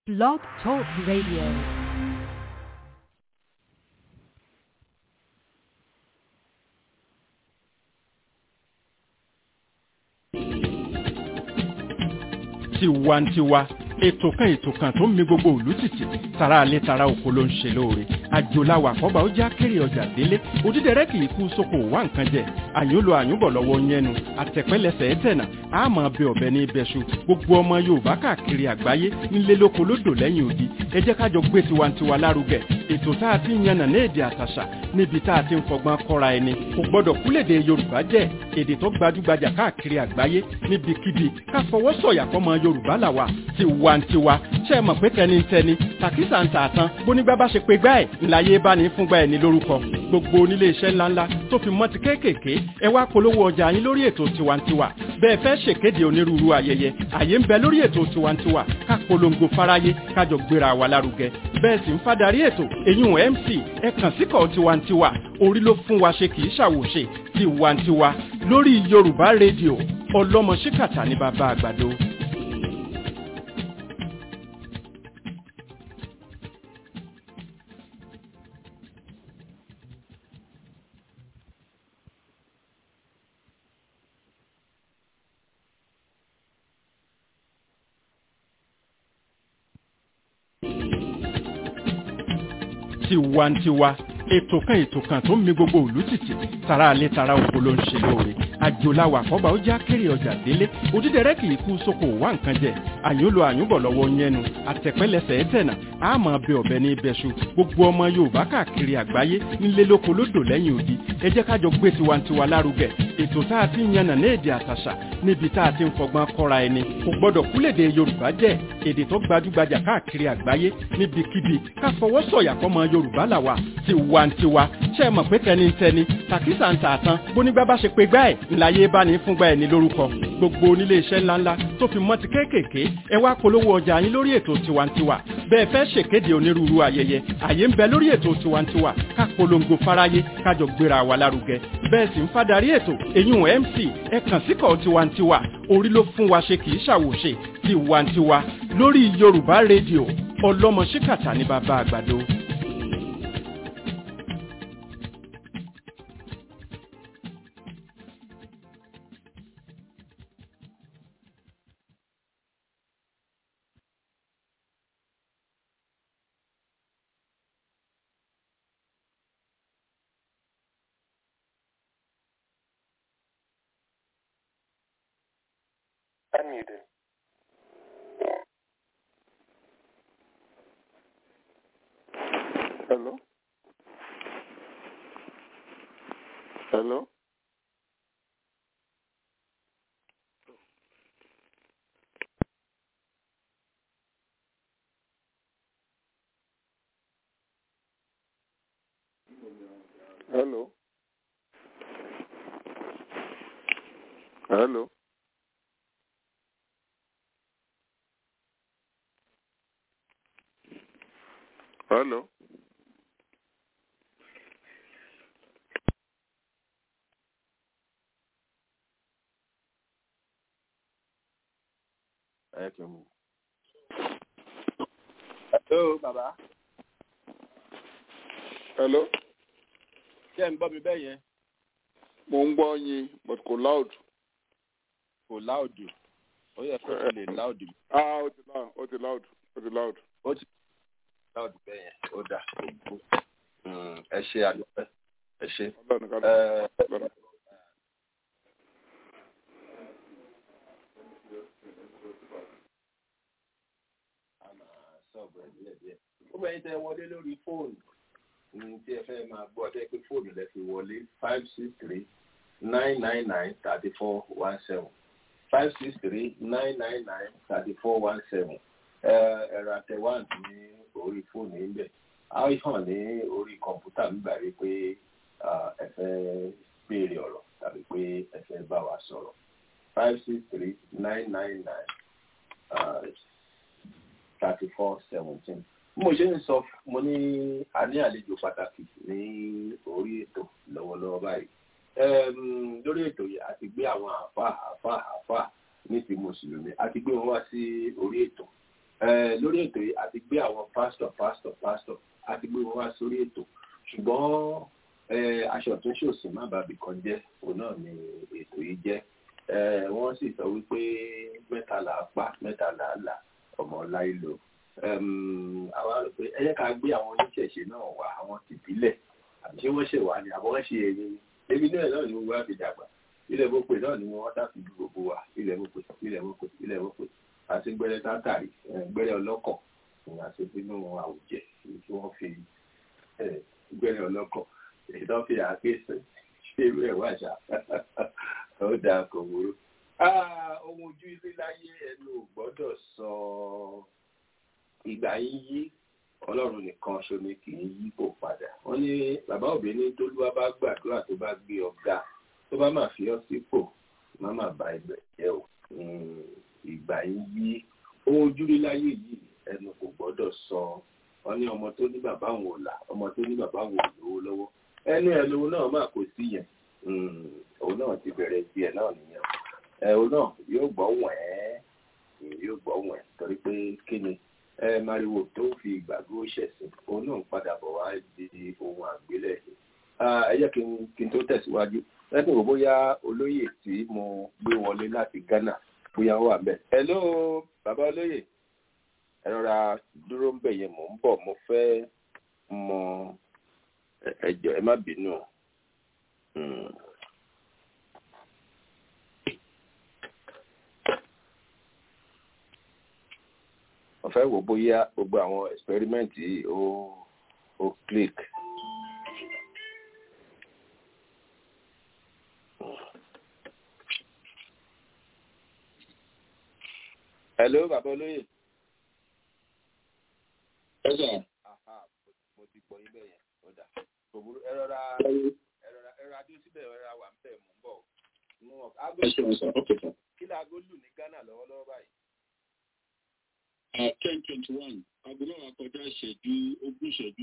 Blog Talk Radio. tiwantiwa ètò kan ètò kan tó ń mi gbogbo ìlú tìtì tara alẹ́ tara oko ló ń ṣe lóore àjòláwà àkọ́bà ó já kéré ọjà délé òdídẹrẹ́ kì í kú sóko wá nǹkan jẹ àyúnlò àyúnbọ̀ lọ́wọ́ yẹnu àtẹ̀pẹ́lẹsẹ̀ ẹ̀tẹ̀nà àmọ́ bẹ ọ̀bẹ ní ibẹ̀ṣu gbogbo ọmọ yorùbá káàkiri àgbáyé nílé lóko lódò lẹ́yìn odi ẹ jẹ́ kájọ gbé tiwantiwa lárugẹ ètò tá a ti ń yànnà ní èdè àtàṣà níbi tá a ti ń fọgbọ́n kọ́ra ẹni kò gbọ́dọ̀ kúlèdè yorùbá jẹ́ èdè tó gbajúgbajà káàkiri àgbáyé níbikíbi ká fọwọ́ sọ̀yà fọmọ yorùbá làwà tiwantiwa ṣe é mọ̀ pé tẹnitẹni tàkísà ń tà tán bónígbà bá ṣe pé gbá ẹ̀ ńláyé bá ní fúngbà ẹ̀ ní lórúkọ gbogbo onílé iṣẹ́ ńláńlá tó fi mọ́ ti kéékèèké ẹ wá polówó ọjà yín lórí ètò tiwantiwa bẹ́ẹ̀ fẹ́ ṣèkéde onírúurú ayẹyẹ àyè ń bẹ lórí ètò tiwantiwa ká polongo fáráyé kájọ gbéra wa lárugẹ bẹ́ẹ̀ sì ń fadarí ètò èyún mc ẹ kàn síkọ̀ tiwantiwa orí ló fún wa ṣe kì í ṣàwòṣe tiwantiwa lórí yorùbá rédíò ọlọ́mọ ṣíkàtà ní bàbá àgbàdo. tiwantiwa ètò kan ètò kan tó ń mi gbogbo ìlú tìtì tara alẹ́ tara oko ló ń ṣe lóore àjòláwà àkọ́bà ó já kéré ọjà délé òdídẹrẹ́ kì í kú sóko wá nǹkan jẹ àyúnlò àyúnbọ̀ lọ́wọ́ yẹnu àtẹ̀pẹ́lẹsẹ̀ ẹ̀tẹ̀nà àmọ́ bẹ ọ̀bẹ ní ibẹ̀ṣu gbogbo ọmọ yorùbá káàkiri àgbáyé nílé lóko lódò lẹ́yìn odi ẹ jẹ́ kájọ gbé tiwantiwa lárugẹ ètò tá a ti ń yànnà ní èdè àtàṣà níbi tá a ti ń fọgbọ́n kọ́ra ẹni kò gbọ́dọ̀ kúlèdè yorùbá jẹ́ èdè tó gbajúgbajà káàkiri àgbáyé níbikíbi ká fọwọ́ sọ̀yà fọmọ yorùbá làwà tiwantiwa ṣe é mọ̀ pé tẹnitẹni tàkísà ń tà tán bónígbà bá ṣe pé gbá ẹ̀ ńláyé bá ní fúngbà ẹ̀ ní lórúkọ gbogbo onílé iṣẹ́ ńláńlá tó fi mọ́ ti kéékèèké ẹ wá polówó ọjà yín lórí ètò tiwantiwa bẹ́ẹ̀ fẹ́ ṣèkéde onírúurú ayẹyẹ àyè ń bẹ lórí ètò tiwantiwa ká polongo fáráyé kájọ gbéra wa lárugẹ bẹ́ẹ̀ sì ń fadarí ètò èyún mc ẹ kàn síkọ̀ tiwantiwa orí ló fún wa ṣe kì í ṣàwòṣe tiwantiwa lórí yorùbá rédíò ọlọ́mọ ṣíkàtà ní bàbá àgbàdo. Unmuted. Hello? Hello? Hello? Hello? Hello? ẹ kì í mú. hello bàbá Hello? ṣé ẹ ń gbọ́ mi bẹ́ẹ̀ yẹn Mo ń gbọ́ yín but kò loud. kò láòdù ó yẹ kó o lè láòdù Ah, ó ti loud, ó ti loud, ó ti loud. ó ti láòdù bẹ́ẹ̀ yẹn ó dà ògbó ẹ ṣe àdúpẹ́ ẹ ṣe. Ọlọ́run ká ẹ lọ́nà. sọ̀bù ẹ̀ díẹ̀ díẹ̀. ó bẹ̀rẹ̀ tẹ wọlé lórí fóònù ní tí ẹ fẹ́ máa gbọ́ tẹ́ pé fóònù rẹ fi wọlé five six three nine nine nine thirty four one seven five six three nine nine nine thirty four one seven ẹ̀rọ àtẹ̀wáǹtì ní orí fóònù yìí bẹ̀ á hàn ní orí kọ̀ǹpútà nígbà rí pé ẹ fẹ́ béèrè ọ̀rọ̀ tàbí pé ẹ fẹ́ bá wa sọ̀rọ̀ five six three nine nine nine thirty four seventeen. bí mo ṣe ń sọ mo ní a ní àlejò pàtàkì ní orí ètò lọ́wọ́lọ́wọ́ báyìí. Ẹm, lórí ètò yìí a ti gbé àwọn àfa àfa àfa ní ti mùsùlùmí a ti gbé wọn wá sí orí ètò lórí ètò yìí a ti gbé àwọn pásítọ̀ pásítọ̀ pásítọ̀ a ti gbé wọn wá sórí ètò ṣùgbọ́n aṣọ tó ṣòsì má bàbí kan jẹ́ òun náà ni ètò yìí jẹ́ wọ́n sì sọ wípé mẹ́ta là á pa mẹ́ta là á là ọmọ láìlò àwa rò pé ẹ jẹ́ ká gbé àwọn oníṣẹ̀ṣe náà wá àwọn tìbílẹ̀ àbí ṣé wọ́n ṣe wà ní àbọ̀ wọ́n ṣe èyí ni ebi náà náà ni wọ́n wá fi dàgbà ilẹ̀ mọ̀pẹ̀ náà ni wọ́n dá fi gbogbo wa ilẹ̀ mọ̀pẹ̀ ilẹ̀ mọ̀pẹ̀ ilẹ̀ mọ̀pẹ̀ àti gbẹ́rẹ́ tátàrí gbẹ́rẹ́ ọlọ́kọ̀ àti nínú àwùjẹ tí wọ́n fi gbẹ́rẹ́ ọlọ́kọ̀ èyí tó fi àkéṣe ṣé irú ẹ̀ wá ṣá ó dáa kò wúrú. ohun ojú ilé láyé ẹnu ò gbọ́dọ̀ sọ ìgbà yín yí ọlọ́run nìkan ṣo ni kì í yí kò padà wọ́n ní bàbá òbí ní tólúwa bá gbàdúrà tó bá gbé ọ̀gá tó bá máa fi ọ́ sípò má má ba ibẹ̀ jẹ́ o ìgbà yín yí ohun ojúrí láyé yìí ẹnu kò gbọ́dọ̀ sọ wọ́n ní ọmọ tó ní bàbá òun ò là ọmọ tó ní bàbá òun ò lówó lọ́wọ́ ẹnu ẹ̀ lówó náà má kò sí yẹn òun náà ti bẹ̀rẹ̀ tiẹ̀ náà nìyẹn ẹ̀ òun náà yóò gbọ́ wẹ̀ẹ́ yóò gbọ́ wẹ̀ẹ́ torí pé kí ni ẹ mariwo tó fi ìgbàgbọ́ ṣẹ̀sìn òun náà ń padà bọ̀ wá di ohun àgbélẹ̀ ẹ jẹ́ kí n tó tẹ̀síwájú lẹ́tọ̀ wò bóyá olóyè tí mo gbé wọlé láti Ghana bóyá ó wà ń bẹ̀. hello bàbá olóyè ẹ rọra dúró ń bẹ̀ yẹn mò ń bọ̀ mo fẹ́ mọ ẹjọ́ ẹ má bínú. wọ́n fẹ́ wò bóyá gbogbo àwọn experiment yìí ó ó click. hello bàbá olóyè. ẹ sà. mo ti gbọ́ yín bẹ́ẹ̀ yẹn ó dà kò burú ẹ rọra ẹ rọra ẹ rọra dúró síbẹ̀ ẹ rọra wà ń bẹ̀ mú bọ̀. ẹ ṣeun sà ok sà. kí ni aago lù ní Ghana lọ́wọ́lọ́wọ́ báyìí ten twenty one aago mẹ́wàá kọjá ìṣẹ́jú ogún ìṣẹ́jú.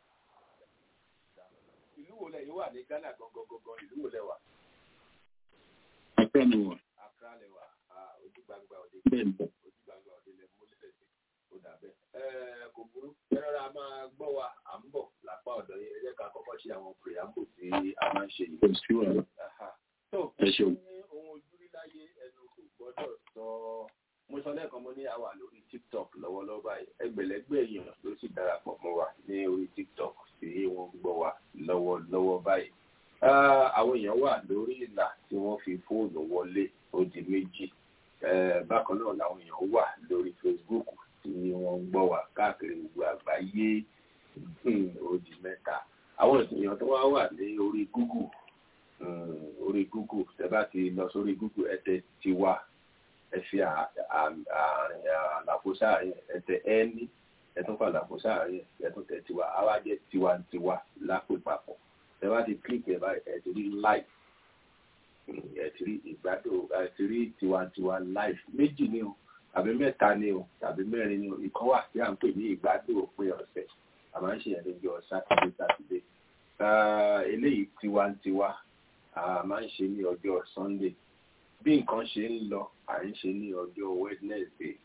ìlú wo lẹ yìí wà ní Ghana gangan gangan ìlú wo lẹ wà. Accra ni wà. Accra lẹ wà ojú gbangba òde bẹ́ẹ̀ ni. ojú gbangba òde lẹ múlẹ̀ sí ó dà bẹ́ẹ̀. ẹ kò burú ẹrọra a máa gbọ́ wa à ń bọ̀ lápá ọ̀dọ̀ yẹn ẹ jẹ́ ká kọ́kọ́ ṣe àwọn preamble tí a máa ń ṣe yìí. kò sí wàhálà. tó ẹ ṣeun. ní ohun ojúrí láyé ẹnu kò gbọ́dọ̀ sọ mo sọ lẹ́ẹ̀kan mo ní a wà lórí tiktok lọ́wọ́lọ́wọ́ báyìí ẹgbẹ̀lẹ́gbẹ̀ èèyàn ló sì darapọ̀ mọ́ wa ní orí tiktok tí wọ́n ń gbọ́ wa lọ́wọ́lọ́wọ́ báyìí. àwọn èèyàn wà lórí ìlà tí wọ́n fi fóònù wọlé ó di méjì. bákan náà làwọn èèyàn wà lórí facebook tí wọ́n ń gbọ́ wa káàkiri gbogbo àgbáyé ó di mẹ́ta. àwọn èèyàn tó wá wà ní orí google orí google tẹ́ bá ti lọ sórí google ẹ tẹ tiwa ẹ fi àlàfo sáàrin ẹ tẹ ẹni ẹ tún fa àlàfo sáàrin ẹ tún tẹ tiwa àwa jẹ tiwantiwa lápè papọ̀ ẹ bá ti click ẹ báyìí ẹ ti rí live ẹ ti rí ìgbádùn ẹ ti rí tiwantiwa live méjì ni o tàbí mẹ́ta ni o tàbí mẹ́rin ni o ìkan wà tí à ń pè ní ìgbádùn òpin ọ̀sẹ̀ a máa ń ṣe ẹni jọ sátidé sátidé eléyìí tiwantiwa a máa ń ṣe ní ọjọ́ sunday bí nǹkan ṣe ń lọ à ń ṣe ní ọjọ́ wednesday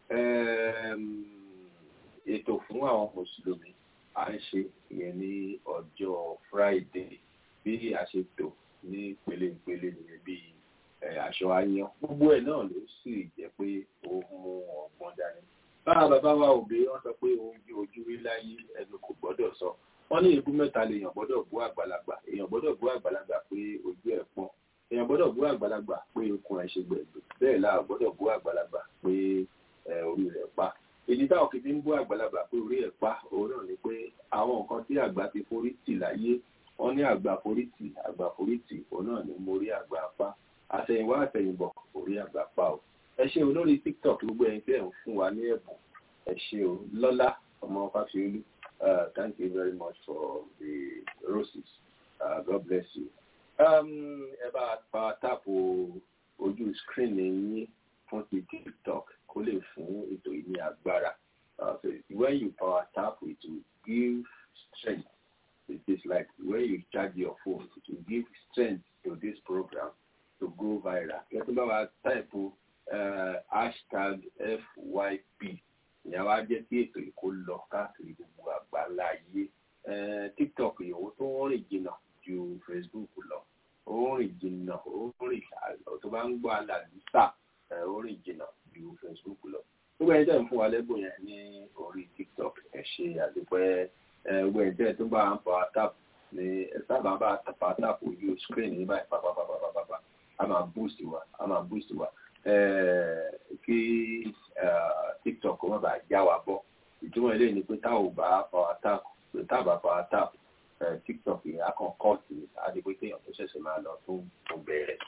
ètò fún àwọn mùsùlùmí à ń ṣe ìyẹn ní ọjọ́ friday bí a ṣe tò ní ìpele ìpele nìyẹn bí aṣọ ayan gbogbo ẹ̀ náà ló sì jẹ́ pé ó mú ọgbọ́n dání báwa bàbá wa òbí wọn sọ pé ojú rí láyé ẹnu kò gbọ́dọ̀ sọ wọ́n ní ikú mẹ́ta lèèyàn gbọ́dọ̀ bú àgbàlagbà èèyàn gbọ́dọ̀ bú àgbàlagbà pé ojú ẹ̀ pọ́n èèyàn gbọ́dọ̀ bú àgbàlagbà pé okùn ẹ̀ ṣe gbẹ̀gbẹ̀ bẹ́ẹ̀ la gbọ́dọ̀ bú àgbàlagbà pé orí rẹ̀ pa èdè táwọn kìí ń bú àgbàlagbà pé orí ẹ̀ pa òun náà ni pé àwọn nǹkan tí àgbà ti forí tì láyé wọ́n ní àgbà forí tì àgbà forí tì òun náà ni mo rí àgbà pa àtẹ̀yìnwá àtẹ̀yìnbọ̀ orí àgbà pa o ẹ ṣe o lórí tiktok gbogbo ẹ̀yin tẹ́ ń fún wa ní ẹ̀bùn ẹ ṣe o lọ́lá ọmọ fáfiolú uh, thank you very much for the roses uh, god bless you ẹ bá pa táàpù ojú screen yín fún ti tiktok kó lè fún ètò yìí ní agbára so when you power tap it will give strength it is like when you charge your phone it will give strength to this program to go viral kẹ́tọ́ bá wa táìpù hashtag fyp ìyẹn wá jẹ́ kí ètò yìí kó lọ káàkiri gbogbo àgbáńlá ayé tiktok ìyòwò tó ń rìn jìnnà ju facebook lọ ó ń rìn jìnnà ó ń rìn tó bá ń gbọ́ alàdúsà ó rìn jìnnà ju facebook lọ gbogbo ẹni tẹ́ ń fún wa lẹ́bùn yẹn ní orí tiktok ẹ ṣe àdúpẹ́ gbogbo ẹni tẹ́ tó bá ń pa tap ní ẹ sábà bá pa tap ojú screen ní báyìí pàpàpàpàpàpà a máa boost wa a máa boost wa kí tiktok má bàa já wa bọ́ ìtumọ̀ eléyìí ni pé tá ò bá power tap pé tá ò bá power tap tiktok yìí á kàn kọ́ọ̀tì àdìpé kéèyàn tó ṣẹ̀ṣẹ̀ máa lọ tó bẹ̀rẹ̀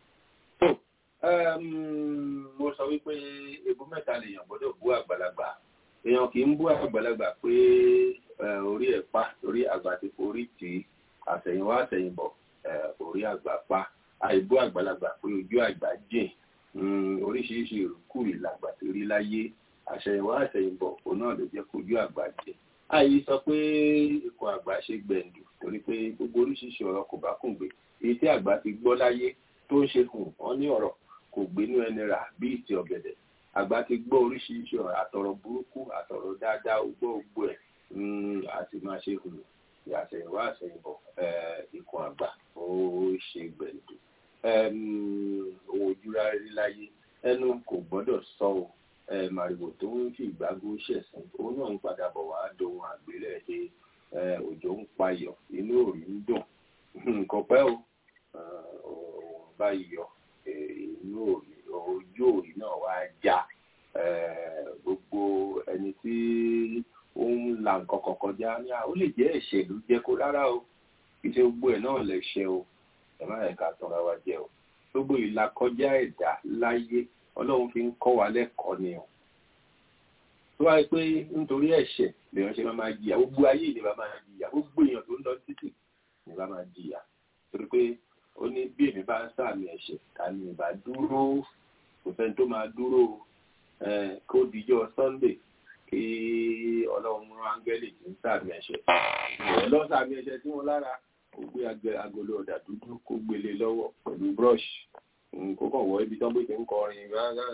mo sọ wípé ebú mẹ́ta lèèyàn gbọ́dọ̀ bú àgbàlagbà èèyàn kì í bú àgbàlagbà pé orí ẹ̀ pa orí àgbà ti forí tì í àtẹ̀yìnwá àtẹ̀yìnbọ̀ orí àgbà pa àìbú àgbàlagbà pé ojú àgbà jìn oríṣiríṣi ìrùkù ìlàgbà tó rí láyé àṣẹ̀yìnwá àtẹ̀yìnbọ̀ òun náà ló jẹ́ kojú àgbà jìn àyè sọ pé ikọ̀ àgbà ṣe gbẹ̀ǹdù torí pé gbogbo oríṣiríṣi ọ̀rọ̀ kò bá kùn gbé èyí tí àgbà ti gbọ́ láyé tó ń ṣe hùn wọ́n ní ọ̀rọ̀ kò gbénú ẹni rà bí ìtì ọ̀gẹ̀dẹ̀ àgbà ti gbọ́ oríṣiríṣi ọ̀rọ̀ àtọ̀rọ̀ burúkú àtọ̀rọ̀ dáadáa gbọ́ gbogbo ẹ̀ àti máa ṣe hùn àṣẹ̀yìnwá àṣẹ̀yìnbọ̀ ikùn àgbà ó ṣe gbẹ̀ǹdù ohun ojúra rí láyé ẹnu kò gbọ́dọ̀ sọ o màrìwò tó ń fi ìgbágbó ṣẹ̀sìn òun náà ń padà bọ̀ wá dohun àgbélẹ̀ ṣe òjò ń payọ̀ inú òrì ń dùn nǹkan pẹ́ o òun bá yọ inú òrì ojú òrì náà wá já gbogbo ẹni tí ó ń la nǹkan kan kọjá ní ó lè jẹ́ ẹ̀ṣẹ̀ ló jẹ́ kó rárá o kì í ṣe gbogbo ẹ̀ náà lè ṣe o ẹ má yẹ ká tanra wa jẹ o gbogbo ìlàkọjá ẹ̀dá láyé ọlọ́run fi ń kọ́ wa lẹ́kọ̀ọ́ ni o tó wáyé pé nítorí ẹ̀ṣẹ̀ lèèyàn ṣe máa máa jìyà gbogbo ayé ni bá máa jìyà gbogbo èèyàn tó ń lọ títì ni bá máa jìyà torí pé ó ní bí èmi bá ń sàmì ẹ̀ṣẹ̀ ta ni ìbá dúró kò sẹ́ni tó máa dúró kó dijọ́ Sunday kí ọlọ́run rán áńgẹ́lì tí ń sàmì ẹ̀ṣẹ̀ ìwọ̀n lọ sàmì ẹ̀ṣẹ̀ tí wọ́n lára kó gbé agolo ọ̀dà dúdú kó gbélé lọ́wọ́ pẹ̀lú brush kó kàn wọ ibi tán bó ti ń kọrin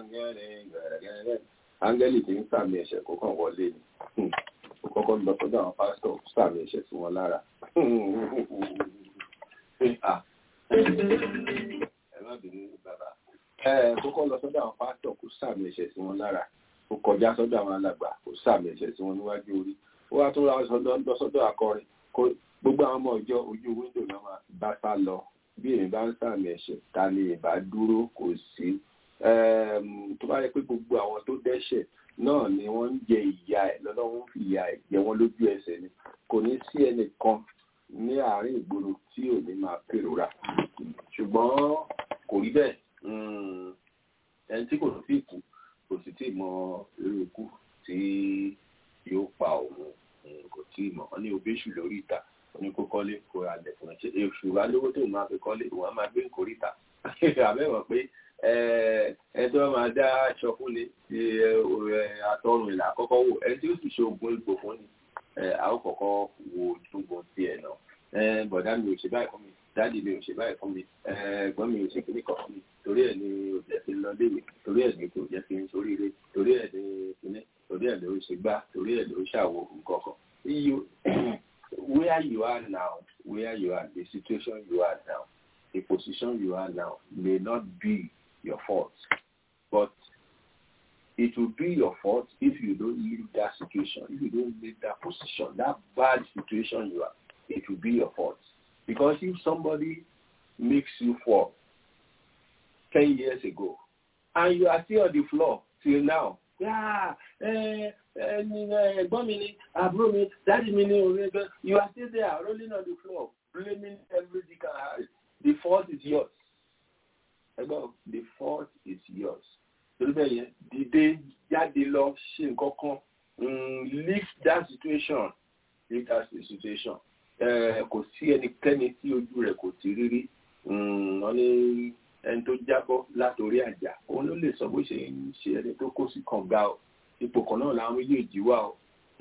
áńgẹ́lì tí ń sàmì ẹ̀ṣẹ̀ kó kàn wọlé ni kó kọ́kọ́ lọ sọ́dọ̀ àwọn pásítọ̀ sàmì ẹ̀ṣẹ̀ sí wọn lára. ẹ má bínú bàbá kó kọ́ lọ sọ́dọ̀ àwọn pásítọ̀ kó sàmì ẹ̀ṣẹ̀ sí wọn lára kó kọjá sọ́dọ̀ àwọn alàgbà kó sàmì ẹ̀ṣẹ̀ sí wọn níwájú orí ó wá tún ra lọ sọ́dọ̀ akọrin gbogbo àwọn ọmọ ìjọ ojú wíńdò náà máa bá sá lọ bí èmi bá ń sàmì ẹ̀ṣẹ̀ ta ni ìbá dúró kò sí tó bá yẹ pé gbogbo àwọn tó dẹ́ṣẹ̀ náà ni wọ́n ń jẹ ìyà ẹ̀ lọ́lọ́run fi ìyà ẹ̀ jẹ wọ́n lójú ẹsẹ̀ ni kò ní sí ẹnìkan ní àárín ìgboro tí ò ní máa kérora ṣùgbọ́n kò rí bẹ́ẹ̀ ẹni tí kò sí kú kò sì tí mọ irú ikú tí yóò pa òun kò tí mọ̀ ọ́ ní obéṣù lórí ìta ní kó kọ́lé kó ra lẹ̀kùn ẹ̀ ṣe èṣù wa lówó tó máa fi kọ́lé òun á máa gbé nkórìtà àbẹ̀wọ̀ pé ẹ tó máa dá aṣọ fún ni ti àtọrùn ìlà àkọ́kọ́ wò ẹ tí ó sì ṣe oògùn ipò fún ni a ó kọ́kọ́ wo ojúbọ tiẹ̀ náà bọ̀dá mi ò ṣe báyìí fún mi dáàdì mi ò ṣe báyìí fún mi ẹ̀gbọ́n mi ò ṣe kíní kan fún mi torí ẹ̀ ni ò jẹ́ fi lọ léwe torí ẹ̀ ni kò jẹ́ fi ń soríire torí ẹ̀ ni kíní torí ẹ̀ ló ṣe gbá torí ẹ̀ ló ṣàwò nǹkan kan where you are now, where you are, the situation you are now, the position you are now may not be your fault, but it will be your fault if you don't leave that situation, if you don't leave that position, that bad situation you are, it will be your fault. Because if somebody makes you fall 10 years ago, and you are still on the floor till now, yeah, eh, ẹ̀gbọ́n mi ni àbúrò mi dáàdì mi ni òun ẹgbẹ́ you are still there rolling on the floor blaming everything the fault is yours ẹgbọ́n the fault is yours torí bẹ́ẹ̀ yẹn dìde jáde lọ ṣe nǹkan kan leave that situation leave that situation kò sí ẹnikẹ́ni tí ojú rẹ̀ kò ti rírí wọ́n ní ẹni tó jábọ́ látòrí àjà òun ló lè sọ bó ṣe ń ṣe ẹni tó kó sí kànga o ipò kan náà làwọn méjèèjì wà o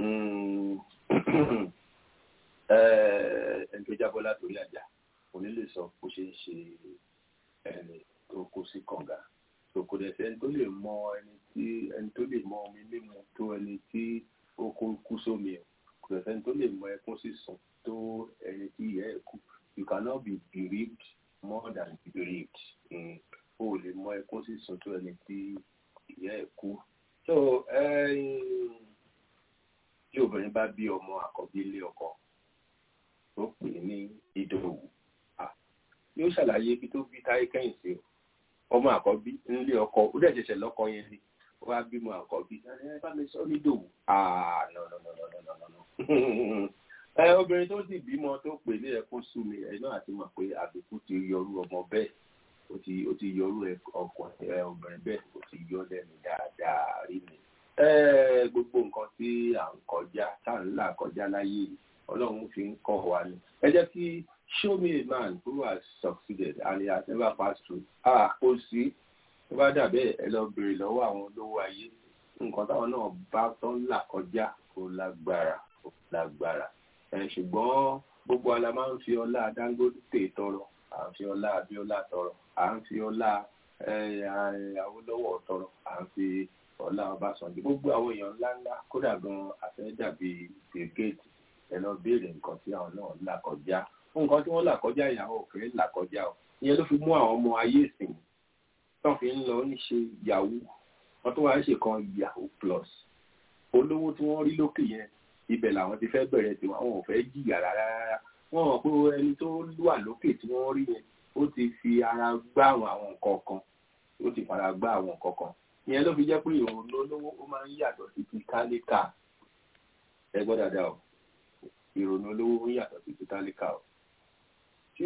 ẹni tó jábọ́ látòrí àjà òní lè sọ bó ṣe ń ṣe ẹni tó kó sí kànga kò dẹ̀ sẹ́ni tó lè mọ ẹni tí ẹni tó lè mọ omi mímu tó ẹni tí ó kó kú sómi o kò dẹ̀ sẹ́ni tó lè mọ ẹkún sísun tó ẹni tí ìyá ẹ̀ kú you cannot be bereaved more than bereaved mm. o ò lè mọ ẹkún sísun tó ẹni tí ìyá ẹ̀ kú so tí obìnrin bá bí ọmọ àkọ́bí ilé ọkọ tó pè ní ìdòwú yóò ṣàlàyé ibi tó bí táyé kẹ́yìn sí o ọmọ àkọ́bí nílé ọkọ ó dẹ̀ ṣẹ̀ṣẹ̀ lọ́kọ yẹn ni ó wá bímọ àkọ́bí ẹ bá mi sọ ní ìdòwú ah no no no no no no no ẹ obìnrin tó sì bímọ tó pè ní ẹkún sú mi ẹ náà ti mọ̀ pé àbíkú ti yọrú ọmọ bẹ́ẹ̀ ó ti ó ti yọrú ọkọ ẹ obìnrin bẹ́ẹ̀ ó ti yọ lẹ́nu dáadáa rí mi gbogbo nǹkan tí à ń kọjá tá à ń là kọjá láyé ọlọ́run fi ń kọ́ wa ni ẹ jẹ́ kí show me a man who has succeeded and he has never passed through ah kò sí tó bá dà bẹ́ẹ̀ ẹ lọ béèrè lọ́wọ́ àwọn olówó ayé nǹkan táwọn náà bá tó ń là kọjá kò lágbára kò lágbára ẹ ṣùgbọ́n gbogbo ala máa ń fi ọlá Dangote tọrọ à ń fi ọlá Abíọ́lá tọrọ à ń fi ọlá Awólọ́wọ̀ tọrọ à ń fi ọlá Ọbásanjọ́ gbogbo àwọn èèyàn ńláńlá kódà gan afẹ́ dàbí Bill Gates ẹ lọ béèrè nǹkan tí àwọn náà là kọjá nǹkan tí wọ́n là kọjá ìyàwó òkèèrè là kọjá o ìyẹn ló fi mú àwọn ọmọ ayé ìsìn tán fi ń lọ ń ṣe yahoo wọ́n tó wá ń ṣe kan yahoo plus olówó tí wọ́n rí lókè yẹn ibẹ̀ làwọn ti fẹ́ bẹ̀rẹ̀ tiwọn àwọn ò fẹ́ jìyà rárá wọ́n mọ̀ pé ẹni tó wà lókè tí wọ́n rí yẹn ó ti fi ara gbá àwọn nǹkan kan ó ti fara gbá àwọn nǹkan kan ìyẹn ló fi jẹ́ pé ìrònú olówó ó máa ń yàtọ̀ sí ti kálíkà ẹ gbọ́ dáadáa o ìrònú olówó ń yàtọ̀ sí ti kálíkà o tí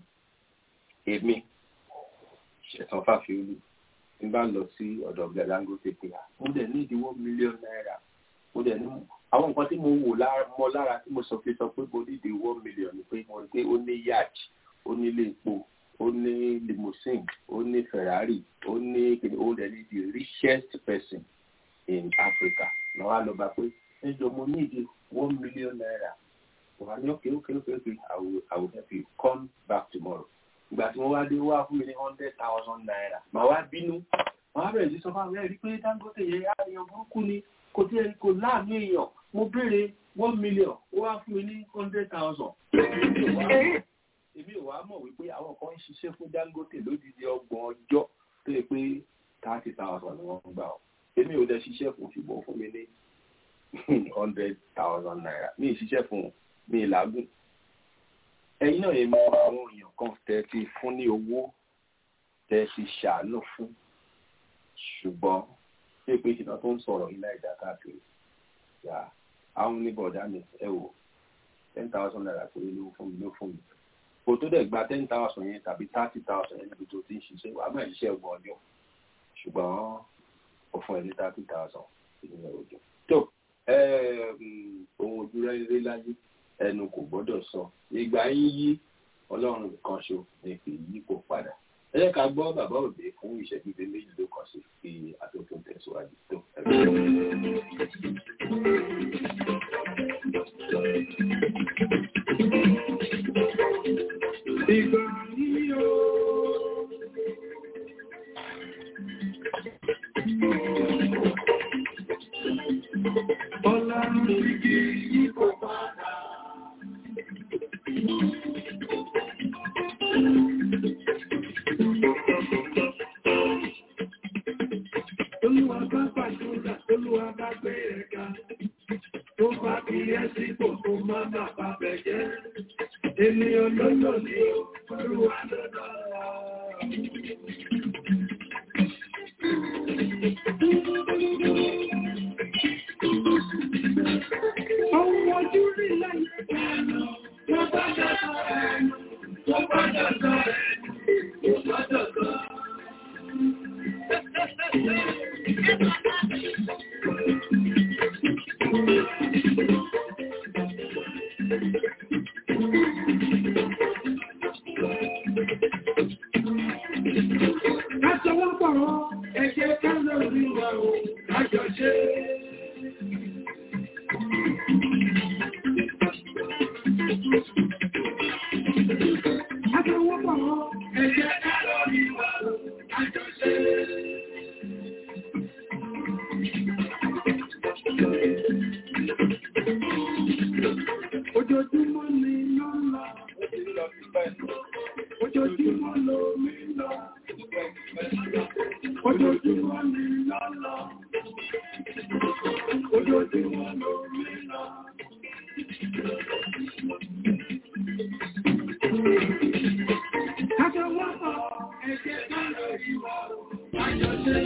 èmi ṣẹ̀tàn fàfiolú tí bá lọ sí ọ̀dọ̀ ọ̀gá Dangote pé mo dẹ̀ ní ìdíwọ́ mílíọ̀nù náírà mo dẹ̀ ní àwọn nǹkan tí mo wò mọ́ lára tí mo sọ pé sọ pé mo ní ìdíwọ́ mílíọ̀nù pé mo rí pé ó ní yacht ó ní ilé epo ó ní limousine ó ní Ferrari ó ní ó dẹ̀ ní the richest person in Africa náà wá lọ bá pé ẹjọ́ mo ní ìdí one million naira wà ní okay okay okay okay I will I will help you come back tomorrow ìgbà tí wọ́n wá dé wá fún mi ní hundred thousand naira màá wá bínú màá wá bẹ̀rẹ̀ sí sọ fún àwọn ẹ̀rí pé Dangote yẹ àyàn burúkú ni kò tí ẹni kò láàánú èèyàn mo béèrè one million ó wá fún mi ní hundred thousand èmi ò wá mọ̀ wípé àwọn kan ń ṣiṣẹ́ fún Dangote lódìdí ọgbọ̀n ọjọ́ tó yẹ pé thirty thousand ni wọ́n ń gbà ọ́ èmi ò dẹ̀ ṣiṣẹ́ fún ṣùgbọ́n fún mi ní hundred thousand naira mi ì ṣiṣẹ́ fún mi ì làágùn ẹ̀yin náà yẹn mọ àwọn èèyàn kan tẹ́ ti fún ní owó tẹ́ ti ṣàánú fún ṣùgbọ́n ṣé pé ìṣìnà tó ń sọ̀rọ̀ ilá ìdá káàkiri yà àwọn oníbọ̀dá mi ẹ wò ten thousand naira péré ló fún mi ló fún mi kò tó dẹ̀ gba ten thousand yẹn tàbí thirty thousand yẹn níbi tó ti ń ṣiṣẹ́ wàá máa ṣiṣẹ́ ọgbọ̀n ọjọ́ ṣùgbọ́n ó fún ẹ ní thirty thousand ìyẹn òjò tó ohun ojú rẹ́rẹ́ láyé ẹnu kò gbọ́dọ̀ sọ ìgbà yín yí ọlọ́run nìkan ṣo ní fi yí kó padà ẹ jẹ́ ká gbọ́ bàbá òde fún ìṣẹ́jú bíi méjì ló kàn sí fi àtúntò tẹ̀síwájú tó Ìgbà yìí o. Ọlọ́run igi yìí kò padà. Olúwa bá pàṣúdà, olúwa bá gbé ẹ̀ka. Tó bá fi ẹ́ sípò tó má bàbá bẹ̀ jẹ́. Ènìyàn lọ́jọ́ ni ó, olúwa lọ́dọ̀ Ohun ojú rí láyé ẹnu, tó bá dọ̀dọ̀ ẹnu, tó bá dọ̀dọ̀ ẹnu, tó bá dọ̀dọ̀ Káṣọwọ́pọ̀ ẹ̀jẹ̀ ká lórí wa o, àjọṣe. Káṣọwọ́pọ̀ ẹ̀jẹ̀ ká lórí wa o, àjọṣe. tí wọ́n lórí náà. Kájọ wọ́n mọ̀ ẹ̀jẹ̀ náà lórí wa, wáyọ̀ ṣe.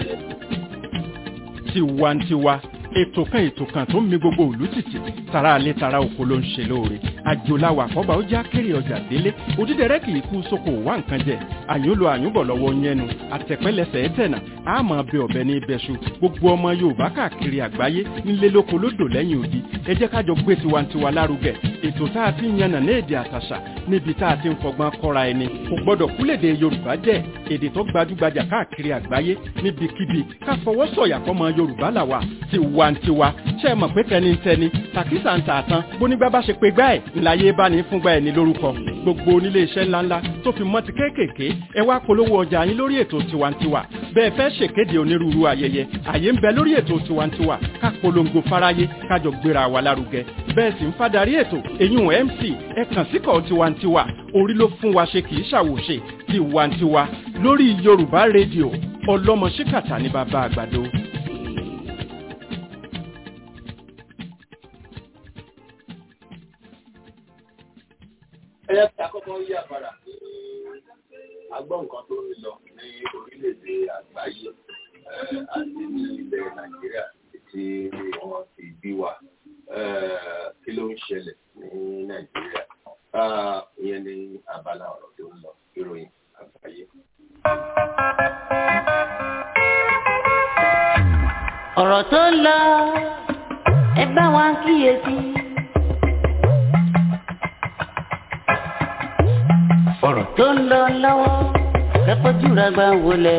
tiwantiwa ètò kan ètò kan tó ń mi gbogbo òlú tìtì tara alẹ́ tara oko ló ń ṣe lóore àjòláwà àkọ́bà ó já kéré ọjà délé òdídẹrẹ́ kì í kú sóko wá nǹkan jẹ àyúnlò àyúnbọ̀ lọ́wọ́ yẹnu àtẹ̀pẹ́lẹsẹ̀ ẹ̀tẹ̀nà àmọ́ bẹ ọ̀bẹ ní ibẹ̀ṣu gbogbo ọmọ yorùbá káàkiri àgbáyé nílé lóko lódò lẹ́yìn odi ẹ jẹ́ kájọ gbé tiwantiwa lárugẹ ètò tá a ti ń yànnà ní èdè àtàṣà níbi tá a ti ń fọgbọ́n kọ́ra ẹni kò gbọ́dọ̀ kúlèdè yorùbá jẹ́ èdè tó gbajúgbajà káàkiri àgbáyé níbikíbi ká fọwọ́ sọ̀yà fọmọ yorùbá làwà tiwantiwa ṣe é mọ̀ pé tẹnitẹni tàkísà ń tà tán bónígbà bá ṣe pé gbá ẹ̀ ńláyé bá ní fúngbà ẹ̀ ní lórúkọ gbogbo onílé iṣẹ́ ńláńlá tó fi mọ́ ti kéékèèké ẹ wá polówó ọjà yín lórí ètò tiwantiwa bẹ́ẹ̀ fẹ́ ṣèkéde onírúurú ayẹyẹ àyè ń bẹ lórí ètò tiwantiwa ká polongo fáráyé kájọ gbéra wa lárugẹ bẹ́ẹ̀ sì ń fadarí ètò èyún mc ẹ kàn síkọ̀ tiwantiwa orí ló fún wa ṣe kì í ṣàwòṣe tiwantiwa lórí yorùbá rédíò ọlọ́mọ ṣíkàtà ní bàbá àgbàdo. ẹyẹ tí àkọ́kọ́ yí àbára agbọ́ nǹkan tó ń lọ ní orílẹ̀-èdè àgbáyé eh, àti ní ilẹ̀ nàìjíríà tí wọ́n ti bí wa Eh, kí ló ń ṣẹlẹ̀ ní nàìjíríà Ah, ìyẹn ní abala ọ̀rọ̀ tó ń lọ ìròyìn àgbáyé. ọ̀rọ̀ tó ń lọ ẹ bá wa kíyèsí. ọ̀rọ̀ tó ń lọ lọ́wọ́ kẹ́kọ̀ọ́jú rẹ̀ gbà wọlé.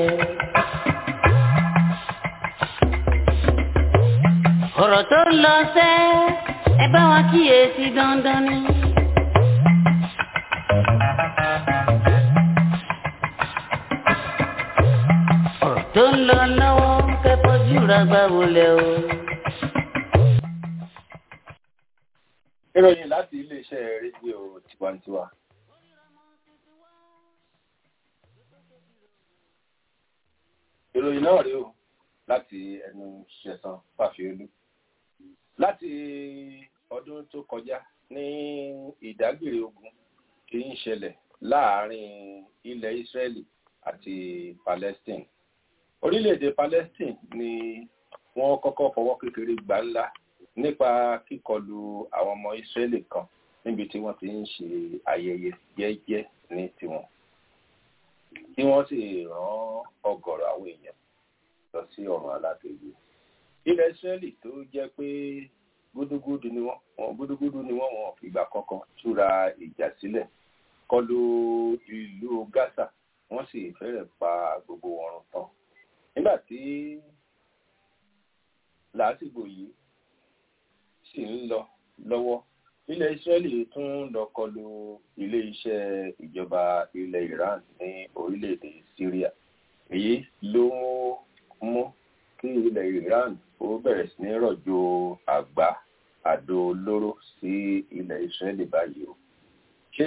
ọ̀rọ̀ tó ń lọ sẹ́ ẹ bá wa kíyèsí dandan ni. ọ̀rọ̀ tó ń lọ lọ́wọ́ kẹ́kọ̀ọ́jú rẹ̀ gbà wọlé o. ìròyìn láti iléeṣẹ́ rédíò tiwantiwa. ìròyìn náà rèé o láti ẹnu ṣẹ̀san fàfihàn láti ọdún tó kọjá ní ìdágbére ogun tí ń ṣẹlẹ̀ láàárín ilẹ̀ Ísírẹ́lì àti Palestine orílẹ̀-èdè Palestine ni wọ́n kọ́kọ́ fọwọ́ kékeré gbà ńlá nípa kíkọlù àwọn ọmọ Ísírẹ́lì kan níbi tí wọ́n ti ń ṣe ayẹyẹ jẹ́jẹ́ ní tiwọn tí wọ́n sì rán ọ̀gọ̀rọ̀ àwọn èèyàn lọ sí ọ̀run alákejì ilẹ̀ Ísírẹ́lì tó jẹ́ pé gúdúgúdú ni wọ́n wọn gúdúgúdú ni wọ́n wọn fìgbà kankan túra ìjà sílẹ̀ kọlù ìlú Gaza wọ́n sì fẹ́rẹ̀ pa gbogbo wọn run tán nígbà tí làásìgbò yìí sì ń lọ lọ́wọ́ ilẹ̀ Ísírẹ́lì tún lọ kọlù ilé iṣẹ́ ìjọba ilẹ̀ Iran ní orílẹ̀-èdè Syria èyí ló mú kí ilẹ̀ Iran ó bẹ̀rẹ̀ sí ní rọ̀jò àgbá àdó olóró sí ilẹ̀ Ísírẹ́lì báyìí o ṣé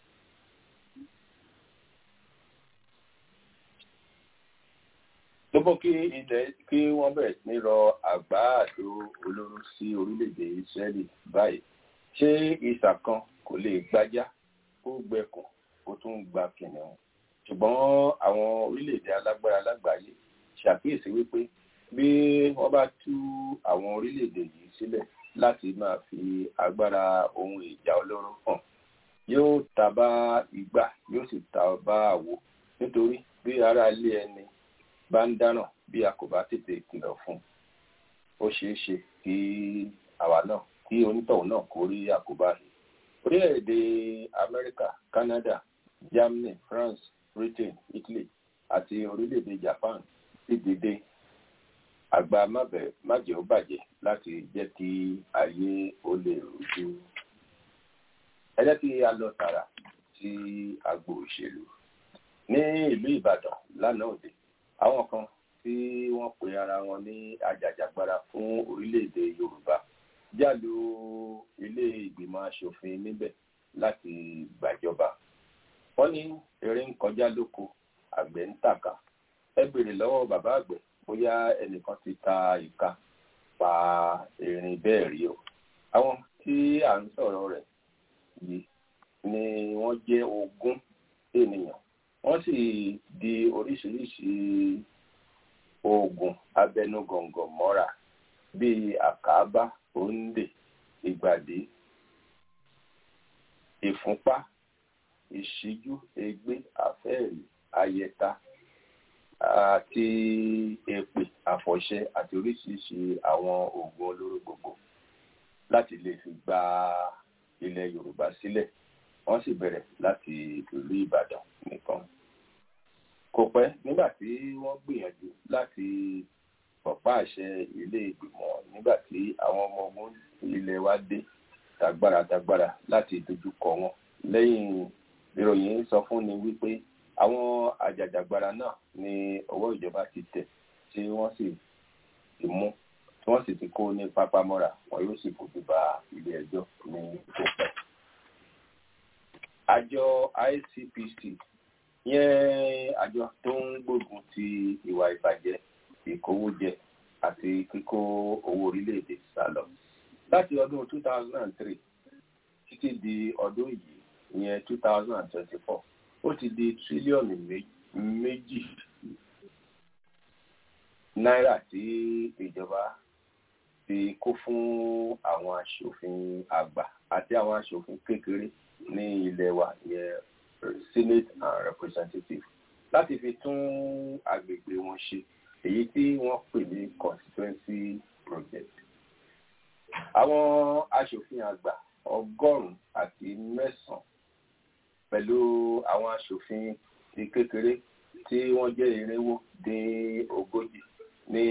ló mú kí ilẹ̀ kí wọ́n bẹ̀rẹ̀ sí ní rọ àgbá àdó olóró sí orílẹ̀-èdè Ísírẹ́lì báyìí ṣé ìsà kan kò lè gbájá kó gbẹkùn kó tún gba kìnìún ṣùgbọ́n àwọn orílẹ̀-èdè alágbára lágbàáyé ṣàkíyèsí wípé bí wọ́n bá tú àwọn orílẹ̀-èdè yìí sílẹ̀ láti máa fi agbára ohun ìjà olóró hàn yóò ta bá igbá yóò sì ta bá àwo nítorí bí ará ilé ẹni bá ń dáná bí a kò bá tètè kìlọ̀ fún un ó ṣeé ṣe kí àwa náà kí onítọ̀hún náà kó rí àkóbá yìí. orílẹ̀-èdè amẹ́ríkà canada germany france britain italy àti orílẹ̀-èdè japan ti dìde àgbà májẹ̀ ó bàjẹ́ láti jẹ́ kí ayé ó lè rújú. ẹ jẹ́ kí a lọ tààrà sí agbo òṣèlú ní ìlú ìbàdàn lánàá òde àwọn kan tí wọ́n pe ara wọn ní ajàjàgbara fún orílẹ̀-èdè yorùbá jálu ilé ìgbìmọ̀ asòfin níbẹ̀ láti gbàjọba wọ́n ní eré ń kọjá lóko àgbẹ̀ ń tàka ẹ béèrè lọ́wọ́ bàbá àgbẹ̀ bóyá ẹnìkan ti ta ìka pa erin bẹ́ẹ̀ rí o àwọn tí à ń sọ̀rọ̀ rẹ̀ yìí ni wọ́n jẹ́ ogún ènìyàn wọ́n sì di oríṣiríṣi oògùn abẹnugọ̀ngọ̀ mọ́ra bíi àkàbà òǹdè ìgbàdí ìfúnpá ìṣíjú ègbé àfẹ́ẹ̀rí ayẹta àti èpè àfọ̀ṣẹ àti oríṣiríṣi àwọn oògùn olóró gbogbo láti lè fi gba ilẹ̀ yorùbá sílẹ̀ wọ́n sì bẹ̀rẹ̀ láti ìlú ìbàdàn nìkan kò pẹ́ nígbà tí wọ́n gbìyànjú láti pọ̀pá àṣẹ ilé ìgbìmọ̀ nígbà tí àwọn ọmọ ogun ilẹ̀ wa dé tagbára tagbára láti dojúkọ wọn lẹ́yìn ìròyìn sọ fún ni wípé àwọn àjàjàgbara náà ní ọwọ́ ìjọba ti tẹ̀ tí wọ́n sì ti mú tí wọ́n sì ti kó ní pápámọ́ra wọn yóò sì fojú ba ilé ẹjọ́ ní ìkópẹ́. àjọ ICPC yẹn àjọ tó ń gbógun ti ìwà ìbàjẹ́ ìkówójẹ àti kíkó owó orílẹ̀-èdè sálọ láti ọdún 2003 títí di ọdún yìí ìyẹn 2024 ó ti di tírílíọ̀nù méjì náírà tí ìjọba ti kó fún àwọn aṣòfin àgbà àti àwọn aṣòfin kékeré ní ilẹ̀ wa ìyẹn senate and representative láti fi tún agbègbè wọn ṣe èyí tí wọ́n pè ní constituency project àwọn aṣòfin àgbà ọgọ́rùn-ún àti mẹ́sàn-án pẹ̀lú àwọn aṣòfin ti kékeré tí wọ́n jẹ́ irinwó dín ogójì ní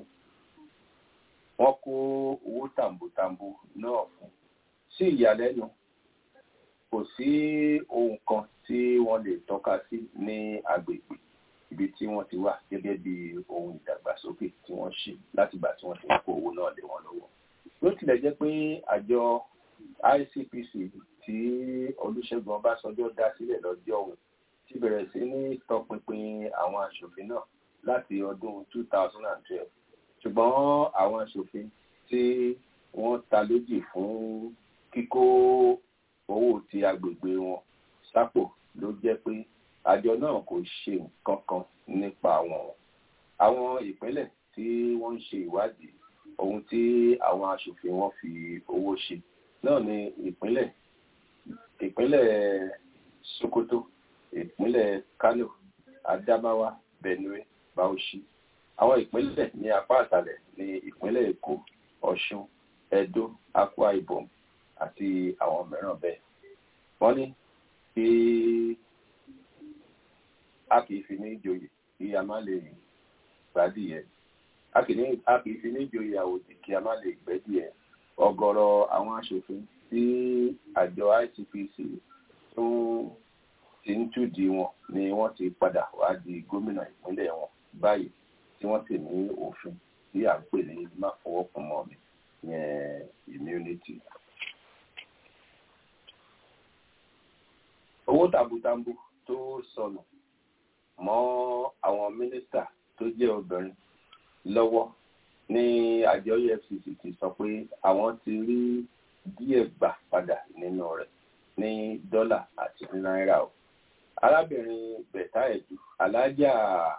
wọ́n kó owó tàǹbùtàǹbù náà fún sí ìyàlẹ́nu kò sí ohun kan tí wọ́n lè tọ́ka sí ní agbègbè ibi tí wọ́n ti wà gẹ́gẹ́ bí ohun ìdàgbàsókè tí wọ́n ṣe látìgbà tí wọ́n ti kó owó náà lé wọn lọ́wọ́ ló tilẹ̀ jẹ́ pé àjọ ICPC tí Olúṣẹ́gun Ọbásanjọ́ dá sílẹ̀ lọ́jọ́ òun ti bẹ̀rẹ̀ sí ní tọpinpin àwọn aṣòfin náà láti ọdún 2012 ṣùgbọ́n àwọn aṣòfin tí wọ́n ta lójì fún kíkó owó ti agbègbè wọn sápò ló jẹ́ pé àjọ náà kò ṣe nǹkan kan nípa wọn àwọn ìpínlẹ̀ tí wọ́n ń ṣe ìwádìí ohun tí àwọn aṣòfin wọn fi owó ṣe náà ní ìpínlẹ̀ ìpínlẹ̀ Sokoto ìpínlẹ̀ Kano Adamawa Benue Bauchi àwọn ìpínlẹ̀ ní apá àtàlẹ̀ ní ìpínlẹ̀ Èkó Ọ̀ṣun Ẹdó Akwa Ibom àti àwọn mìíràn bẹ́ẹ̀ wọ́n ní kí a kì í fi ní ìjòyè kí a má lè gbádìí a kì í fi ní ìjòyè àwòdì kí a má lè gbẹ́dìí ẹ̀ ọ̀gọ̀rọ̀ àwọn aṣòfin tí àjọ ICPC tún ti ń túdi wọn ni wọ́n ti padà wá di gómìnà ìpínlẹ̀ wọn báyìí tí wọ́n sì ní òfin tí à ń pè ní má fọwọ́ kàn mọ́ mi yẹn immunity. owó tàbùtàbù tó sọnù mọ́ àwọn mínísítà tó jẹ́ obìnrin lọ́wọ́ ní àjọ EFCC ti sọ pé àwọn ti rí díẹ̀ gbà padà nínú rẹ̀ ní dọ́là àti ní náírà o arábìnrin bẹ̀tà ẹ̀dù alájà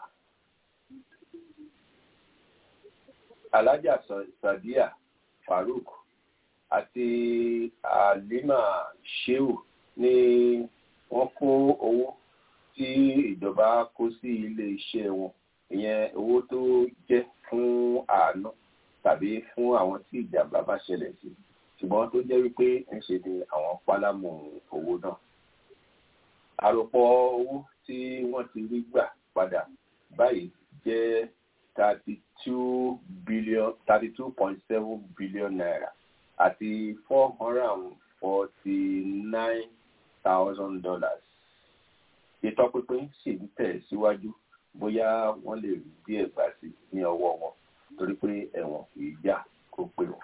alájà sadiya farouk àti alima sheu ni wọ́n kó owó tí ìjọba kó sí ilé iṣẹ́ wọn ìyẹn owó tó jẹ́ fún àánú tàbí fún àwọn tí ìjàmbá bá ṣẹlẹ̀ sí ṣùgbọ́n tó jẹ́ wípé ń ṣe ni àwọn pálámù owó náà àròpọ̀ owó tí wọ́n ti rí gbà padà báyìí jẹ́ thirty two billion thirty two point seven billion naira àti four hundred and forty nine thousand dollars ìtọpinpin sì ń tẹ̀ síwájú bóyá wọ́n lè rí díẹ̀ gbà sí ní ọwọ́ wọn torí pé ẹ̀wọ̀n kì í já kó pé wọn.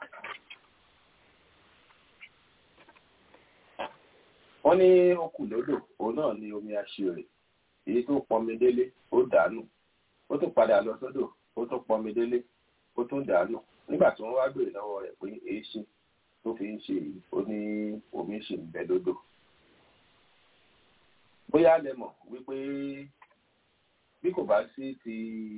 wọ́n ní okùn lódò òun náà ní omi aṣèrè èyí tó pọnmi délé ó dànù ó tún padà lọ sódò ó tún pọnmi délé ó tún dànù nígbà tí wọ́n wá béèrè lọ́wọ́ rẹ̀ pé èé ṣe tó fi ń ṣe èyí ó ní omi ṣì ń bẹ lódò bóyá lẹ mọ̀ wípé bí kò bá sí ti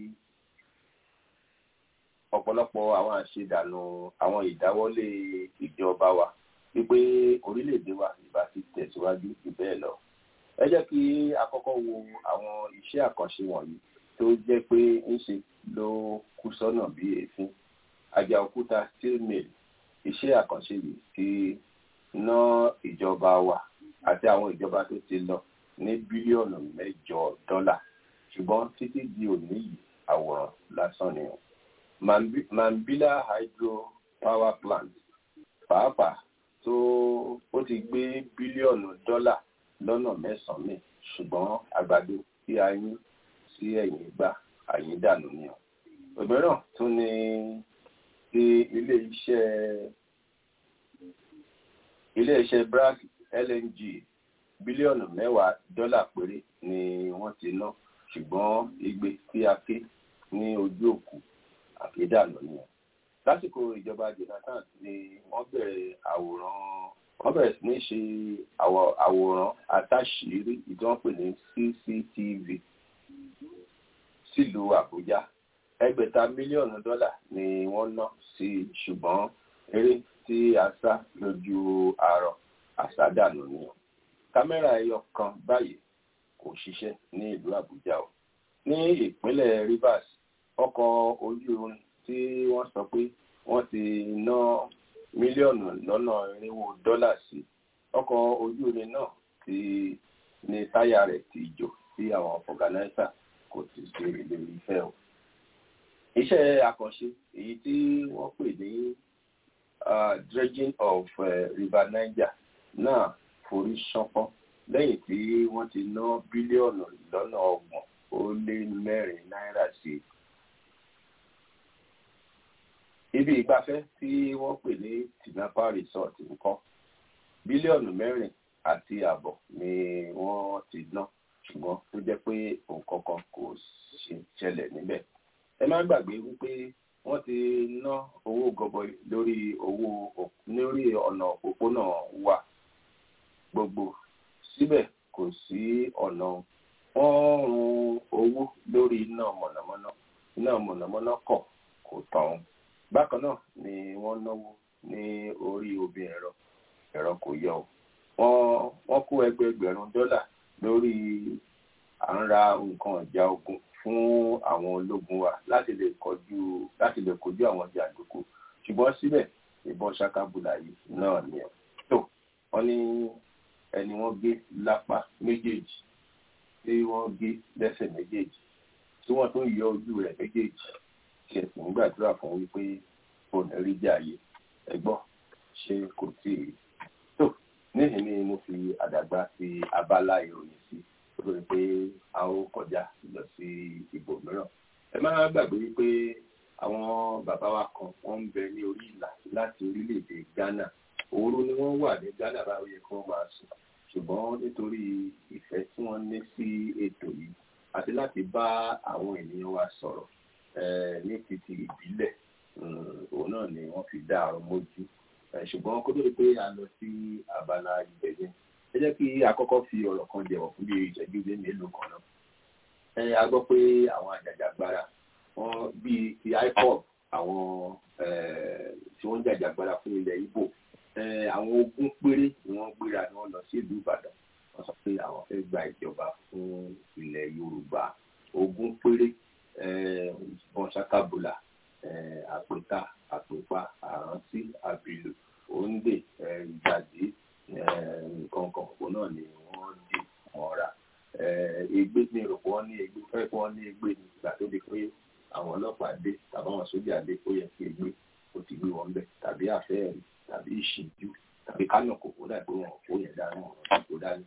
ọ̀pọ̀lọpọ̀ àwọn àṣedànù àwọn ìdáwọ́lé ìjọba wa wípé orílẹ̀-èdè wa ìbá ti tẹ̀síwájú jù bẹ́ẹ̀ lọ. ẹ jẹ́ kí a kọ́kọ́ wo àwọn iṣẹ́ àkànṣe wọ̀nyí tó jẹ́ pé ńṣe ló kú sọ́nà bí èéfín. Àjàòkúta steel mill iṣẹ́ àkànṣe yìí ti ná ìjọba wa àti àwọn ìjọba tó ti lọ ní bílíọ̀nù mẹ́jọ dọ́là ṣùgbọ́n títí di òní yìí àwòrán lásán ni o. Mambila hydro power plant pàápàá tó ó ti gbé bílíọ̀nù dọ́là lọ́nà mẹ́sàn-án mi ṣùgbọ́n àgbàdo tí a yín sí ẹ̀yìn gbà àyín dànù ni o. òmíràn tún ní ti ilé iṣẹ́ ilé iṣẹ́ brac LNG bílíọ̀nù mẹ́wàá dọ́là péré ni wọ́n ti ná ṣùgbọ́n igbe tí a ké ní ojú òkú àkédànù ni o lásìkò ìjọba Jonathan ni wọ́n bẹ̀rẹ̀ àwòrán wọ́n bẹ̀rẹ̀ sí ní ṣe àwòrán àtàṣírí ìdánpè ní CCTV sílùú Àbújá ẹgbẹ̀ta mílíọ̀nù dọ́là ni wọ́n ná sí i ṣùgbọ́n eré tí a sá lójú àárọ̀ àsádànù ni o kámẹ́rà ẹyọ kan báyìí kò ṣiṣẹ́ ní ìlú Àbújá o ní ìpínlẹ̀ Rivers ọkọ̀ ojú irin tí wọ́n sọ pé wọ́n ti ná mílíọ̀nù lọ́nà irinwó dọ́là sí ọkọ̀ ojú irin náà ti ní táyà rẹ̀ ti jò tí àwọn fọ̀gánáísà kò ti ṣe ìlérí ìfẹ́ o. iṣẹ́ àkànṣe èyí tí wọ́n pè ní dredging of uh, river Niger náà forí ṣánpọ́n lẹ́yìn tí wọ́n ti ná bílíọ̀nù lọ́nà ọgbọ̀n ó lé mẹ́rin náírà sí i ibi ìgbafẹ́ tí wọ́n pè ní tinapa resort nǹkan bílíọ̀nù mẹ́rin àti ààbọ̀ ni wọ́n ti ná ṣùgbọ́n tó jẹ́ pé nǹkan kan kò ṣẹlẹ̀ níbẹ̀. ẹ má gbàgbé wípé wọ́n ti ná owó gọbọi lórí owó lórí ọ̀nà òpópónà wa gbogbo síbẹ̀ kò sí ọ̀nà wọ́n run owó lórí iná mọ̀nàmọ́ná iná mọ̀nàmọ́ná kọ̀ kò tán bákan náà ni wọ́n náwó ní orí obì ẹ̀rọ ẹ̀rọ kò yọ wọ́n wọ́n kó ẹgbẹẹgbẹ̀rún dọ́là lórí à ń ra nǹkan ìjà ogun fún àwọn ológun wa láti lè kojú láti lè kojú àwọn jàǹdùkú ṣùgbọ́n síbẹ̀ ìbọn ṣakabula yìí náà ni ọ̀ tó wọ́n ní ẹni wọ́n gé lápá méjèèjì tí wọ́n gé lẹ́sẹ̀ méjèèjì tí wọ́n tún yọ ojú rẹ̀ méjèèjì ṣe sì ń gbàdúrà fún wípé kò ní rí jàyè ẹgbọ́n ṣé kò tí ì tó níhìn ni mo fi àdàgbà sí abala ìròyìn sí lórí pé a ó kọjá lọ sí ibò mìíràn ẹ má gbàgbé wípé àwọn bàbá wa kan wọ́n ń bẹ ní orí ìlà láti orílẹ̀-èdè Ghana òru ni wọ́n wà ní Ghana báwo yẹ kí wọ́n máa sùn ṣùgbọ́n nítorí ìfẹ́ tí wọ́n ní sí ètò yìí àti láti bá àwọn ènìyàn wa sọ̀rọ̀ ní títí ìbílẹ̀ òun náà ni wọ́n fi dá àrùn mójú ṣùgbọ́n kó tó di pé a lọ sí abala ibẹ̀ yẹn ẹ jẹ́ kí a kọ́kọ́ fi ọ̀rọ̀ kan jẹ̀wọ̀ fún bí ìṣẹ́jú bíi mélòó kan náà a gbọ́ pé àwọn àjàjàgbara wọn bíi ti ipob àwọn tí wọ́n ń jàjàgbara fún ilẹ̀ Ìgbò àwọn ogún péré ni wọ́n gbéra ni wọ́n lọ sí ìlú Ìbàdàn wọ́n sọ pé àwọn fẹ́ gba ìjọba fún ilẹ̀ Yorùbá ogún péré ìbọn ṣakabula àpèta àpèpa àrántí àbìlù òǹdè ìjàdí nǹkan kan òun náà ni wọ́n dì wọ́n ra ègbé ní ìròpọ̀ wọn ní ègbé fẹ́ kí wọ́n ní ègbé ní ìgbà tó di pé àwọn ọlọ́pàá dé tàbí àwọn sójà dé ó yẹ kí ègbé ó ti gbé wọn bẹ̀ tàbí àfẹ́ẹ̀rí tàbí ìṣíjú tàbí kánà kòkó dà pé wọn kò yẹn dání wọn kò dání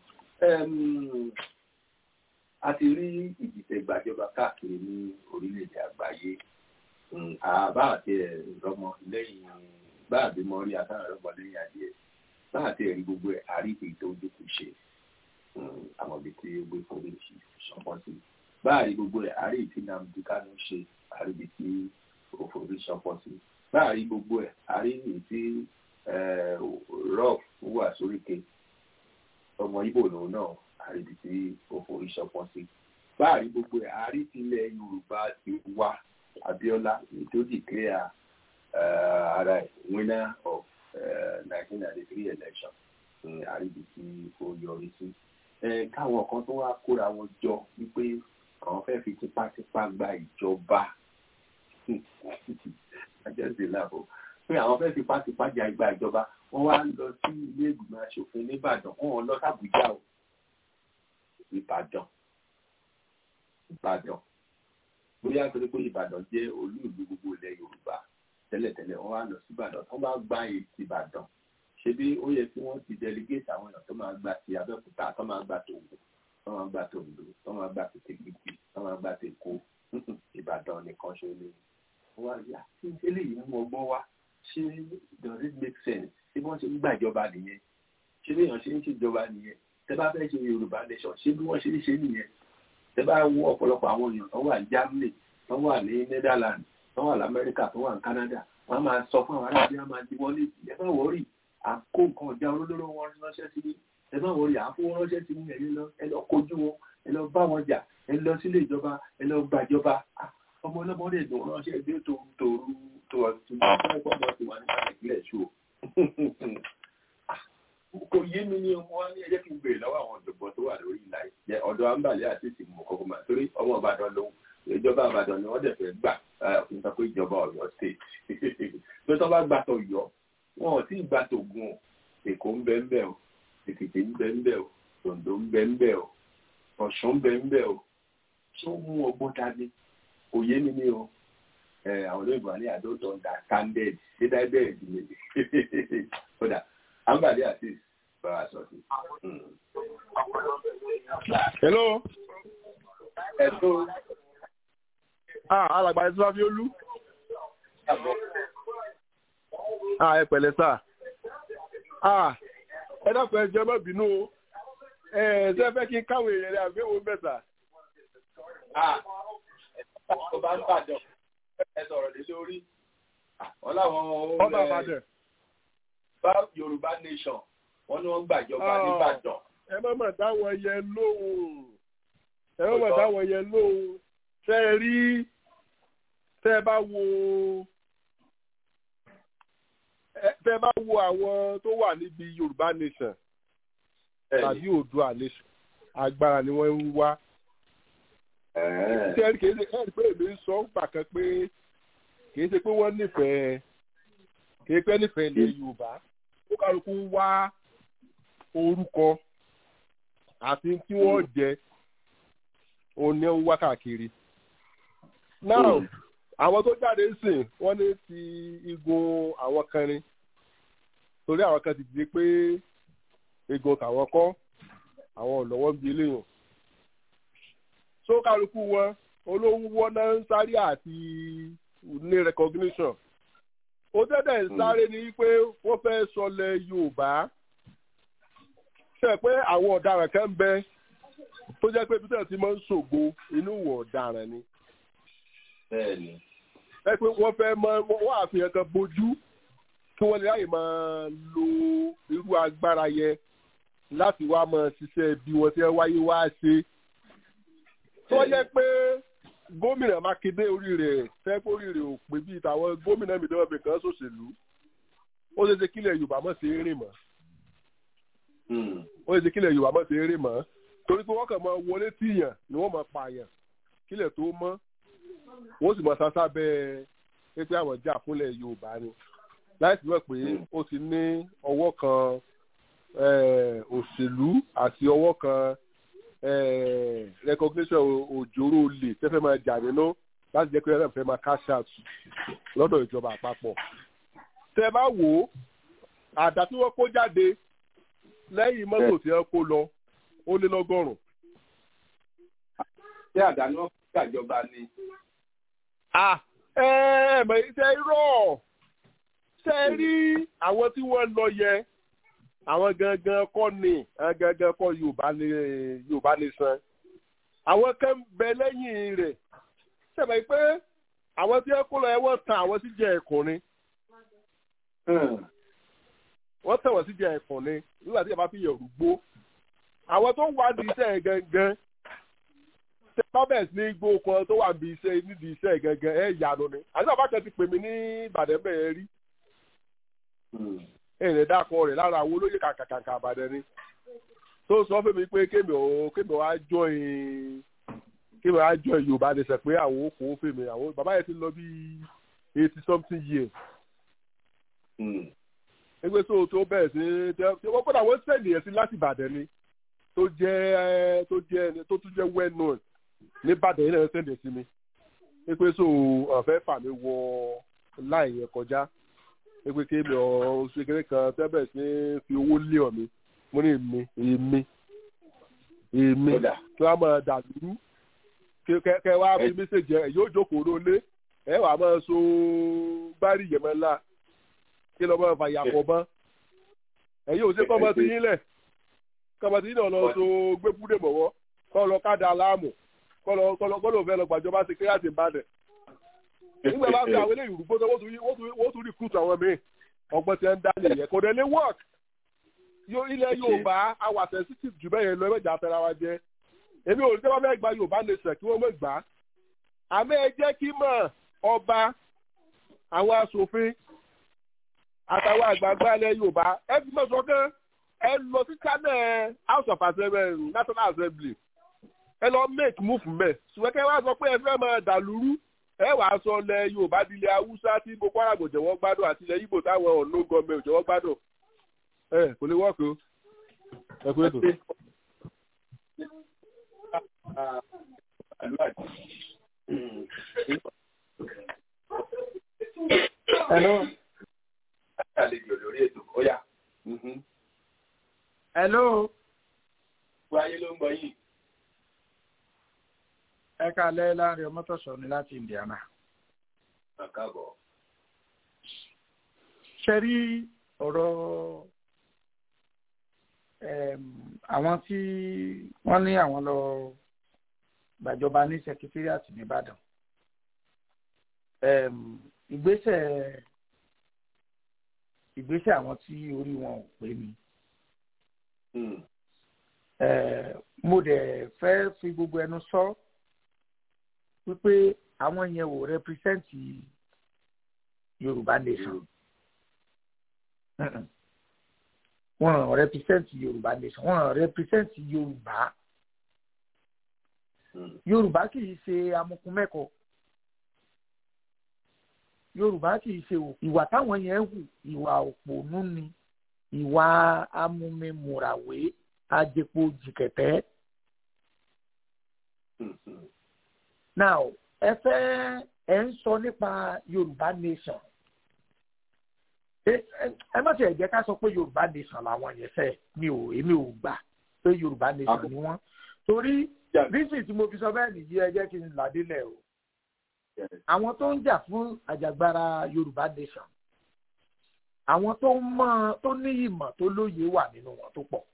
a ti rí ìdìtẹ̀ gbàjọba káàkiri ní orílẹ̀-èdè àgbáyé àbá àti ẹ̀rọmọ lẹ́yìn bá àbímọ rí àtàwọn ẹ̀rọmọ lẹ́yìn adìẹ bá àti ẹ̀rí gbogbo ẹ̀ àríkè tó dúkù ṣe àwọn ibi tí ó gbé fún mi ṣọpọ́ sí bá àrí gbogbo ẹ̀ àrí tí Nnamdi Kanu ṣe àríbi tí òfòrí ṣọpọ́ sí báàrí gbogbo ẹ̀ àrí èyí tí rock wà sóríke ọmọ ibo lòun náà àríbi tí ó forí ṣọpọ́n sí báàrí gbogbo ẹ̀ àrí tilẹ̀ yorùbá ti wá abiola tó declare uh, ara ẹ̀ winner of nineteen ninety three election ní àríbi tí ó yọrí sí káwọn kan tó wá kóra wọn jọ wípé àwọn fẹ́ẹ́ fi tipátipá gba ìjọba àjẹsí làbò pé àwọn fẹ́ẹ́ fi tipátipá jà gba ìjọba wọ́n wá lọ sí ilé ìgbìmọ̀ asòfin nìbàdàn wọ́n lọ sàbújá o ìbàdàn ìbàdàn bóyá nítorí pé ìbàdàn jẹ́ olú ìlú gbogbo ilẹ̀ yorùbá tẹ́lẹ̀tẹ́lẹ̀ wọ́n wá lọ sí ìbàdàn wọ́n bá gba ètò ìbàdàn ṣebí ó yẹ kí wọ́n ti delegate àwọn èèyàn tó máa gbà ti abẹ́òkúta tó máa gbà tó wù tó máa gbà tó ńlò tó máa gbà tó tẹ̀gbìtì tó máa gbà tó èkó ìbàdàn nìkan ṣe ni wọ́n wá yà tí eléyìí mú ọgbọ́n wá ṣé does it make sense ṣé wọ́n ṣe ń gbàjọba nìyẹn ṣé bí èèyàn ṣe ń ṣèjọba nìyẹn tẹ bá fẹ́ ṣe yorùbá nation ṣé bí wọ́n ṣe ń ṣe nìyẹn tẹ bá wo ọ̀pọ̀lọpọ̀ àwọn èèyàn tó wà ní germany tó wà ní netherlands tó wà ní amẹ́ríkà tó wà ní canada wọ́n máa sọ fún àwọn aráàlú àwọn máa di wọlé ẹ bá wọ́ọ̀rì àkó nǹkan ọjà olólóró wọn ránṣẹ́ sí ní ẹ má wọrí àfowó ránṣẹ́ sí ní ẹ̀yìn lọ ẹ lọ kojú wọn ẹ lọ bá wọn jà ẹ lọ sílé ìjọba ẹ lọ gbàjọba ọmọ ọlọ́mọ rẹ̀ dùn ránṣẹ́ ẹgbẹ́ tó tòru tó ọtún ọmọ ọmọ ti wà nípa ìpínlẹ̀ ṣó kò yé mi ní ọmọ wa ní ẹjẹ́ kí n béèrè lọ́wọ́ àwọn ọ̀jọ̀gbọ́n tó wà lórí ìlà yìí ọ̀dọ̀ àǹbàlẹ̀ àti ìsìnkú kọ̀ọ̀kan máa torí ọmọ ìbàdàn lòun ìjọba ìbàdàn ni wọ́n dẹ̀ fẹ́ gbà nípa pé ìjọba ọ̀yọ́ state tó tọ́ bá gbàtọ̀ yọ wọn ò tí ì gbà tògùn o èkó ń bẹ ń bẹ o èkìtì ń bẹ ń bẹ o tòǹdó ń bẹ ń bẹ o ọ̀ṣun ń bẹ ń bẹ o tó mú ọgbọ́n dání kò yé mi ní o àwọn olóyìnbó ní àdó tó ń da standard ṣé dábẹ́ẹ̀ ni kódà àǹbàdé àti bàbá sọ sí. hello. ẹ̀sùn. ah alàgbà ẹ̀ tí wàá fi olú. ah ẹ pẹ̀lẹ́ sà ah ẹ dákun ẹ jẹ́ má bínú o ẹ ṣe fẹ́ kí n káwọn èèyàn rẹ àbí òun bẹ̀sà. ah tó bá ń bàdàn ẹ sọ̀rọ̀ lé lórí wọn láwọn ọba àbàdàn. bá yorùbá nation wọn ni wọn gbàjọba nìbàdàn. ẹ má mà dáwọn yẹn lóhùn ẹ má mà dáwọn yẹn lóhùn ṣe é rí tẹ́ ẹ bá wo tẹ bá wo àwọn tó wà níbi yorùbá nation tàbí oòduà nation agbára ni wọ́n ń wá. ṣé kìí ṣe ẹ̀rí pé èmi ń sọ gbà kan pé kìí ṣe pé wọ́n nífẹ̀ẹ́ kìí pẹ́ nífẹ̀ẹ́ ilẹ̀ yorùbá ó kálukú ń wá orúkọ àti tí wọ́n jẹ òun ni ń wá káàkiri. now àwọn tó jáde ń sìn wọ́n ní ti igun àwọn kan ni torí àwọn kan ti di pé igun tàwọn kọ́ àwọn ọ̀lọ́wọ́ ń bi eléyàn so kálukú wọn olówó náà ń sáré àti ní recognition ó tẹ́tẹ̀ ń sáré ní pé wọ́n fẹ́ sọlẹ̀ yorùbá ṣe pé àwọn ọ̀daràn kan ń bẹ tó jẹ́ pé peter ti máa ń ṣògo inú wọ̀ ọ̀daràn ni. bẹ́ẹ̀ni ẹ pé wọ́n fẹ́ mọ wọ́n àfihàn kan bójú kí wọ́n lè ráyè máa lo irú agbára yẹn láti wá máa ṣiṣẹ́ bí wọ́n ti wáyé wá ṣe. tó yẹ pé gómìnà mákindé orí rẹ̀ fẹ́ kó orí rẹ̀ ò pé bíi tàwọn gómìnà mìíràn bẹ̀ kan ṣòṣèlú ó ṣe ṣe kílẹ̀ yorùbá mọ̀ sí rìn mọ́. ó ṣe ṣe kílẹ̀ yorùbá mọ̀ sí rìn mọ́ torí pé wọ́n kàn máa wọlé tìyàn ni wọ́n máa pààyàn kílẹ̀ tó mọ́ wọ́n sì mọ sásá bẹ́ẹ̀ pé pé àwọn jà fúnlẹ̀ yorùbá ni láìsí wẹ̀ pé ó ti ní ọwọ́ kan òṣèlú àti ọwọ́ kan recognition òjòrò olè tẹ́fẹ́ máa jà nínú láti jẹ́ pé ẹ̀rọ fẹ́ máa cash out lọ́dọ̀ ìjọba àpapọ̀. tẹ́ bá wò ó àdá tí wọ́n kó jáde lẹ́yìn mọ́tò tí wọ́n kó lọ ó lé lọ́gọ́rùn-ún. ṣé àdá náà gbàjọba ni ẹ mọ̀ ṣe irọ́ ṣe rí àwọn tí wọ́n lọ yẹ àwọn gangan kọ́ ni àwọn gangan kọ́ yorùbá ní yorùbá ní san àwọn kan bẹ lẹ́yìn rẹ̀ ṣẹ̀bẹ̀ pé àwọn tí wọ́n kó lọ ẹ wọ́n tan àwọn tí jẹ́ ẹ̀kùnrin wọ́n tẹ̀wọ̀n sí jẹ́ ẹ̀kàn ni nígbà tí ẹ bá fi yẹ̀ rúgbó àwọn tó wà ní iṣẹ́ ẹ̀ gangan tẹ bá bẹ̀rẹ̀ sí ní gbó kan tó wà ní iṣẹ́ nídìí iṣẹ́ ẹ̀ gangan ẹ̀ yanu ni àti bàbá kan ti pè mí ní Ìbàdàn bẹ̀rẹ̀ rí ẹ̀rẹ̀ dákọ̀ rẹ̀ lára àwọn olóyè kàkàkàkà Ìbàdàn ni tó sọ fún mi pé kémi ò kémi wá jọ ìn kémi wá jọ Yorùbá ní sẹ pé àwọn okò ó fèmí àwọn bàbá yẹn ti lọ bí eighty something years ẹgbẹ́ tó tó bẹ̀rẹ̀ sí tí wọ́n kọ́dà wọ́n sẹ́ẹ̀lì ẹ̀ sí láti Ìbàdàn ni tó jẹ́ tó jẹ́ tó tún jẹ́ well known ní Ìbàdàn yìí náà sẹ́ẹ̀lì sí mi ẹgbẹ́ tó ọ̀fẹ́ fà mí wọ láì yẹn kọjá ẹgbẹ́ kémi ọ̀ ṣe kékeré kan tẹ́bẹ̀ sí fi owó lé ọ̀ mi mo ní èmi èmi èmi kí wọ́n máa dà lúrú kẹ wá fi mẹ́sẹ̀jì ẹ̀ yóò jókòó lólé ẹ wàá máa so gbárí yẹ̀mẹ́lá kí lọ́ máa fàyà pọ̀ mọ́ ẹ̀yin ò sí kọ́mọ tí yín lẹ̀ kọ́mọ tí yín náà lọ so gbẹ́kúdè mọ̀wọ́ kọ́ lọ ká da láàmù kọ́ lọ kọ́ lọ fẹ́ lọ gbàjọba sí kíláàsì ìbàdàn nígbà bá fi àwọn eléyìí rúgbó tó wọ́n tún recruit àwọn míì ọgbọ́n ti ń dá nìyẹn kò dé ní work yóò ilẹ̀ yorùbá àwa sensitive jù bẹ́ẹ̀ yẹn lọ ẹ̀mẹ́jà tẹ̀ra wa jẹ́ èmi ò ní tẹ́wọ́ fẹ́ gba yorùbá nation kí wọ́n mọ̀ gbà á àmọ́ ẹ jẹ́ kí mọ̀ ọba àwọn asòfin àtàwọn àgbààgbà ilẹ̀ yorùbá ẹ fi mọ̀ sọ́kàn ẹ lọ sí channel house of assembly national assembly ẹ lọ make move mẹ́ ṣùgbọ́n wá sọ pé ẹ fẹ́ máa dàlúrú ẹ wàá sọ ilẹ̀ yorùbá di ilẹ̀ haúsá tí boko haram ò jẹ́wọ́ gbádùn àti ilẹ̀ ibo táwọn ọ̀nà gọ́ọ̀mẹ̀ ò jẹ́wọ́ gbádùn ẹ kò lè wọ́ọ̀kì o ẹ kú ètò. Hello. Àlejò lórí ètò ọ̀yà. Hello. Gbogbo ayé ló ń gbọ́ yìí. Ẹ káalẹ́ láàrin ọmọtọ̀sọ ni láti Indiana. Àkàbọ̀. Ṣé rí ọ̀rọ̀ àwọn tí wọ́n ní àwọn lọ gbàjọba ní sẹkítírìàtì nìbàdàn ìgbésẹ̀ ìgbésẹ̀ àwọn tí orí wọn ò pé ni mo dẹ̀ fẹ́ fi gbogbo ẹnu sọ wípé àwọn yẹn ò rẹpírẹsẹ̀ntì Yorùbá nation wọn rẹpírẹsẹ̀ntì Yorùbá nation wọn rẹpírẹsẹ̀ntì Yorùbá yorùbá kì í ṣe amukumẹ́kọ yorùbá kì í ṣe ìwà táwọn yẹn hù ìwà òpònú ni ìwà amúmimùràwé ajẹpo jìkẹtẹ. now ẹ fẹ́ ẹ ń sọ nípa yorùbá nation ẹ má tiẹ̀ jẹ́ ká sọ pé yorùbá nation làwọn yẹn fẹ́ mi ò èmi ò gbà pé yorùbá nation ni wọ́n torí rísì tí mo fi sọ bẹ́ẹ̀ nìyí ẹ jẹ́ kí n làdílẹ̀ o àwọn tó ń jà fún àjàgbara yorùbá nation àwọn tó mọ̀ tó ní ìmọ̀ tó lóye wà nínú wọn tó pọ̀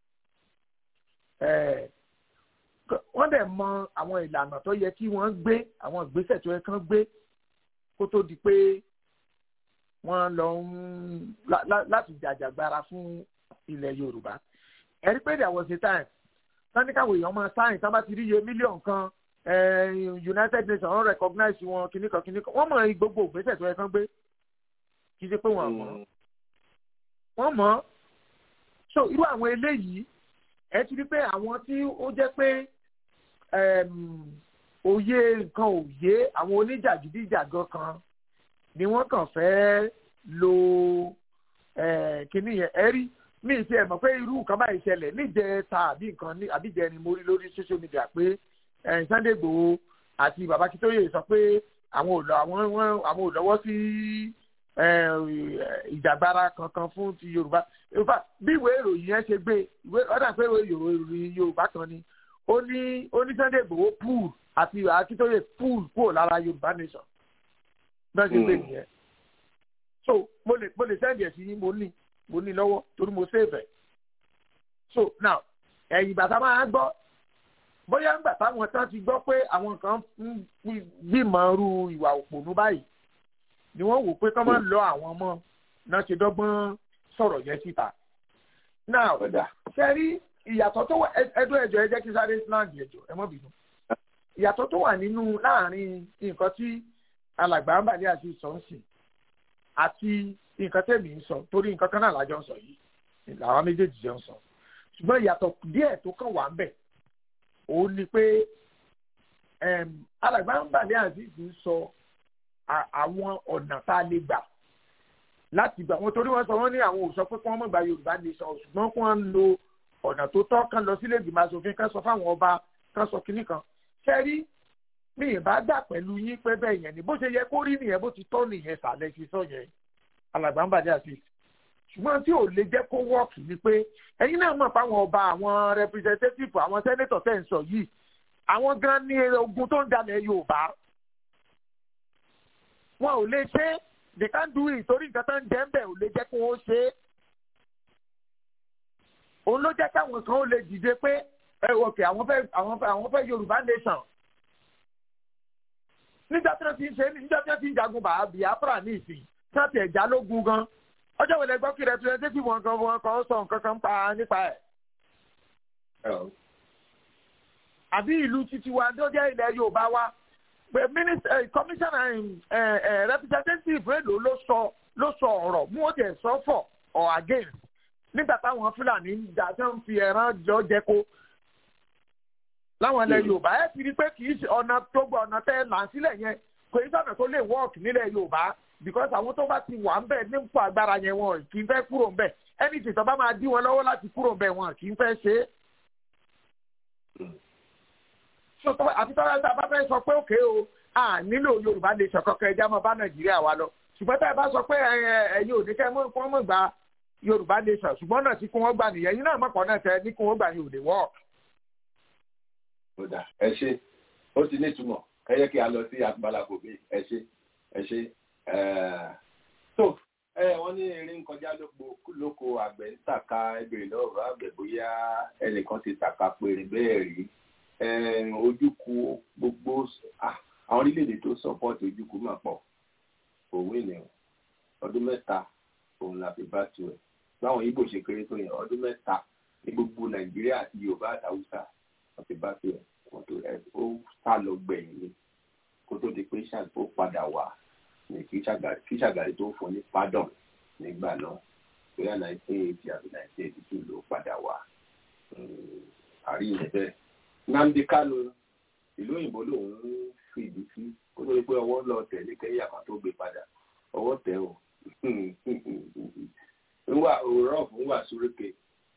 wọ́n dẹ̀ mọ̀ àwọn ìlànà tó yẹ kí wọ́n gbé àwọn ìgbésẹ̀ tó yẹ kán gbé kó tó di pé wọ́n lọ ń láti jàjàgbara fún ilẹ̀ yorùbá ẹ̀rí pé there was a time sani káwọn èèyàn máa sáyìn tí wọn bá ti rí iye mílíọ̀nù kan united nations wọn recognize wọn kìnnìkan kìnnìkan wọn mọ gbogbo ìgbésẹ̀ tó yẹ kán gbé kì í ṣe pé wọn mọ̀ wọn mọ̀ so irú àwọn eléyìí ẹ ti rí pé àwọn tí ó jẹ́ pé òye nǹkan òye àwọn oníjàgídíjàgan kan ni wọ́n kàn fẹ́ lo kínní yẹn ẹ rí mi ti ẹ̀ mọ̀ pé irú nǹkan báyìí ṣẹlẹ̀ níjẹta àbí nǹkan ní àbíjẹ ni mo rí lórí social media pé Sunday Igboho àti bàbá Akíntóyè sọ pé àwọn ò lọ àwọn àwọn ò lọ́wọ́ sí ìjàgbara kankan fún ti Yorùbá bí ìwé ìròyìn yẹn ṣe gbé ìwé ọ̀dà pé ìwé ìròyìn Yorùbá kan ni ó ní ó ní Sunday Igboho pool àti Akíntóyè pool kúrò lára Yorùbá nation bẹ́ẹ̀ ṣe gbé nìyẹn so mo lè mo lè sẹ́ndì ẹ̀ sí mo ní mo ní lọ́wọ́ torí mo save ẹ̀ so now ẹ̀yìn bàtà máa gbọ́ bóyá ń gbà táwọn tán ti gbọ́ pé àwọn kan ń gbìmọ̀ ru ìwà òpònú báyìí ni wọ́n wò pé kọ́ máa ń lọ àwọn ọmọ náà ṣe dọ́gbọ́n sọ̀rọ̀ yẹn síta. now ṣe rí ìyàtọ̀ tó wà ẹjọ́ ẹjọ́ ẹ jẹ́ kí sáré slang ẹjọ́ ẹ mọ́ bínú. ìyàtọ̀ tó wà nínú láàrin nǹkan tí alàgbà ń bàlẹ́ àti ìsọ̀nsìn àti nǹkan tẹ̀mí ń sọ torí nǹkan kan náà lájọ ń sọ yìí làwọn méjèèjì jọ ń sọ ṣùgbọ́n ìyàtọ̀ díẹ̀ tó kàn wá ń bẹ̀ òun ni pé alàgbà ń bàlẹ́ àti ìsìn sọ àwọn ọ̀nà tá a lè gbà láti gbà wọn torí wọn sọ wọn ní àwọn ò sọ pé kí wọn mọ̀ gba Yorùbá nation ṣùgbọ́n kí wọ́n lo ọ̀nà tó tọ́ kán lọ sílé ìgbìmọ̀ asòfin kán sọ fáwọn ọba kán sọ kínní kan ṣẹ́rí mi ì bá gbà pẹ̀lú yín pé bẹ́ẹ̀ yẹn ni bó ṣe yẹ kó rí nìyẹn bó ti tọ́ nìyẹn sàlẹ̀ fi sọ yẹn alàgbà ń bàjẹ́ àti ṣùgbọ́n tí ò lè jẹ́ kó wọ́ọ̀kì ni pé ẹ̀yin náà mọ̀ fáwọn ọba àwọn representative àwọn senator tẹ̀ ń sọ yìí àwọn gan ní ogun tó ń dalẹ̀ Yorùbá wọn ò lè ṣe they can't do it torí nǹkan tó ń jẹ́ ń bẹ̀ ò lè jẹ́ kó wọ́n ṣe é òun ló jẹ́ káwọn kan ó lè dìde pé ẹ òkè àwọn fẹ́ àwọn fẹ́ àwọn fẹ́ Yorùbá nation nígbà tí wọ́n ti ń ṣe nígbà tí wọ́n ti ń jagun bàá Biafra ní ìsìn tí wọ́n ti ẹ̀já lógun gan ọjọ́ wo lẹ gbọ́ kí representative wọn kan wọn kan sọ nǹkan kan pa nípa ẹ̀. àbí ìlú títí wa tó jẹ́ ilẹ̀ Yorùbá wa pé minister commissioner representative èlò ló sọ ló sọ ọ̀rọ̀ mú ó tẹ̀ sọ for or against nígbà táwọn Fúlàní ń jà tó ń fi ẹran jọ jẹko láwọn ilẹ̀ Yorùbá ẹ ti rí pé kì í ṣe ọ̀nà tó gbọ́ ọ̀nà tẹ́ là ń sílẹ̀ yẹn kò í sọ̀nà tó lè work nílẹ̀ Yorùbá because àwọn tó bá ti wà ń bẹ̀ nípò agbára yẹn wọn kì í fẹ́ kúrò ń bẹ̀ ẹni tí ìtọ́ba máa dí wọn lọ́wọ́ láti kúrò ń bẹ̀ wọn kì í fẹ́ ṣe é. àti tọ́lá tá a bá fẹ́ sọ pé òkè o a nílò Yorùbá lè ṣọ̀kọ́kọ́ ẹja mọ́ bá Nàìjíríà wa lọ ṣùgbọ́n tá a bá sọ pé ẹ̀yin ò ní kẹ́ mọ́ mọ́ gbà Yorùbá nation ṣùgbọ́n náà tí kí wọ́n gbà nìyẹn yín náà mọ̀pọ̀ náà tẹ ní kí wọ́n gbà ní òde wọ́ọ̀. kódà ẹ ṣe ó ti ní ìtumọ̀ ẹ yẹ kí a lọ sí agbára gòbí ẹ ṣe ẹ ṣe tó ẹ wọ́n ní erin kọjá lóko àgbẹ̀ ń tàka ẹbẹ̀rẹ̀ lọ́rọ̀ àgbẹ̀ bóyá ẹnìkan ti tàka péré bẹ́ẹ̀ rí ojúkú gbogbo àwọn orílẹ̀-èdè tó sọ́pọ̀tì ojúkú mà pọ̀ òwe ni ọdún mẹ́ta òun la fi bá tu ẹ̀ báwọn Ìgbò ṣe kéré tó yẹn ọdún mẹ́ta ní gbogbo Nàìjíríà àti Yorùbá àti Haúsá wọ́n fi bá tu ẹ̀ wọ́n tó ẹ̀ ó sá lọ gbẹ̀yìn ni kó tó di pé ó padà wá ní kí Ṣàgàrí tó fún ní pardon nígbà náà bóyá nineteen eighty àbí nineteen eighty two ló padà wá àrí ìyẹn bẹ́ẹ̀. Nnamdi Kanu ìlú òyìnbó lòun fi ìlú sí kó tó di pé ọwọ́ lọ tẹ̀ ní Kẹ́yà kan tó gbé padà ọwọ́ tẹ̀ o nwa òwúrọ̀ fún wà súrékè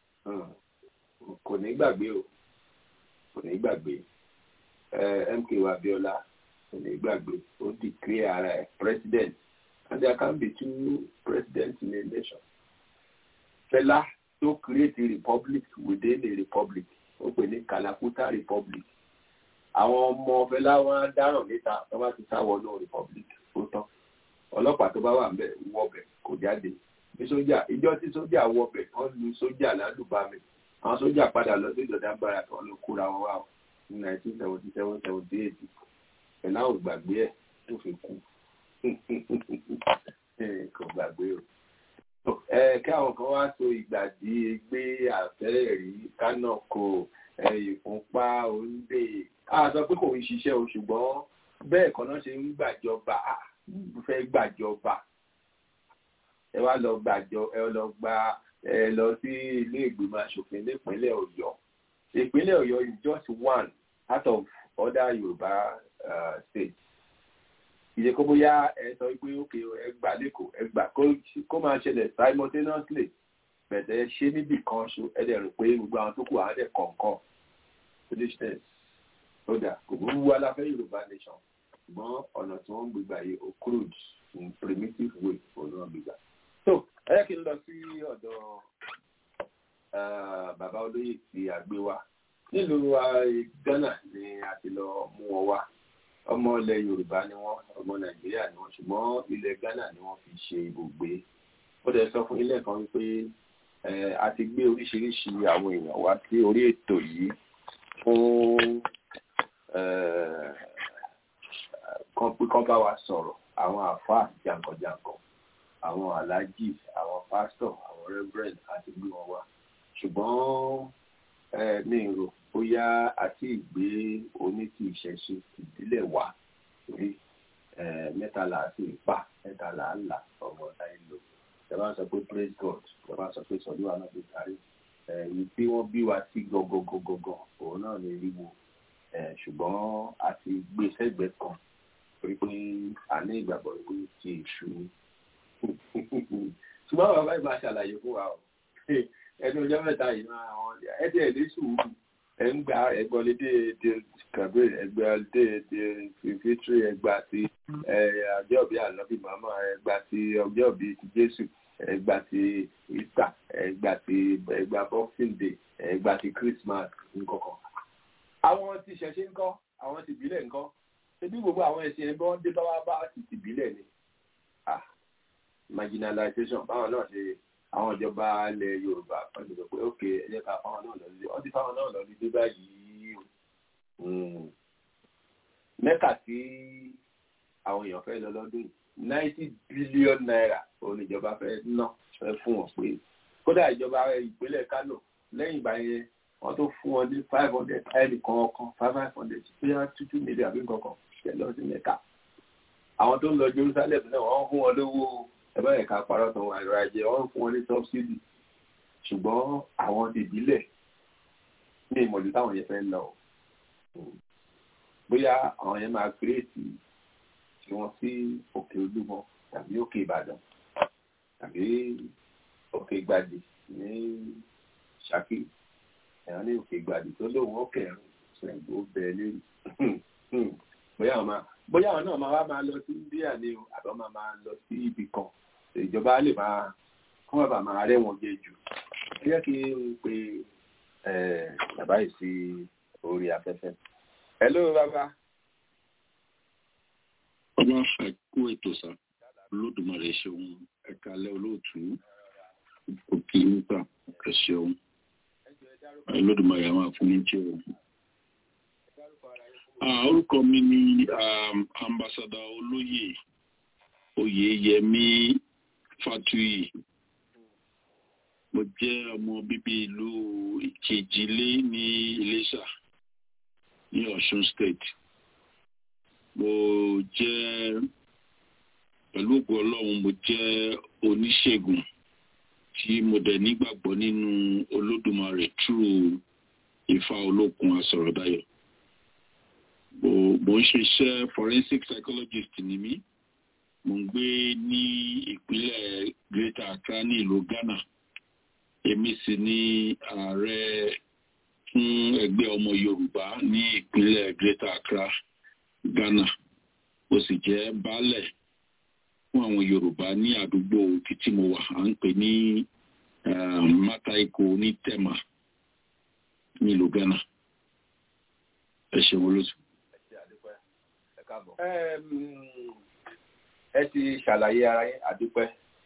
kò ní gbàgbé o kò ní gbàgbé MK Abiola kò ní gbàgbé ó declare ara ẹ̀ president and there can be two presidents in a nation. Fẹlá tó create a republic within a republic ó pè ní Kalakuta republic àwọn ọmọ Fẹlá wọn dáràn níta wọn bá ti sá wọnú republic ó tán ọlọ́pàá tó bá wà ńbẹ̀ wọbẹ̀ kò jáde ní sójà ìjọ tí sójà wọbẹ̀ wọ́n lu sójà lálùbami àwọn sójà padà lọ sí ìjọba gbára kan ló kóra wọn wá ní nineteen seventy seven seventy eight ẹ̀nà ò gbàgbé ẹ̀ tó fi kú kò gbàgbé o. ẹ kí àwọn kan wá so ìgbà di gbé àfẹ́rí kánà kò ìfúnpá òǹdè a sọ pé kò ń ṣiṣẹ́ o ṣùgbọ́n bẹ́ẹ̀ kan náà ṣe ń gbàjọba fẹ́ gbàjọba ẹ wá lọ gbàjọ ẹ lọ gba ẹ lọ sí ilé ìgbìmọ̀ asòfin nípínlẹ̀ Ọ̀yọ́ ìpínlẹ̀ Ọ̀yọ́ is just one out of other Yorùbá uh, states ìyẹn kó bóyá ẹ sọ pé ókè ẹ gbà lẹ́kọ̀ọ́ ẹ gbà kó máa ṣẹlẹ̀ simultaneously bẹ̀tẹ̀ ṣé níbì kan ṣo ẹ dẹ̀ rò pé gbogbo àwọn tó kù àwọn dẹ̀ kọ̀ọ̀kan foolishness ó dà kò burú wá láfẹ́ Yorùbá nation ṣùgbọ́n ọ̀nà tí wọ́n ń gbégbá yìí ó crude in primitive way òun náà gbégbá. so ẹ yẹ kí n lọ sí ọ̀dọ̀ bàbá olóyè tí a gbé wá nílùú Ghana ni a ti lọ mú wọn wá ọmọ ilẹ̀ Yorùbá ni wọ́n ọmọ Nàìjíríà ni wọ́n ṣùgbọ́n ilẹ̀ Ghana ni wọ́n fi ṣe ibùgbé ó dẹ̀ sọ fún ilé kan wípé a ti gbé oríṣiríṣi àwọn èèyàn wá sí orí ètò yìí fún kan pé kán bá wa sọ̀rọ̀ àwọn àfáà jàǹkànjàǹkàn àwọn aláàjì àwọn pásítọ̀ àwọn reverend àti gbé wọn wá ṣùgbọ́n mi rò bóyá àti ìgbé onítì ìṣẹ̀ṣe ìbílẹ̀ wá torí mẹ́tàlá sí ipa mẹ́tàlá ńlá ọmọ ọ̀tá ìlú ìjọba sọ pé praise God ìjọba sọ pé sọdúnwà náà ti kárí èyí tí wọ́n bí wa sí gọgọgọgọgọ òun náà ní ríwo ṣùgbọ́n a ti gbé sẹ́gbẹ̀ẹ́ kan torí pé a ní ìgbàgbọ́ pé ti èṣù ni ṣùgbọ́n bàbá yìí máa ṣàlàyé fún wa o ẹni ọjọ́ mẹ́ta yìí máa wọn ẹ̀dẹ̀ ẹ̀ ní sùúrù ẹ̀ ń gba ẹ̀gbọ́n lédè de kàbé ẹgbẹ́ dé de fífítírì ẹgbà ti ọjọ́ bíi ànábì màmá ẹgbà ti ọjọ́ bíi ti Jésù ẹgbà ti Easter ẹgbà ti ẹgbà Boxing Day ẹgbà ti Christmas nǹkankan. àwọn ti ṣẹ̀ṣẹ̀ ńkọ́ àwọn ti bílẹ̀ ńkọ́ ṣebí gbogbo àwọn ẹ̀sìn ẹ̀gbọ́n dé bá wá bá ti ti bílẹ̀ ni marginalization báwọn náà ṣe àwọn ìjọba ilẹ̀ yorùbá wọ́n ti sọ pé ok ẹ jẹ́ ká fáwọn náà lọ́lé wọ́n ti fáwọn náà lọ́lé dé báyìí mẹ́kà tí àwọn èèyàn fẹ́ lọ lọ́dún ninety billion naira òun ìjọba fẹ́ ná fẹ́ fún wọn pé kódà ìjọba ìpínlẹ̀ kánò lẹ́yìn ìgbà yẹn wọ́n tó fún wọn ní five hundred ẹnì kọ̀ọ̀kan five five hundred bóyá two two million àbí nǹkan kan ṣe lọ sí mẹ́kà àwọn tó ń lọ jerusalem náà wọ́n fún wọn lówó ẹ̀bá ẹ̀ka parọ́ tán àìrọ̀ ajẹ́ wọ́n fún wọn ní sọ́bsidì ṣùgbọ́n àwọn ìbílẹ̀ ní ìmọ̀lẹ́ táwọn yẹn fẹ́ lọ bóyá àwọn yẹn máa kírètì tí wọ́n sí òkè olúmọ tàbí òkè ìbàdàn tàbí òkè gbàdì ní ṣákì ẹ̀yàn ní òkè gbàdì tó lóun ọ̀kẹ́rùn ṣẹ̀gbọ́ bẹ́ẹ̀ lérò bóyá àwọn máa bóyá àwọn náà máa wá máa lọ sí india ni o àbọ̀ máa máa lọ sí ibì kan ìjọba lè máa kọ́ bàbá máa rẹ́ wọn jẹ jù ẹ jẹ́ kí n pe bàbá yìí sí orí afẹ́fẹ́. hello bàbá. ọba àìkú ètò sá olódùmarè ṣeun ẹ̀ka alẹ́ olóòtú òkè nípa ẹ̀ ṣeun olódùmarè àwọn àfúnníjẹ́ o orúkọ mi ni ambassador olóyè oyèyẹmí fatuyi mo jẹ́ ọmọ bíbí ìlú ìkejìlé ní iléṣà ní ọ̀ṣun state mo jẹ́ pẹ̀lú ògo ọlọ́run mo jẹ́ oníṣègùn tí mo dẹ̀ nígbàgbọ́ nínú olódùmarè true ifá olókun asọ̀rọ̀dáyọ̀ mo ń ṣiṣẹ́ forensic psychologist ni mí mo ń gbé ní ìpínlẹ̀ greater accra ní ìlú ghana èmi sì ni ààrẹ fún ẹgbẹ́ ọmọ yorùbá ní ìpínlẹ̀ greater accra ghana mo sì jẹ́ baálẹ̀ fún àwọn yorùbá ní àdúgbò títí mo wà à ń pè ní mataiko ní tema nílùú ghana ẹ ṣeun olóṣù káàbọ̀. ẹ ti ṣàlàyé ara yín àdúpẹ́.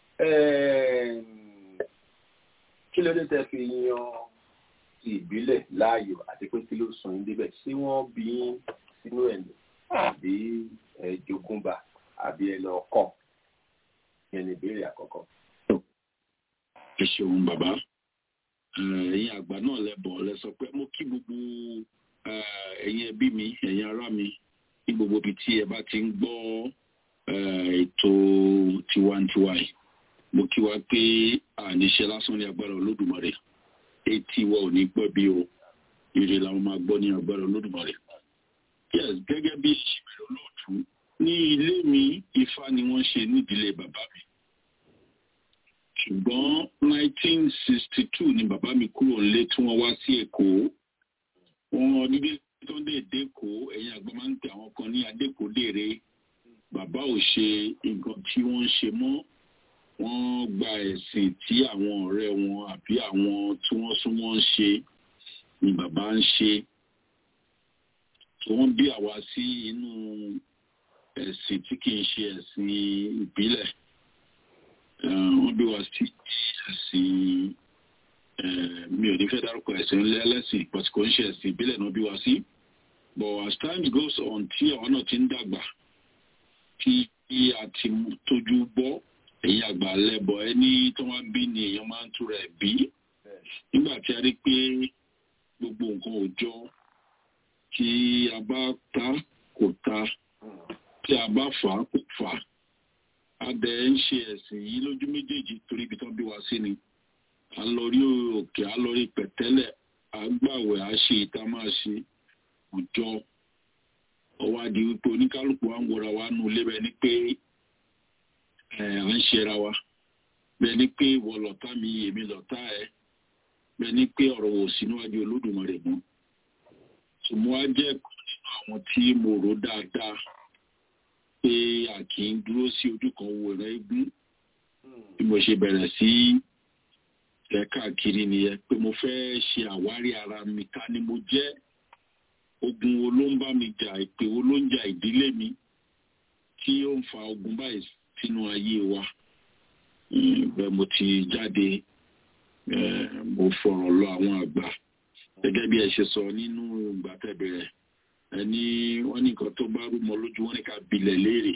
kí ló dé tẹ́ fi yan ti ìbílẹ̀ láàyò àti pé kí ló sùn yín débẹ̀ ṣé wọ́n bí yín sínú ẹ̀ ní àbí ẹ jogúnbà àbí ẹ lọ kọ́ yẹn ní ìbéèrè àkọ́kọ́. ẹ ṣeun bàbá ẹ̀yin àgbà náà lẹ́bọ̀ lẹ sọ pé mo kí gbogbo ẹ̀yin ẹbí mi ẹ̀yin ará mi ní gbogbo ibi tí ẹ bá ti ń gbọ́ ètò tiwantiwa yìí mo kí wa pé àníṣe lásán ní agbára olódùmarè etí wa ò ní gbọ́ bí o ire làwọn máa gbọ́ ní agbára olódùmarè. yes gẹ́gẹ́ bí ìṣẹ̀lẹ̀ olóòtú ní ilé mi ifá ni wọ́n ṣe nídìílé bàbá mi ṣùgbọ́n 1962 ni bàbá mi kúrò nílé tí wọ́n wá sí èkó wọn níbi tó ń dé dẹ́kọ̀ ẹ̀yin àgbà máa ń pè àwọn kan ní adékòdèrè bàbá ò ṣe nǹkan tí wọ́n ń ṣe mọ́ wọ́n gba ẹ̀sìn tí àwọn ọ̀rẹ́ wọn àbí àwọn tí wọ́n súnmọ́ ń ṣe ni bàbá ń ṣe tí wọ́n bí àwa sí inú ẹ̀sìn tí kì í ṣe ẹ̀sìn ìbílẹ̀ wọ́n bí wa sí ẹ̀sìn mi ò ní fẹ́ dárúkọ ẹ̀sìn ẹlẹ́sìn pàtí kò ń ṣe ẹ̀sìn ìbílẹ̀ náà bí wa sí but as time goes on tí àwọn náà ti ń dàgbà tí a ti tójú bọ́ ẹ̀yin àgbà lẹ́bọ̀ ẹni tó wá bí ni èèyàn máa ń túra ẹ̀ bí nígbà tí a rí pé gbogbo nǹkan ò jọ tí a bá ta kò ta tí a bá fà á kò fà á a dẹ̀ ń ṣe ẹ̀sìn yìí lójú méjèèjì torí ibi tó bí wa sí ni a lọ rí òkè a lọ rí pẹ̀tẹ́lẹ̀ a gbàwẹ̀ a ṣe ìta máa ṣe òjọ ọwọ́ adi wípé oníkálukú wa ń wọra wa nù lébẹ̀ ni pé ẹ̀ à ń ṣera wa bẹ́ẹ̀ ni pé ìwọ lọ̀tá mi èmi lọ̀tá ẹ̀ bẹ́ẹ̀ ni pé ọ̀rọ̀ wò sí níwájú olódùmarè mọ́ ṣùgbọ́n wá jẹ́ ẹ̀kọ́ nínú àwọn tí mo rò dáadáa pé a kì í dúró sí ojú kan wo ìran eégún bí mo ṣe bẹ̀rẹ̀ sí ẹ̀ káàkiri nìyẹn pé mo fẹ́ ṣe àwárí ara mi ká ni mo jẹ́ ogun wo ló ń bá mi jà ìpè wo ló ń jà ìdílé mi tí ó ń fa ogun báyìí sínú ayé wa bẹ́ẹ̀ mo ti jáde mo fọ̀rọ̀ lọ àwọn àgbà gẹ́gẹ́ bí ẹ ṣe sọ nínú ìgbà tẹ̀bẹ̀rẹ̀ ẹni wọ́n ní nǹkan tó bá rúmọ lójú wọn ní ká bilẹ̀ léèrè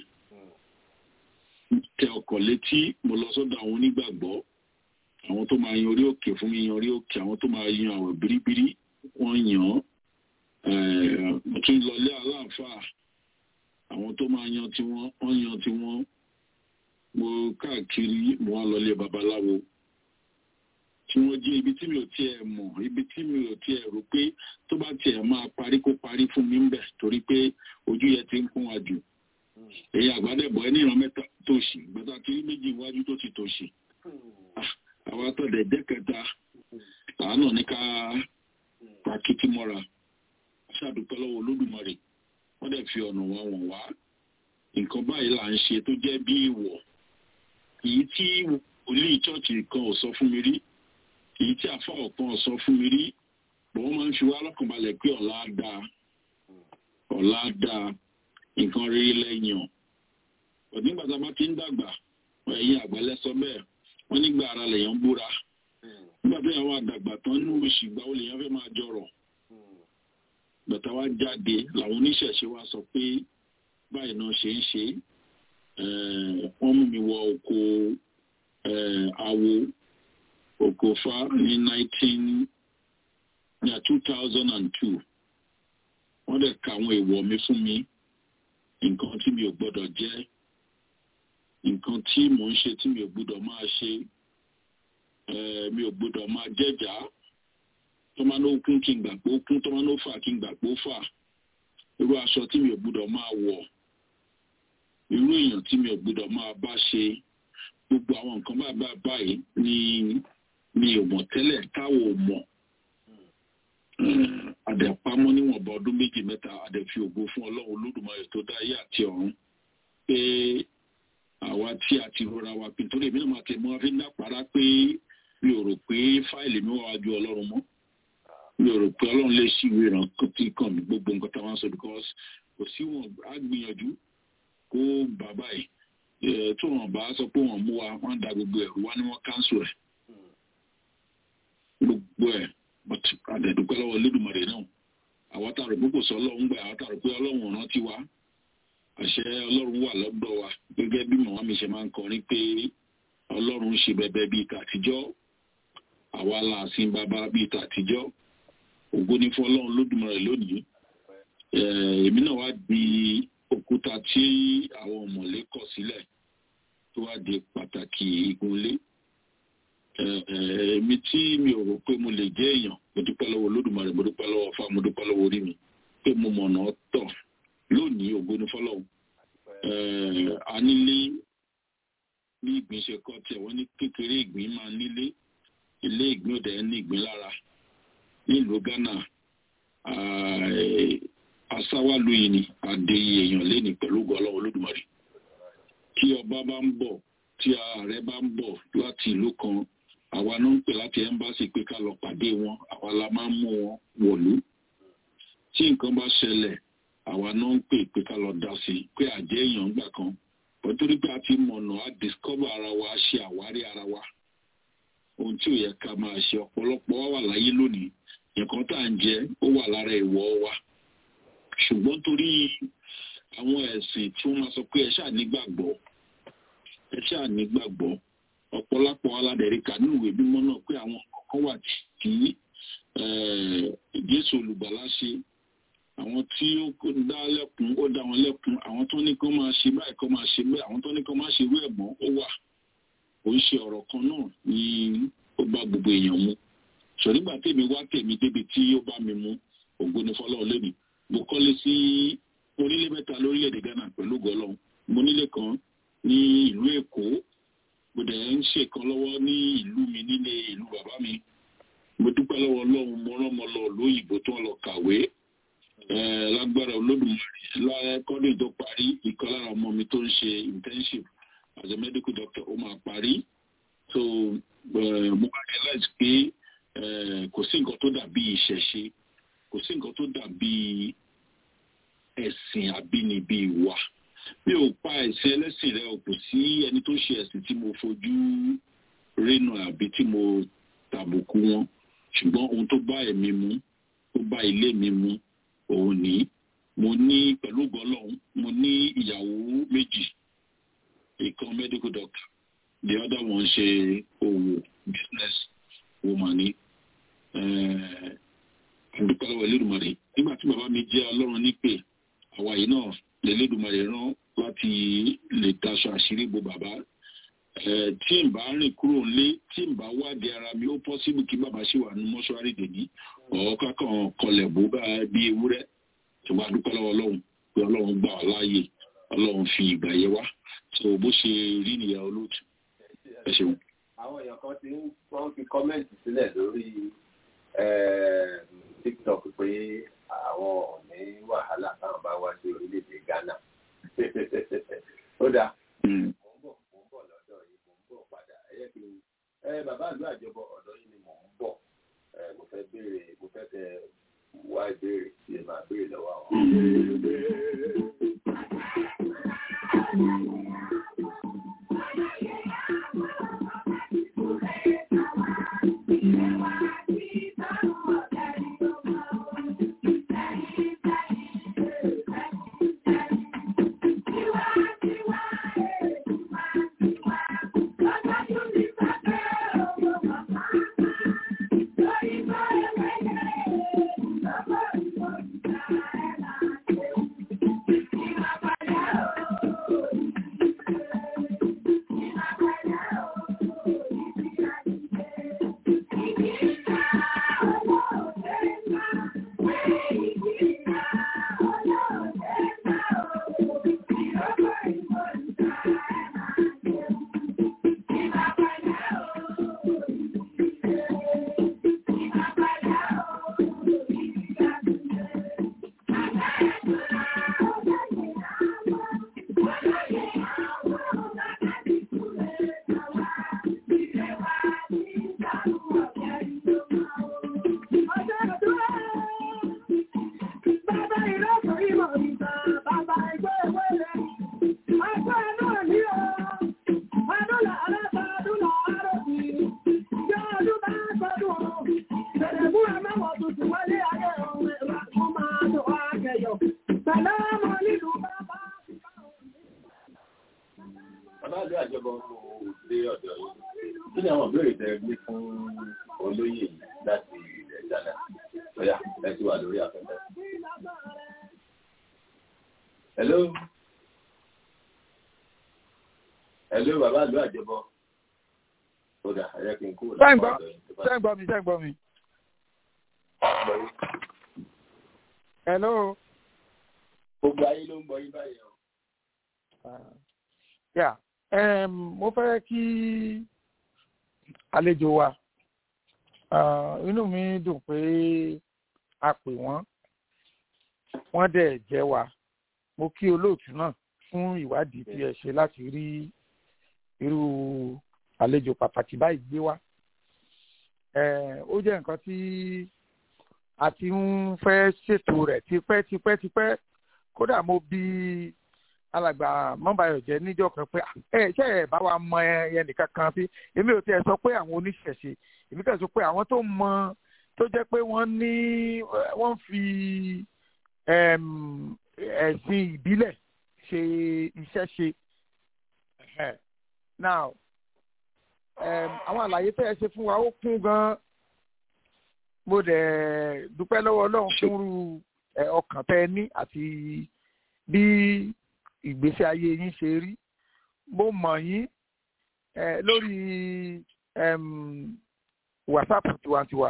tẹ ọkọ̀ létí mo lọ sọ́dọ̀ àwọn onígbàgbọ́ àwọn tó máa yan orí òkè fún mi yan orí òkè àwọn tó máa yan àwẹ̀ bíríbírí wọ́n yàn án mo tún lọlé aláàfáà àwọn tó máa yan tiwọn wọ́n yan tiwọn mo káàkiri mo wá lọlé babaláwo tí wọ́n jẹ́ ibi tí mi ò tiẹ̀ mọ̀ ibi tí mi ò tiẹ̀ rò pé tó bá tiẹ̀ máa parí kó parí fún mi ń bẹ̀ torí pé ojú yẹn ti ń kún wa jù èyí àgbádẹ́bọ̀ ẹni ìran mẹ́ta tó ṣì gbọ́dọ̀ kiri méjì iwájú tó ti tó ṣì àwọn àtọ̀dẹ̀ jẹ́ kẹta àánú ní ká pàkìtì mọ́ra ṣàdúpẹ́ lọ́wọ́ olódùmarè wọ́n dẹ̀ fi ọ̀nà wọn wọ̀n wá nǹkan báyìí là ń ṣe tó jẹ́ bí ìwọ̀ èyí tí wòlíì chọ́ọ̀chì kan ò sọ fún mi rí èyí tí àfa ọ̀kan sọ fún mi rí wọ́n máa ń fi wá lọ́kàn balẹ̀ pé ọ̀la dáa ọ̀la dáa nǹkan rí lẹ́yìn ọ̀ nígbà tá a bá ti ń dàgbà ẹ̀yin àgbẹ̀lẹ̀ sọ bẹ́ẹ̀ wọ́n nígbà ara lèèyàn ń búra nígbà tí àwọn àdàgbà tán ní oṣù ìgbà wo lèèyàn fẹ́ máa jọrọ̀ bàtà wa jáde làwọn oníṣẹ̀ṣe wa sọ pé báyìí náà ṣe ń ṣe wọ́n mú mi wọ oko awo okofa ní nineteen ní two thousand and two wọ́n dẹ̀ ka àwọn èèwọ̀ mi fún mi nǹkan tí mi ò gbọ́dọ̀ jẹ́ nǹkan tí mò ń ṣe tí mi ò gbọ́dọ̀ máa ṣe mi ò gbọ́dọ̀ máa jẹ́jà tó máa ní okun kí n gbà pé ó kún tó máa ní ó fà kí n gbà pé ó fà irú aṣọ tí mi ò gbọ́dọ̀ máa wọ̀ irú èèyàn tí mi ò gbọ́dọ̀ máa bá ṣe gbogbo àwọn nǹkan báyìí báyìí báyìí ni mi ò mọ̀ tẹ́lẹ̀ táwọn ò mọ̀ àdẹ̀pamọ́ níwọ̀nba ọdún méjì mẹ́ta àdẹ̀fi ògo fún ọlọ́run olódùmarè tó dá ayé àti ọ̀run pé àwa tí a ti rọra wa pé torí èmi náà máa tẹ̀ mọ́ wá fi ń dàpárá pé mi ò rò pé fáìlì mi wà wájú ọlọ́run mọ́ mi ò rò pé ọlọ́run lè ṣì ìwé ìràn tí kàn mí gbogbo nǹkan tá a máa ń sọ because kò sí wọn á gbìyànjú kó bàbá yìí tó wọn bá sọ pé wọn mú wa wọn da gbogbo ẹrù wá ní wọn káńsù rẹ gbogbo ẹ àdẹ̀dùpẹ́ lọ́wọ́ lódùmarè náà àwọn tààrò pé kò sọ ọlọ́run gbà àwọn tààrò pé ọlọ́run ọ̀ràn ti wá àṣẹ ọlọ́run wà lọ́dọ̀ wa gẹ́gẹ́ bí màmá mi ṣe máa ń kọrin pé ọlọ́run ń ṣe bẹbẹ bíi tàtijọ́ àwa la sin bàbá bíi tàtijọ́ ògo ní fún ọlọ́run lódùmarè lónìí èmi náà wá di òkúta tí àwọn ọ̀mọ̀lé kọ̀ sílẹ̀ tó wá di pàtàkì igunlé èmi tí mi ò rò pé mo lè jẹ́ èèyàn mo dúpẹ́ lọ́wọ́ olódùmarè mo dúpẹ́ lọ́wọ́ ọ̀fà mo dúpẹ́ lọ́wọ́ orí mi pé mo mọ̀nà tọ̀ lónìí ògo ní fọlọ́hún anílé bí ìgbín ṣe kọ́ tiẹ̀ wọ́n ní kékeré ìgbín máa nílé ilé ìgbín òdẹ ní ìgbín lára nílùú Ghana asáwálú yìí ni àdéyé èèyàn léni pẹ̀lú gọlọ́ olódùmarè tí ọba bá ń bọ̀ tí ààrẹ bá ń bọ̀ láti ìlú kan àwa náà ń pè láti ẹ́mbáṣì pé ká lọ pàdé wọn àwa la máa ń mú wọn wọ̀lú tí nǹkan bá ṣẹlẹ̀ àwa náà ń pè pé ká lọ dá sí i pé àjẹ́ èèyàn gbà kan nítorí pé a ti mọ̀nà a discover ara wa a ṣe àwárí ara wa ohun tí ò yẹ ká máa ṣe ọ̀pọ̀lọpọ̀ wa wà láyé lónìí nǹkan tá à ń jẹ ó wà lára ìwọ̀ wa ṣùgbọ́n torí àwọn ẹ̀sìn tí wọ́n máa sọ pé ẹ ṣáà nígbàgbọ́ ẹ ṣáà nígbàgbọ́ ọ̀pọ̀lọpọ̀ aládẹ̀ríkà ní ìwé mímọ́ náà pé àwọn kọ̀ọ̀kan wà tí jésù olùgbàlà ṣe àwọn tí ó dá lẹ́kùn ó dá wọn lẹ́kùn àwọn tó ní kó máa ṣe báyìí kó máa ṣe bẹ́ẹ̀ àwọn tó ní kó máa ṣe irú ẹ̀ mọ́ ó wà ó ń ṣe ọ̀rọ̀ kan náà ní ó bá gbogbo èèyàn mu sọ nígbà tèmi wá tèmi débi tí ó bá mi mu ògo ni fọlọ́run lẹ́nu mo kọ́lé sí onílé mẹ́ta lórílẹ̀‐èdè ghana pẹ̀lú gọlọ́run mo nílé kan ní ìlú èkó mo dẹ̀ ń ṣèkan lọ́wọ́ ní ìlú mi nílé ìlú bàbá mi mo dúpẹ́ lọ́wọ́ ọlọ́run mo rán ọmọ lọ lóyìnbó tó ń lọ kàwé lágbára olódùmarè lọ́kọ́dún tó parí ìkan lára ọmọ mi tó ń ṣe internship as a medical doctor ó máa parí so mo bá realize pé kò sí nǹkan tó dàbí ìṣẹ̀ṣe kò sí nǹkan tó dàbí ẹ̀sìn àbínibí wa mi ò pa ẹ̀sìn ẹlẹ́sìn rẹ kò sí ẹni tó ṣe ẹ̀sìn tí mo fojú rénà àbí tí mo tàbùkù wọn ṣùgbọ́n ohun tó bá ẹ̀mí mu tó bá ilé mi mu òun ní mo ní pẹ̀lú gọlọ́hún mo ní ìyàwó méjì ìkan medical doctor the other one ṣe òwò business woman ni àdúpẹ́ lọ́wọ́ Elédùmarè nígbà tí bàbá mi jẹ́ ọlọ́run nípè àwa yìí náà lẹ́lẹ́dùmarè rán láti lè daṣọ àṣírí bo bàbá tí n bá rìn kúrò nílé tí n bá wádìí ara mi ó pọ́sibú kí bàbá ṣì wà ní mọ́ṣúárì dèní ọ̀ọ́ká kan kọlẹ̀ bó bá bí ewúrẹ́ ṣùgbọ́n àdúpẹ́ lọ́wọ́ ọlọ́run pé ọlọ́run gbà wá láàyè ọlọ́run fi ìgbà yẹ wá so bó ṣe rí nìyẹn olóòtú ẹ ṣeun. àwọn èèyàn kan ti ń wọ́n fi kọ́mẹ́ǹtì sílẹ̀ lórí tiktok pé àwọn ò ní wàhálà táwọn bá wá sí orílẹ̀-èdè ghana ó dáa mò ń bọ̀ mò ń bọ̀ lọ́dọ̀ yìí mò ń bọ̀ padà ẹ yẹ kí n ẹ bàbá àlú àjọbọ ọ̀dọ̀ yìí ni mò ń bọ̀ ẹ mo fẹ́ béèrè mo fẹ́ kẹ wá ìbéèrè tí ẹ máa béèrè lọ́wọ́ àwọn. bàbá àlú àjọbọ mo dé ọ̀dọ̀ yìí kí ni àwọn ìbéèrè tẹ gbé fún olóyè yìí láti ilẹ̀ ghana lọ́yà ẹ ti wà lórí afẹ́fẹ́. hello hello bàbá àlú àjọbọ ó dà ẹ jẹ́ kí n kúrò lápá ọ̀dọ̀ yìí. ṣé ń gbọ́ mi ṣé ń gbọ́ mi. hello. gbogbo ayé ló ń gbọ́ yín báyìí o. Yeah. Um, mo fẹ́ kí àlejò wa inú mi dùn pé a pè wọ́n wọ́n dẹ̀ jẹ́ wa mo kí olóòtú náà fún ìwádìí tí ẹ ṣe láti rí irú àlejò pàtàkì báyìí gbé wá ó jẹ́ nǹkan tí a ti ń fẹ́ ṣètò rẹ̀ tipẹ́ tipẹ́ tipẹ́ kódà mo bí alàgbà mọ́bàyọ̀jẹ́ níjọ́ kan pé ẹ ṣe ẹ bá wa mọ ẹnìkan kan sí èmi ò tiẹ̀ sọ pé àwọn oníṣẹ̀ṣe èmi kàn sọ pé àwọn tó mọ tó jẹ́ pé wọ́n ní wọ́n fi ẹ̀sìn ìbílẹ̀ ṣe iṣẹ́ ṣe now um, àwọn àlàyé tẹ́ ẹ ṣe fún wa ó kún gan mo dẹ̀ dúpẹ́ lọ́wọ́ ọlọ́run fúnrú ẹ, ọkàn tẹ́ ẹ ní àti bí ìgbésí ayé yín ṣe rí mo mọ̀ yín ẹ, lórí um, whatsapp tiwantiwa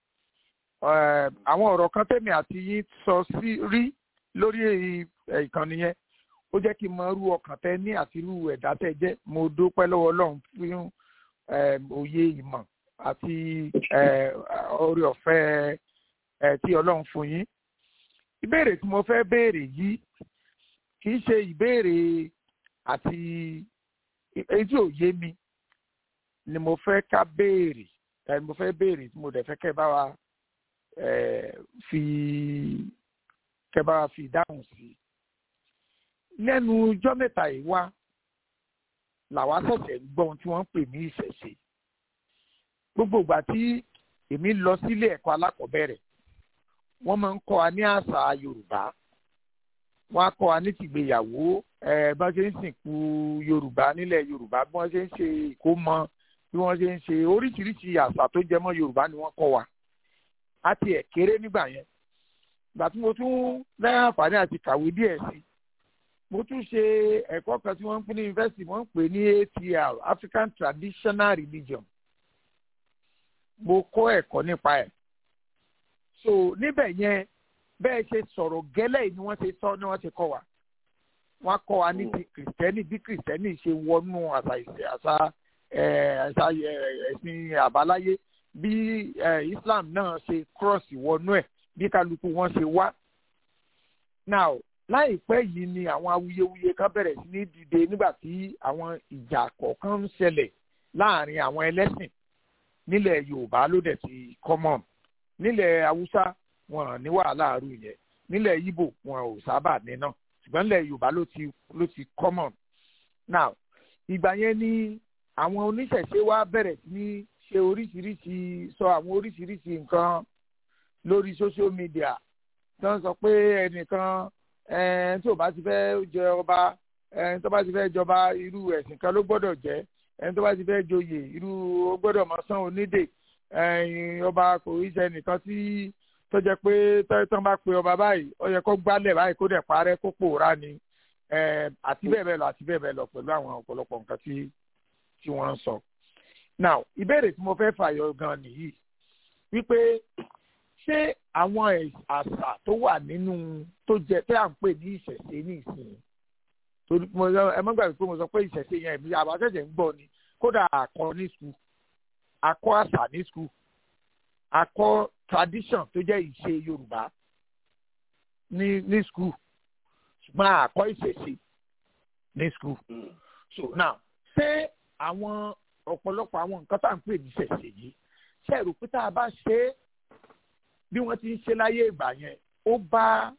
um, àwọn ọ̀rọ̀ kan tẹ́mi àti yín sọ sí rí lórí ẹ, ìkànnì yẹn ó jẹ́ kí n mọ irú ọkàn tẹ́ ní àti irú ẹ̀dá tẹ́ jẹ́ mo dúpẹ́ lọ́wọ́ ọlọ́run fún um, òye ìmọ̀ àti eh, oore ọ̀fẹ́ eh, tí ọlọ́run fún yín. ìbéèrè tí mo fẹ́ béèrè yìí kì í ṣe ìbéèrè àti èyí tí ò yé mi ni mo fẹ́ ká béèrè eh, mo fẹ́ béèrè tí mo dẹ̀ fẹ́ kẹ́ bá wa eh, fi kẹ́ bá wa fi dáhùn sí. lẹ́nu ọjọ́ mẹ́ta yìí wá làwa ṣẹ̀ṣẹ̀ ń gbọ́ ohun tí wọ́n ń pè ní ìṣẹ̀ṣe gbogbo ìgbà tí èmi lọ sílé ẹ̀kọ́ alákọ̀ọ́bẹ̀rẹ̀ wọ́n máa ń kọ́ wa ní àṣà yorùbá wọ́n á kọ́ wa ní tìgbéyàwó ẹ̀ bá ṣe ń sìnkú yorùbá nílẹ̀ yorùbá bí wọ́n ṣe ń ṣe ìkómọ bí wọ́n ṣe ń ṣe oríṣiríṣi àṣà tó jẹ mọ́ yorùbá ni wọ́n kọ́ wa á ti ẹ̀ kéré nígbà yẹn ìgbà tí mo tún lẹ́yìn àǹfààní àti kàwé díẹ̀ sí mo tún ṣe ẹ̀kọ́ kan tí wọ́n ń pín ní yunifásitì wọ́n ń pè ní ATR African Traditional Religion mo kọ́ ẹ̀kọ́ nípa ẹ̀ so níbẹ̀ yẹn bẹ́ẹ̀ ṣe sọ̀rọ̀ gẹ́lẹ́ ni wọ́n ṣe sọ ni wọ́n ṣe kọ́ wa wọ́n kọ́ wa ní ti kìrìsìtẹ́nì bí kìrìsìtẹ́nì ṣe wọnú àṣà àṣà àṣà ẹ̀sìn àbáláyé bí Islam náà ṣe cross wọnú ẹ̀ bí kálukú wọn ṣe wá now láìpẹ́ yìí ni àwọn awuyewuye kan bẹ̀rẹ̀ sí ní dìde nígbà tí àwọn ìjà kọ̀ọ̀kan ń ṣẹlẹ̀ láàrin àwọn ẹlẹ́sìn nílẹ̀ yorùbá ló dẹ̀ ti common nílẹ̀ haúsá wọn ní wàhálà àrùn yẹn nílẹ̀ ibo wọn ò sábà ní náà ṣùgbọ́n nílẹ̀ yorùbá ló ti ló ti common now ìgbà yẹn ni àwọn oníṣẹ̀ṣe wa bẹ̀rẹ̀ sí ní ṣe oríṣiríṣi sọ àwọn oríṣiríṣi nǹkan lórí social media tí wọ́n sọ pé ẹnìkan ẹni tó bá ti fẹ́ jẹ ọba ẹni tó bá ti fẹ́ jọba irú ẹ̀sìn kan ló gbọ́dọ̀ jẹ́ ẹni tó bá ti fẹ́ joyè irú ó gbọ́dọ̀ máa san onídè ẹ̀yìn ọba kò í ṣe nìkan tí tó jẹ́ pé tán bá pe ọba báyìí ó yẹ kó gbálẹ̀ báyìí kó dẹ̀ parẹ́ kó pòórá ni àti bẹ́ẹ̀ bẹ́ẹ̀ lọ àti bẹ́ẹ̀ bẹ́ẹ̀ lọ pẹ̀lú àwọn ọ̀pọ̀lọpọ̀ nǹkan tí tí wọ́n ń sọ. now ìbéèrè tí mo fẹ́ fàyọ gan nìyí wípé ṣé àwọn àṣà tó wà nínú tó jẹ tí à ń pè ní ìṣẹ̀ṣe ní ìsìn torí mo ẹ má gbàgbé pé mo sọ pé ìṣẹ̀ṣe yẹn èmi àbáṣẹ̀ṣẹ̀ ń gbọ́ ni kódà àkọ́ ní skul àkọ́ àṣà ní skul àkọ́ tradition tó jẹ́ ìṣe Yorùbá ní ní skul ṣùgbọ́n àkọ́ ìṣẹ̀ṣe ní skul so now ṣé àwọn ọ̀pọ̀lọpọ̀ àwọn nǹkan tá à ń pè ní ìṣẹ̀ṣe yìí ṣe é rò pé tá a bá ṣe é bí wọ́n ti ń ṣe láyé ìgbà yẹn ó bá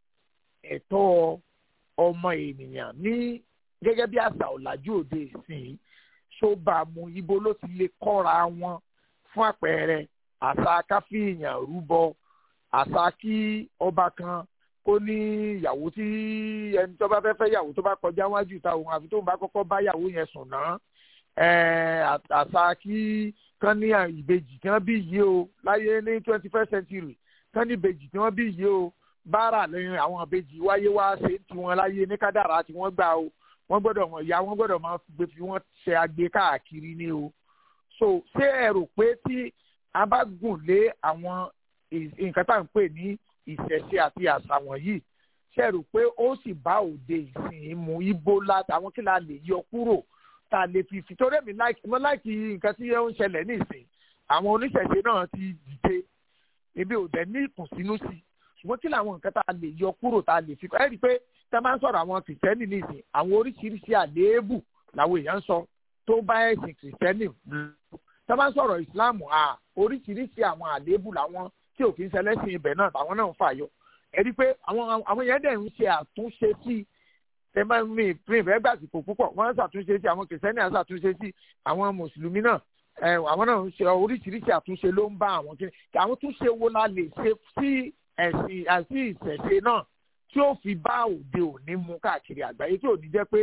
ẹ̀tọ́ ọmọ ènìyàn ní gẹ́gẹ́ bí àṣà ọ̀làjú òde ìsìn ṣó bá mu ibo ló ti lè kọ́ra wọn fún àpẹẹrẹ àṣà káfíìyàn rúbọ àṣà kí ọba kan kó ní ìyàwó tí ẹni tó bá fẹ́ fẹ́ ìyàwó tó bá kọjá wájú ìta òun àfi tóun bá kọ́kọ́ bá ìyàwó yẹn sùn náà àṣà kí kán ní ìbejì tí wọ́n bí yìí o láyé ní twenty first century kán ní ìbejì tí wọ́n bí yìí o báárà lẹ́yìn àwọn ìbejì wáyé wá ṣe ń tiwọn láyé ní kádàrá tí wọ́n gbà o wọ́n gbọ́dọ̀ wọ́n ya wọ́n gbọ́dọ̀ máa gbé fi wọ́n ṣe agbe káàkiri ní o so ṣé ẹ rò pé tí a bá gùn lé àwọn nǹkan tá à ń pè ní ìṣẹ̀ṣe àti àṣà wọ̀nyí ṣé ẹ rò pé ó sì bá òde ìsìn mu ibo láti àwọn kí la lè yọ kúrò tá a lè fi fi torí mi láìkì mo láìkì nǹkan tí ó ń ṣẹlẹ̀ ní ìsìn àwọn oníṣẹ̀ṣe náà ti dìde ebi ò dẹ̀ ní ìkùnsínú sí i ṣùgbọ́n kí làwọn nǹkan tá a lè yọ kúrò tá a lè fi kọ́ ẹ́ rí i pé tá a máa ń sọ̀rọ̀ àwọn kìrìsìtẹ́nì ní ìsìn àwọn oríṣiríṣi àléébù làwọn èèyàn ń sọ tó bá ẹ̀sìn kìrìsìtẹ́nì tá a máa ń sọ̀rọ̀ ìsìláàmù à oríṣiríṣi àwọn àléébù làwọn tí ò kí ń ṣẹlẹ́sìn ibẹ̀ náà táwọn náà ń fàyọ ẹ rí i pé àwọn àwọn èèyàn dẹ̀ ń ṣe àtúnṣe sí ẹ máa ń mi ìfẹ́ gbàsìkò púpọ̀ wọ́n ṣàtúnṣe sí àwọn kìrìsìtẹ́nì àṣàtúnṣe sí àwọn mùsùlùmí náà àwọn náà ń ṣe oríṣiríṣi àtúnṣe ló ń bá àwọn kiri àwọn túnṣe wo la lè ṣe sí ẹ̀sìn àti ìṣẹ̀ṣe náà tí ó fi bá òde òní mu káàkiri àgbáyé tí ò ní jẹ́ pé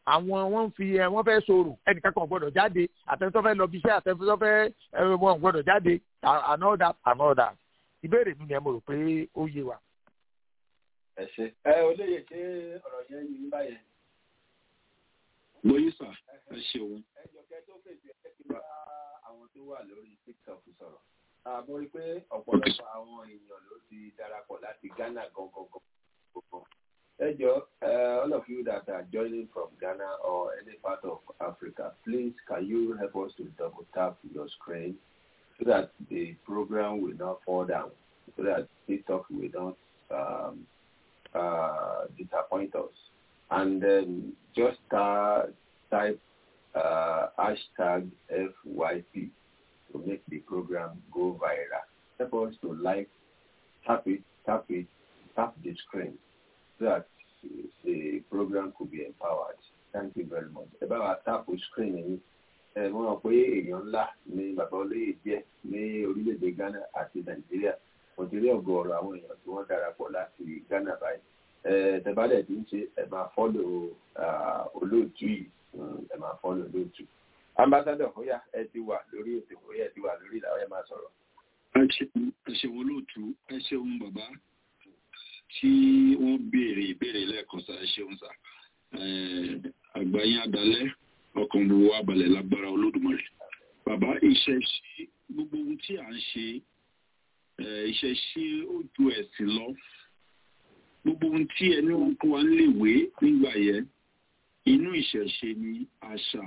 àwọn wọ́n ń fi ẹ wọ́n fẹ́ sọ̀rọ̀ ẹnìkan kan gbọ́dọ̀ jáde àtẹnudọ́ fẹ́ lọ bí iṣẹ́ àtẹnudọ́ fẹ́ ẹ wọ́n gbọ́dọ̀ jáde and all that and all that ìbéèrè mi ni ẹ mo rò pé ó yé wa. ẹ ṣe ẹ olóye ṣé ọ̀rọ̀ yẹn yìí báyẹn. lóyún sà ẹ ṣeun. ẹ jọkẹ́ tó fèsì ẹ kí n bá àwọn tó wà lórí tiktok sọ̀rọ̀ àmọ́ rí pé ọ̀pọ̀lọpọ̀ àwọn èèyàn ló ti darapọ̀ láti ghana gangan gangan. ẹ jọ all of you that are joining from ghana or any part of africa please can you help us to double tap your screen so that the program will not fall down so that tiktok will not um, uh, disappoint us and then just uh, type uh, hashtag FYP to make the program go viral. Help us to like, tap it, tap it, tap the screen so that the program could be empowered. Thank you very much. Ẹ bá wa tap screen yìí. Ẹ mọ̀ wọn pé èèyàn ńlá ni bàbá olóyè jẹ́ ní orílẹ̀-èdè Ghana àti Nàìjíríà. Mo ti rí ọ̀gọ̀ọ̀rọ̀ àwọn èèyàn tí wọ́n darapọ̀ láti Ghana báyìí. Ẹ tẹ̀bálẹ̀ tí ń ṣe ẹ máa fọ́lò olóòtú yìí ẹ máa fọ́lò olóòtú ambassadọ bóyá ẹ ti wà lórí ètò bóyá ẹ ti wà lórí ìlàwọ ẹ máa sọ̀rọ̀. ẹ ṣeun olóòtú ẹ ṣeun bàbá tí wọ́n béèrè ìbéèrè lẹ́ẹ̀kan sá ẹ ṣeun sá àgbáyé adalẹ ọkàn gbogbo abalẹ lágbára olódùmarè bàbá iṣẹ́ ṣe gbogbo ohun tí à ń ṣe iṣẹ́ ṣe ó ju ẹ̀sìn lọ gbogbo ohun tí ẹni wọn kó wa ń léwé nígbà yẹn inú ìṣẹ̀ṣe ni àṣà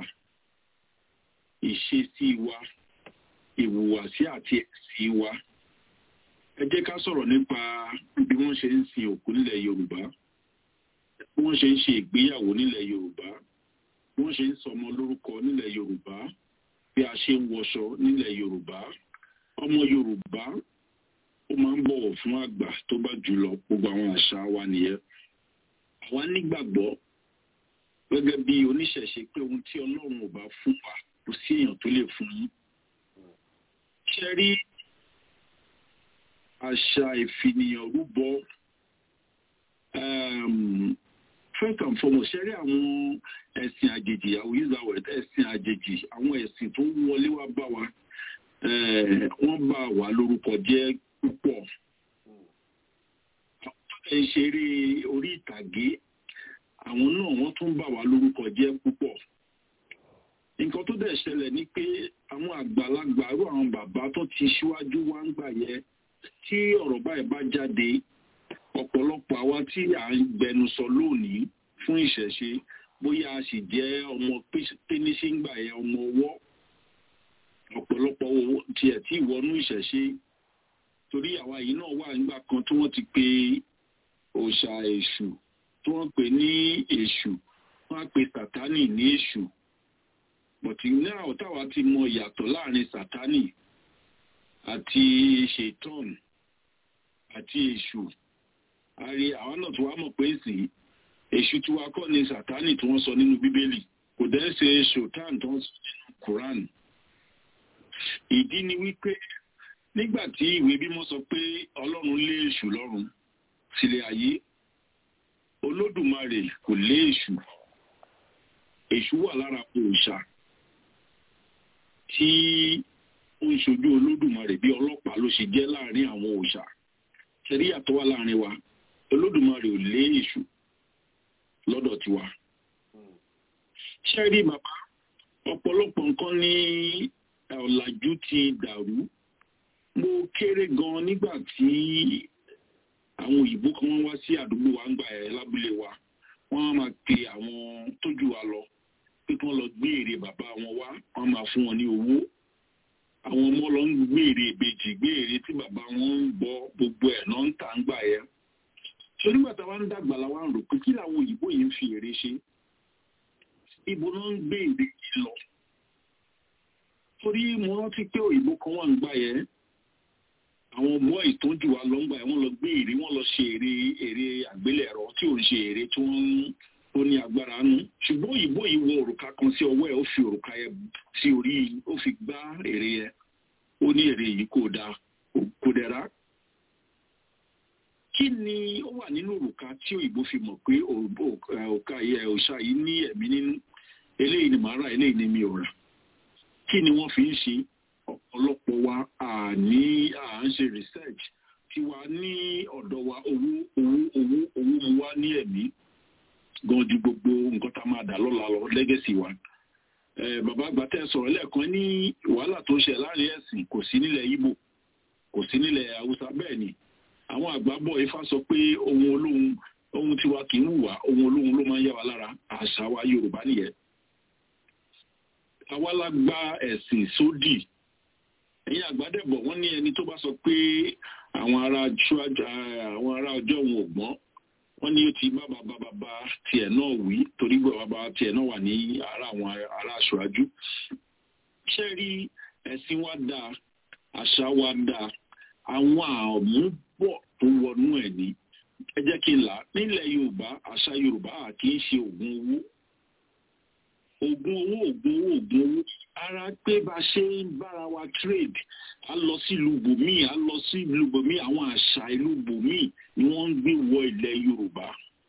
ìṣesí wa ìhùwàsí àti ẹ̀sìn wa ẹ jẹ́ ká sọ̀rọ̀ nípa bí wọ́n ṣe ń sin òkú nílẹ̀ yorùbá bí wọ́n ṣe ń ṣe ìgbéyàwó nílẹ̀ yorùbá bí wọ́n ṣe ń sọmọ lórúkọ nílẹ̀ yorùbá bí a ṣe ń wọṣọ nílẹ̀ yorùbá ọmọ yorùbá ó máa ń bọ̀wọ̀ fún àgbà tó bá jùlọ gbogbo àwọn àṣà wa nìyẹn àwa nígbàgbọ́ gẹ́gẹ́ bí oníṣẹ̀ṣe pé ohun tí ọlọ́run ò bá fún wa kò sí èèyàn tó lè fún yín. ṣe rí àṣà ìfìnìyàn rúbọ first and foremost ṣe rí àwọn ẹ̀sìn àjèjì àwọn israel ẹ̀sìn àjèjì àwọn ẹ̀sìn tó wọlé wá bá wa wọ́n bá wa lórúkọ jẹ́ púpọ̀. àwọn tó lè ṣeré orí ìtàgé àwọn náà wọ́n tún bà wá lórúkọ jẹ́ púpọ̀ nǹkan tó dẹ̀ ṣẹlẹ̀ ni pé àwọn àgbàlagbà irú àwọn bàbá tó ti ṣíwájú wá ń gbà yẹ tí ọ̀rọ̀ báyìí bá jáde ọ̀pọ̀lọpọ̀ àwa tí à ń gbẹnusọ lónìí fún ìṣẹ̀ṣe bóyá a sì jẹ́ ọmọ pínísí ń gbà yẹ ọmọ ọwọ́ ọ̀pọ̀lọpọ̀ tiẹ̀ tí ìwọ́nú ìṣẹ̀ṣe torí àwa yìí náà wà nígbà kan tí wọ́n ti pe òòṣà èṣù tí wọ́n pè ní èṣù wọ́n á pe sàtánì ní èṣù bọ̀tí náà táwa ti mọ ìyàtọ̀ láàrin sátánì àti ṣètọ́n àti èṣù àrí àwọn náà tó wá mọ̀ pé sí èṣù tí wàá kọ́ ni sátánì tí wọ́n sọ nínú bíbélì kò dẹ́ ṣe ṣòtán tó ń sọ nínú quran ìdí ni wípé nígbà tí ìwé bímọ sọ pé ọlọ́run lé èṣù lọ́run sílẹ̀ ayé olódùmarè kò lé èṣù èṣù wà lára òòṣà tí ó ń ṣojú olódùmarè bí ọlọ́pàá ló ṣe jẹ́ láàrin àwọn òòṣà ṣẹ̀rí àtọ́ wà láàrin wa olódùmarè ò lé èṣù lọ́dọ̀ tiwa. ṣẹ́rí bàbá ọ̀pọ̀lọpọ̀ nǹkan ní ọ̀làjú ti dàrú mo kéré gan nígbà tí àwọn òyìnbó kan wọ́n wá sí àdúgbò wa ń gbà ẹ̀ lábúlé wa wọ́n á máa pe àwọn tójú wa lọ pé kí wọ́n lọ gbé èrè bàbá wọn wá wọ́n máa fún wọn ní owó àwọn ọmọ lọ ń gbé èrè ìbejì gbé èrè tí bàbá wọn ń bọ gbogbo ẹ̀ náà ń tà ń gbà yẹn ṣé nígbà tá a wá ń dàgbà la wá ń rò pé kí làwọn òyìnbó yìí ń fi èrè ṣe ibo náà ń gbé èrè yìí lọ torí mo rántí pé òyìnbó kan wà ń gbà yẹn àwọn ọmọ ìtọ́jú wa lọ ń gbà yẹn wọ́n lọ gbé èrè wọ́n lọ ṣe èrè èrè àgbélẹ̀rọ tí ò ń ṣe èrè tí wọ́n ń ó ní agbára nù ṣùgbọ́n òyìnbó yìí wọ òrùka kan sí ọwọ́ ẹ̀ ó fi òrùka yẹn sí orí ó fi gbá èrè yẹn ó ní èrè yìí kò dáa kò dẹ̀ra kí ni ó wà nínú òrùka tí òyìnbó fi mọ̀ pé òrùka òòṣà yìí ní ẹ̀mí nínú eléyìí ni màá rà eléyìí ni mi ò rà kí ni wọ́n fi ń ṣe ọ̀pọ̀lọpọ̀ wa àní à ń ṣe research tí wa ní ọ̀dọ̀ wa owó owó owó owó mu wá ní ẹ̀mí gan ju gbogbo nǹkan tá a máa dà lọ́la lọ lẹ́gẹ̀sì wa bàbá àgbà tẹ́ sọ̀rọ̀ lẹ́ẹ̀kan ní wàhálà tó ń ṣe láàrin ẹ̀sìn kò sí nílẹ̀ Ìgbò kò sí nílẹ̀ Haúsá bẹ́ẹ̀ ni àwọn àgbàbọ̀ Ifá sọ pé ohun olóhun ohun tiwa kì í hùwà ohun olóhun ló máa ń yá wa lára àṣà wa Yorùbá nìyẹn àwa la gba ẹ̀sìn sódì ẹ̀yin àgbàdẹ̀bọ̀ wọ́n ní ẹni tó bá sọ pé àwọn ará àwọn ará ọjọ́ òun ò gbọ́n wọ́n ní ó ti bá bàbá bàbá tiẹ̀ náà wí torí pé bàbá tiẹ̀ náà wà ní ara àwọn ará aṣáájú. ṣé rí ẹ̀sìn wa dáa àṣà wa dáa àwọn àmúbọ̀ tó wọnú ẹ̀ ní ẹ jẹ́ kí n là nílẹ̀ Yorùbá àṣà Yorùbá kì í ṣe ògùn owó ògùn owó ògùn owó ògùn owó ara pé bá ṣe ń bára wa trade a lọ sí ìlú bòmíì a lọ sí ìlú bòmíì àwọn àṣà ìlú bòmíì ni wọ́n ń gbé wọ ilẹ̀ Yorùbá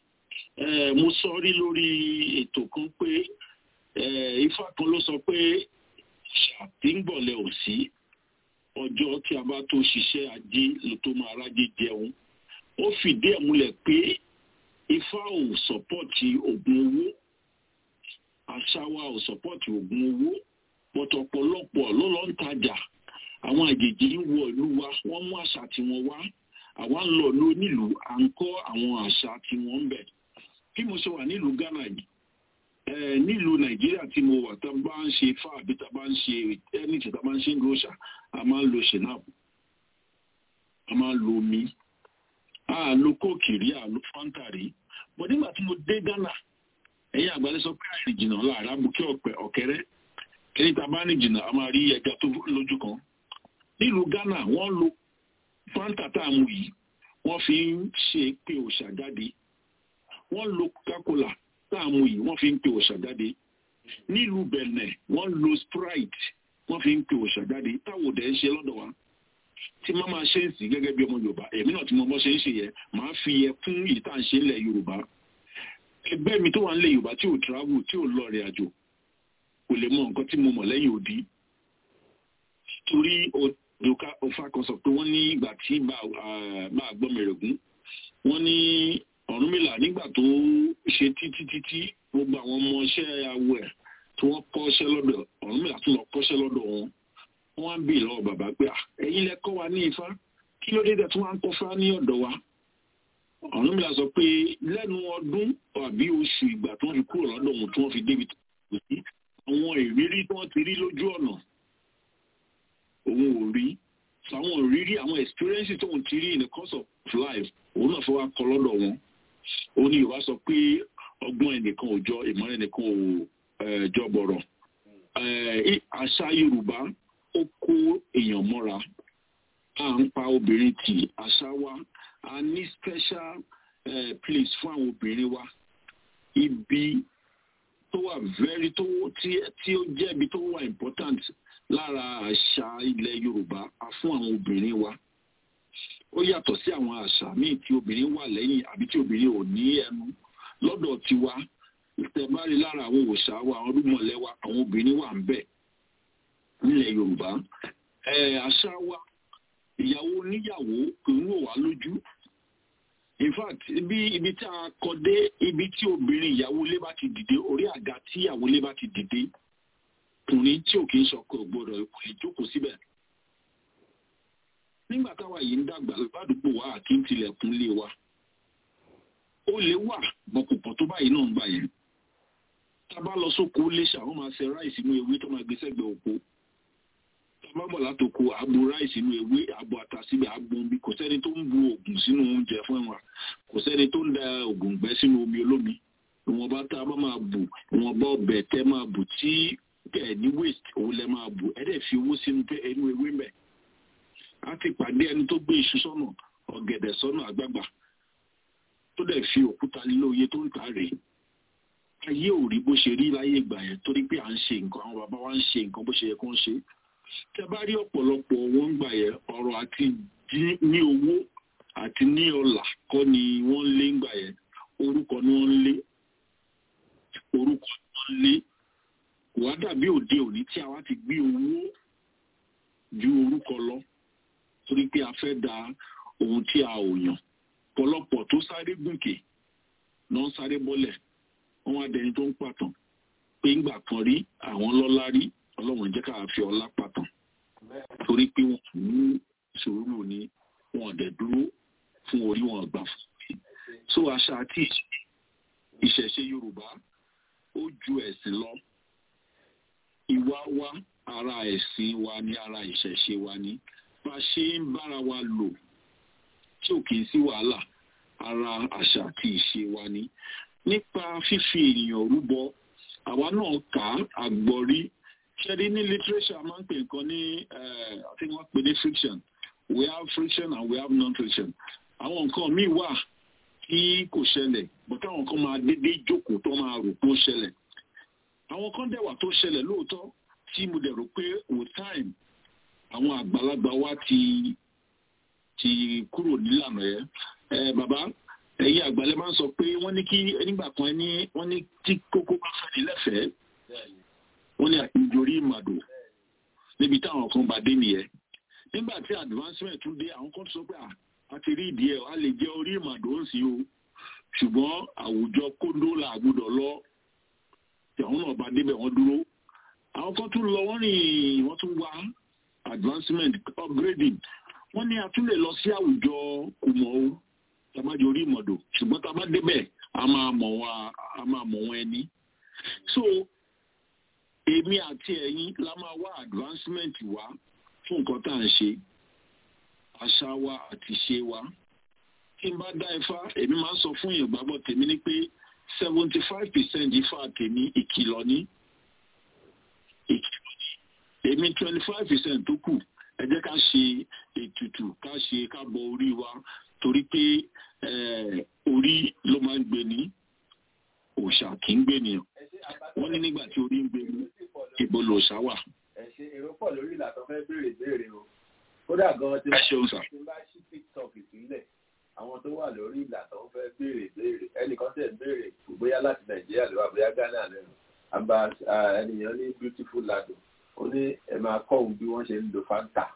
mo sọ rí lórí ètò kan pé Ifá kan ló sọ pé ṣàtìǹgbọ̀lẹ̀ ò sí ọjọ́ tí a bá tó ṣiṣẹ́ ajé ló tó máa rájé jẹun ó fìdí ẹ̀ múlẹ̀ pé Ifá ò sọ́pọ̀tì ògùn owó àṣà wa ò sọ́pọ̀tì ògùn owó pọ̀tọ̀ ọ̀pọ̀lọpọ̀ ló lọ ń tajà àwọn àjèjì ń wọ ìlú wa wọ́n mú àṣà tiwọn wá àwa ń lọ ló nílùú à ń kọ́ àwọn àṣà tiwọn ń bẹ̀. bí mo ṣe wà nílùú Ghana yìí nílùú Nàìjíríà tí mo wà tá a bá ń ṣe fá àbí tá a bá ń ṣe ẹni tí tá a bá ń ṣe ń lo ṣà a máa ń lo ṣìnáàbù a máa ń lo omi a lo kóòkì rí a lo fanta rí bọ̀ nígbà tí mo dé Ghana ẹ̀yin àgbàlẹ̀ sọ pé àìrìn jìnnà láàrá bukẹ́ ọ̀kẹ́rẹ́ kí ta bá ní jìnnà a máa rí ẹja tó lójú kan nílùú Ghana wọ́n lo fanta tá a mú yìí wọ́n fi ń ṣe pé òòṣà jáde wọ́n lo Coca-Cola tá a mú yìí wọ́n fi ń pe òòṣà jáde nílùú Benin wọ́n lo Sprite wọ́n fi ń pe òòṣà jáde táwọn òdẹ ń ṣe lọ́dọ̀ wa tí má máa ṣe ń sìn gẹ́gẹ́ bí ọmọ Yorùbá èmi náà tí mo bọ́ ṣe ń ṣe yẹ màá fi yẹ fún yìí tá à ń ṣe ńlẹ̀ Yorùbá ẹgbẹ́ mi tó wà ńlẹ̀ Yorùbá tí ò travel tí ò lọ rìn àjò kò lè mọ nǹkan tí mo mọ̀ lẹ́yìn òdì torí òdòká ọfà kan sọ pé wọ́n ní ìgbà tí bá a gbọ́ mẹ̀rẹ̀gún wọ́n ní Ọ̀rúnmìlà nígbà tó ṣe títí títí gbogbo àwọn ọmọ iṣẹ́ awọ ẹ̀ tí wọ́n kọ́ṣẹ́ lọ́dọ̀ Ọ̀rúnmìlà tún lọ kọ́ṣẹ́ lọ́dọ̀ wọn wọ́n á bè lọ́wọ́ bàbá pé ẹ̀yin lẹ kọ́ wa ní ifá kí ló dé dẹ̀ tí wọ́n á ń kọ́fá ní ọ̀dọ̀ wa Ọ̀rúnmìlà sọ pé lẹ́nu ọdún àbí oṣù ìgbà tí wọ́n fi kúrò lọ́dọ̀ wọn tí wọ́n fi débi tó kù sí àwọn ìrírí tí wọ́n ti rí lójú ọ̀nà òun ò rí àwọn ìrírí àwọn experiences tó ń ti rí in the course of life òun náà fẹ́ wá kọ́ lọ́dọ̀ wọn òun ni Yorùbá sọ pé ọgbọ́n ẹnìkan ò jọ ìmọ̀ ẹnìkan ò jọ bọ̀rọ̀ àṣà Yorùbá ó kó èèyàn mọ́ra à ń pa obìnrin tì àṣà wa a ní special uh, place fún àwọn obìnrin wa ibi tó wà very tó tí tí ó jẹ́ ibi tó wà important lára àṣà ilẹ̀ Yorùbá a fún àwọn obìnrin wa ó yàtọ̀ sí àwọn àṣà míì tí obìnrin wà lẹ́yìn àbí tí obìnrin ò ní ẹnu lọ́dọ̀ tiwa ìtẹ̀bárí lára àwọn òòṣà wa àwọn rúmọ̀lẹ́ wa àwọn obìnrin wà ń bẹ̀ nílẹ̀ Yorùbá àṣà wa ìyàwó oníyàwó kò ń wò wá lójú in fact ibi ibi tí a kọ dé ibi tí obìnrin ìyàwó ilé bá ti dìde orí àga tí ìyàwó ilé bá ti dìde kùnrin tí ò kì í sọkọ gbọ́dọ̀ kò lè jókòó síbẹ̀ nígbà táwa yìí ń dàgbà ládùúgbò wa àti ń tilẹ̀kùn lé wa ó lè wà bọ̀kùpọ̀ tó báyìí náà ń gbà yẹn tá a bá lọ sóko léṣà wọ́n máa ṣe ráìsì inú ewé tó máa gbé sẹ́gbẹ̀ẹ́ òpó tá a bá bọ̀ látòkò àgbo ráìsì inú ewé àgbo ata síbẹ̀ àgbo omi kò sẹ́ni tó ń bu oògùn sínú oúnjẹ fún wa kò sẹ́ni tó ń da oògùn gbẹ́ sínú omi olómi ìwọ̀nba tá a bá máa bù ìwọ̀nba ọbẹ̀ tẹ́ máa bù tí ẹ̀ ní waste òun lẹ máa bù ẹ̀ dẹ̀ fi owó sínú ẹnu ewé mẹ́ a ti pàdé ẹni tó gbé iṣu sọ́nà ọ̀gẹ̀dẹ̀ sọ́nà àgbàgbà tó dẹ̀ fi òkúta lílo iye tó ń ta rèé ayé ò rí bó ṣe rí láyé ìgbà yẹn torí pé à ń ṣe nǹkan àwọn bàbá wa ń ṣe nǹkan bó ṣe yẹ kó ń ṣe tẹ bá rí ọ̀pọ̀lọpọ̀ wọn gbà yẹn ọ̀rọ̀ àti ní owó àti ní ọ̀là kọ́ ni wọ́n ń lé ńgbà yẹn orúkọ ni wọ́n ń lé orúkọ ni wọ́n ń lé kò wá dàbí òde òní tí àwa ti gbé owó ju orúkọ lọ torí pé a fẹ́ da ohun tí a ò yàn pọ̀lọpọ̀ tó sáré gùnkè lọ ń sáré bọ́lẹ̀ wọ́n wá dẹni tó ń pàtàn pé ńgbà kan rí àwọn lọ́lá rí ọlọ́run jẹ́ ká fi ọlá pàtàn torí pé wọn kò ní ìṣòro ní wọn dẹ̀ dúró fún orí wọn gbà fún mi so àṣà àti ìṣẹ̀ṣe yorùbá ó ju ẹ̀sìn lọ ìwà wa ara ẹ̀sìn wa ní ara ìṣẹ̀ṣe wa ní bá a ṣe ń bára wa lò tí ò kì í sí wàhálà ara àṣà àti ìṣe wa ní nípa fífi ènìyàn rúbọ àwa náà kà á àgbọ̀rí ṣẹ́rí ní literature máa ń pè nǹkan ní I think wọ́n pè ní friction we have friction and we have non-friction àwọn nǹkan míì wà tí kò ṣẹlẹ̀ but àwọn kan máa dédé jókòó tó máa rò pé ó ṣẹlẹ̀ àwọn kan dẹ̀ wà tó ṣẹlẹ̀ lóòótọ́ tí mo dẹ̀ rò pé with time àwọn àgbàlagbà wa ti ti kúrò nílànà yẹn ẹ bàbá ẹ̀yin àgbàlẹ̀ máa ń sọ pé wọ́n ní kí nígbà kan ní wọ́n ní tí kókó bá fẹ́ ní lẹ́fẹ̀ẹ́ wọ́n ní àtijọ́rí ìmàdò níbi táwọn kan bá dé nìyẹn nígbà tí advancement tún dé àwọn kan sọ pé a ti rí ìdí ẹ̀ a lè jẹ́ orí ìmàdò ń sí o ṣùgbọ́n àwùjọ kóńdó là gbọ́dọ̀ lọ tí àwọn náà bá débẹ̀ wọ́n dúró àwọn kan tún lọ wọ́n rìn wọ́n tún wá advancement upgrading wọ́n ní a tún lè lọ sí àwùjọ kùmọ̀ o tàbájọ orí ìmọ̀dò ṣùgbọ́n tá a bá débẹ̀ a máa mọ̀ wọn a máa mọ̀ wọn ẹni so èmi àti ẹ̀yin la máa wá advancement wá fún nǹkan tá à ń ṣe àṣà wa àti ṣe wa tí n bá dá ifá èmi máa ń sọ fún èèyàn gbàgbọ́ tèmi ní pé seventy five percent ifá tèmi ìkìlọ̀ ní ìkìlọ̀ ní èmi twenty five percent tó kù ẹ jẹ́ ká ṣe ètùtù ká ṣe ká bọ orí wa torí pé orí ló máa ń gbé ní òòṣà kì í gbé nìyàn wọ́n ní nígbà tí orí ń gbé ní ibo lòòṣà wà. ẹ ṣe èrò pọ̀ lórí ìlànà fẹ́ béèrè béèrè o kódà gan tí ẹ ṣeun sà. tí n bá ṣí tiktok ìpínlẹ̀ àwọn tó wà lórí ìlànà fẹ́ béèrè béèrè ẹnìkan tẹ̀ ń béèrè bóyá láti nàìjíríà ló wà bóyá ghana lẹ́nu àbá ènìyàn ní beautiful lado ó ní ẹ máa kọ́ òun bí wọ́n ṣe ń lo fanta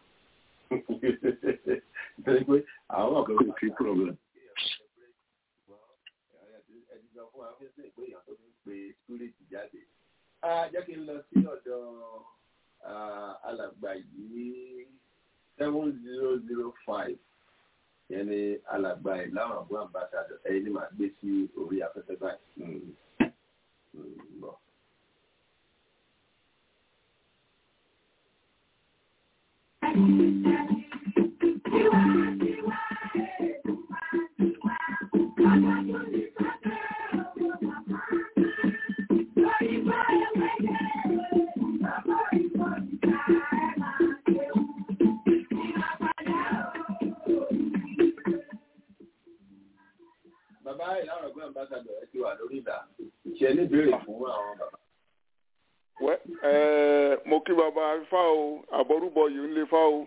nítorí pé àwọn ọ̀gá kò sí problem. ẹni sọ fún wa fún pé èèyàn tó ń pe spirit jáde. jẹ́ kí n lọ sí ọ̀dọ̀ alàgbà yìí seven zero zero five yẹn ni alàgbà yìí láwọn àbúrò àmbàsàdọ̀ ẹ̀yin ni màá gbé sí orí afẹ́fẹ́ báyìí. Bọ̀. bàbá ìlànà ọgbọ́n ambassadọ̀ ẹ ti wà lórí ìlà ṣe ní ìbéèrè fún àwọn bàbá. wẹ́ ẹ mo kí bàbá ifá o àbọ̀rúbọ yìí ń lé fá o.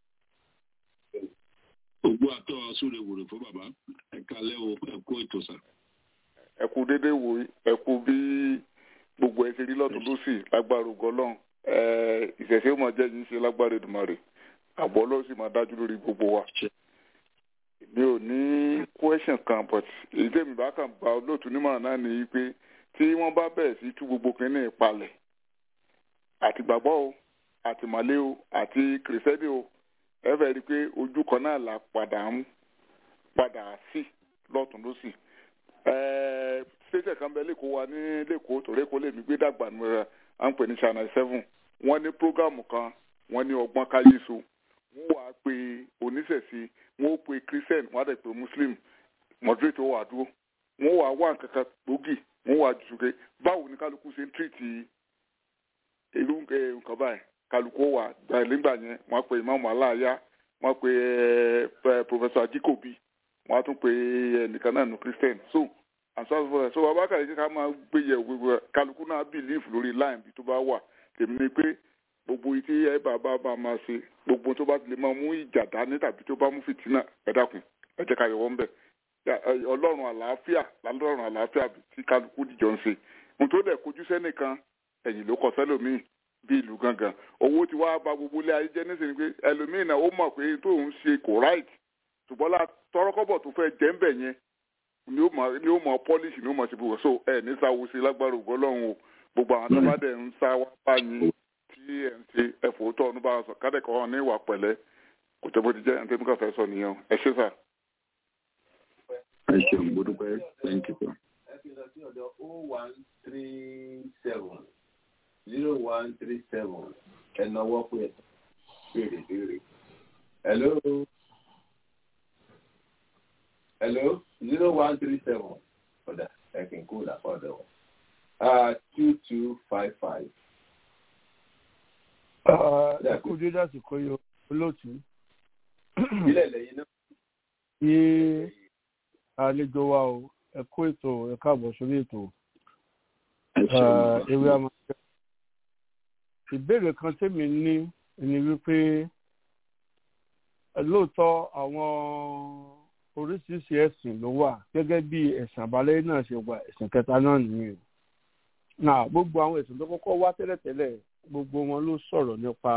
ògbó àtọ súre wòrè fún bàbá ẹ kalẹ o ẹ kó ètò sà. ẹ kú dédé wò ẹ kú bí gbogbo ẹ ṣe rí lọ́tún lọ́sì lágbára ògọ́lọ́n ìṣẹ̀ṣe ó máa jẹ́ yín ṣe lágbára Èdùmàrè àbọ̀ ló sì máa dájú lórí gbogbo wa. mi ò ní question kan but èyí tèmi bá kàn bá olóòtú nímọ̀ràn náà ni pé tí wọ́n bá bẹ̀rẹ̀ sí tú gbogbo kínní ìpalẹ̀ àti gbàgbọ́ o àti màlẹ́ o àti kìrìsẹ́dì o ẹ fẹ́ rí i pé ojú kan náà la padà ń padà sí lọ́tún lọ́sì ṣẹ́ṣẹ̀ kan bẹ lẹ́kọ̀ọ́ wa ní lẹ́kọ̀ọ́ tòrẹ́kọ̀ọ́ lèmi gbé dàgbà ní à ń pè ní channel seven wọ́n ní prógámù kan wọ́n ní ọgbọ́n káyéṣu wọ́n wàá pe oníṣẹ̀ṣe wọ́n ó pe christian wọ́n á dẹ̀ pe muslim moderate ó wà dúró wọ́n wàá wá nǹkan kan gbòógì wọ́n wàá jù pé báwo ni kálukú ṣe ń tírìtì ìlú nǹkan báyìí kálukú wà nígbà yẹn wọ́n á pe imam aláàyá wọ́n á pe professor ajikobi wọ́n á tún pe ẹnìkan náà nù christian so and so on so bàbá kàlẹ́ kí ká máa gbé yẹ̀ gbogbo kálukú náà believe lórí line bí tó bá wà tèmi ni pé gbogbo tí ẹ bá bá bá máa ṣe gbogbo tó bá ti lè máa mú ìjà dání tàbí tó bá mú fìtínà ẹ dákun ẹ jẹ́ ká yọwọ́ ń bẹ̀ ọlọ́run àlàáfíà lọ́lọ́run àlàáfíà tí kálukú dìjọ ń ṣe ohun tó dẹ̀ kojú sẹ́nìkan ẹ̀yìn ló kọ sẹ́lòmíì bí ìlú gangan owó ti wá ba gbogbo ilé ayé jẹ́ nísìnyí pé ẹlòmíì náà ó mọ̀ pé tóun ṣe kò right ṣùgbọ́n la tọrọkọ́bọ̀ tó fẹ́ jẹ́ ń bẹ̀ yẹn ni ó mọ ni ó mọ pọ́líṣì ni ó mọ síbi wò so ẹ ní sáwo sí lágbára ògbọ́ lọ́hùn o gbogbo àwọn tó bá dẹ̀ ń sá wá bá yín tí ẹ̀ ń ṣe ẹ̀fọ́ tó ọ̀nù bá sọ kádẹ́kọ̀ọ́ hàn ní ìwà pẹ̀lẹ́ kò tẹ́ bó ti jẹ́ ẹni tẹ́mi kàn fẹ́ sọ nìyẹn ẹ ṣé sà. ẹ ṣeun mo dúpẹ́ thank you sir. ẹ fi lọ sí ọ̀dọ̀ o one three seven zero one three seven ẹ náwó pé béèrè béèrè. hello hello zero one three seven ọ̀dà ẹ kì í kó làpá ọ̀dọ̀ wọn two two five five. ẹ kú dédé àsìkò yìí olóòtú. ìbílẹ̀ lẹ́yìn náà. yé àlejò wa o ẹ kó ètò ẹ káàbọ̀ sórí ètò ewé amájẹ. ìbéèrè kan tèmi ní ni wípé lóòótọ́ àwọn oríṣiríṣi ẹ̀sìn ló wà gẹ́gẹ́ bí ẹ̀sìn àbáláyé náà ṣe wà ẹ̀sìn kẹta náà nìyẹn náà gbogbo àwọn ẹ̀sìn tó kọ́kọ́ wá tẹ́lẹ̀tẹ́lẹ̀ gbogbo wọn ló sọ̀rọ̀ nípa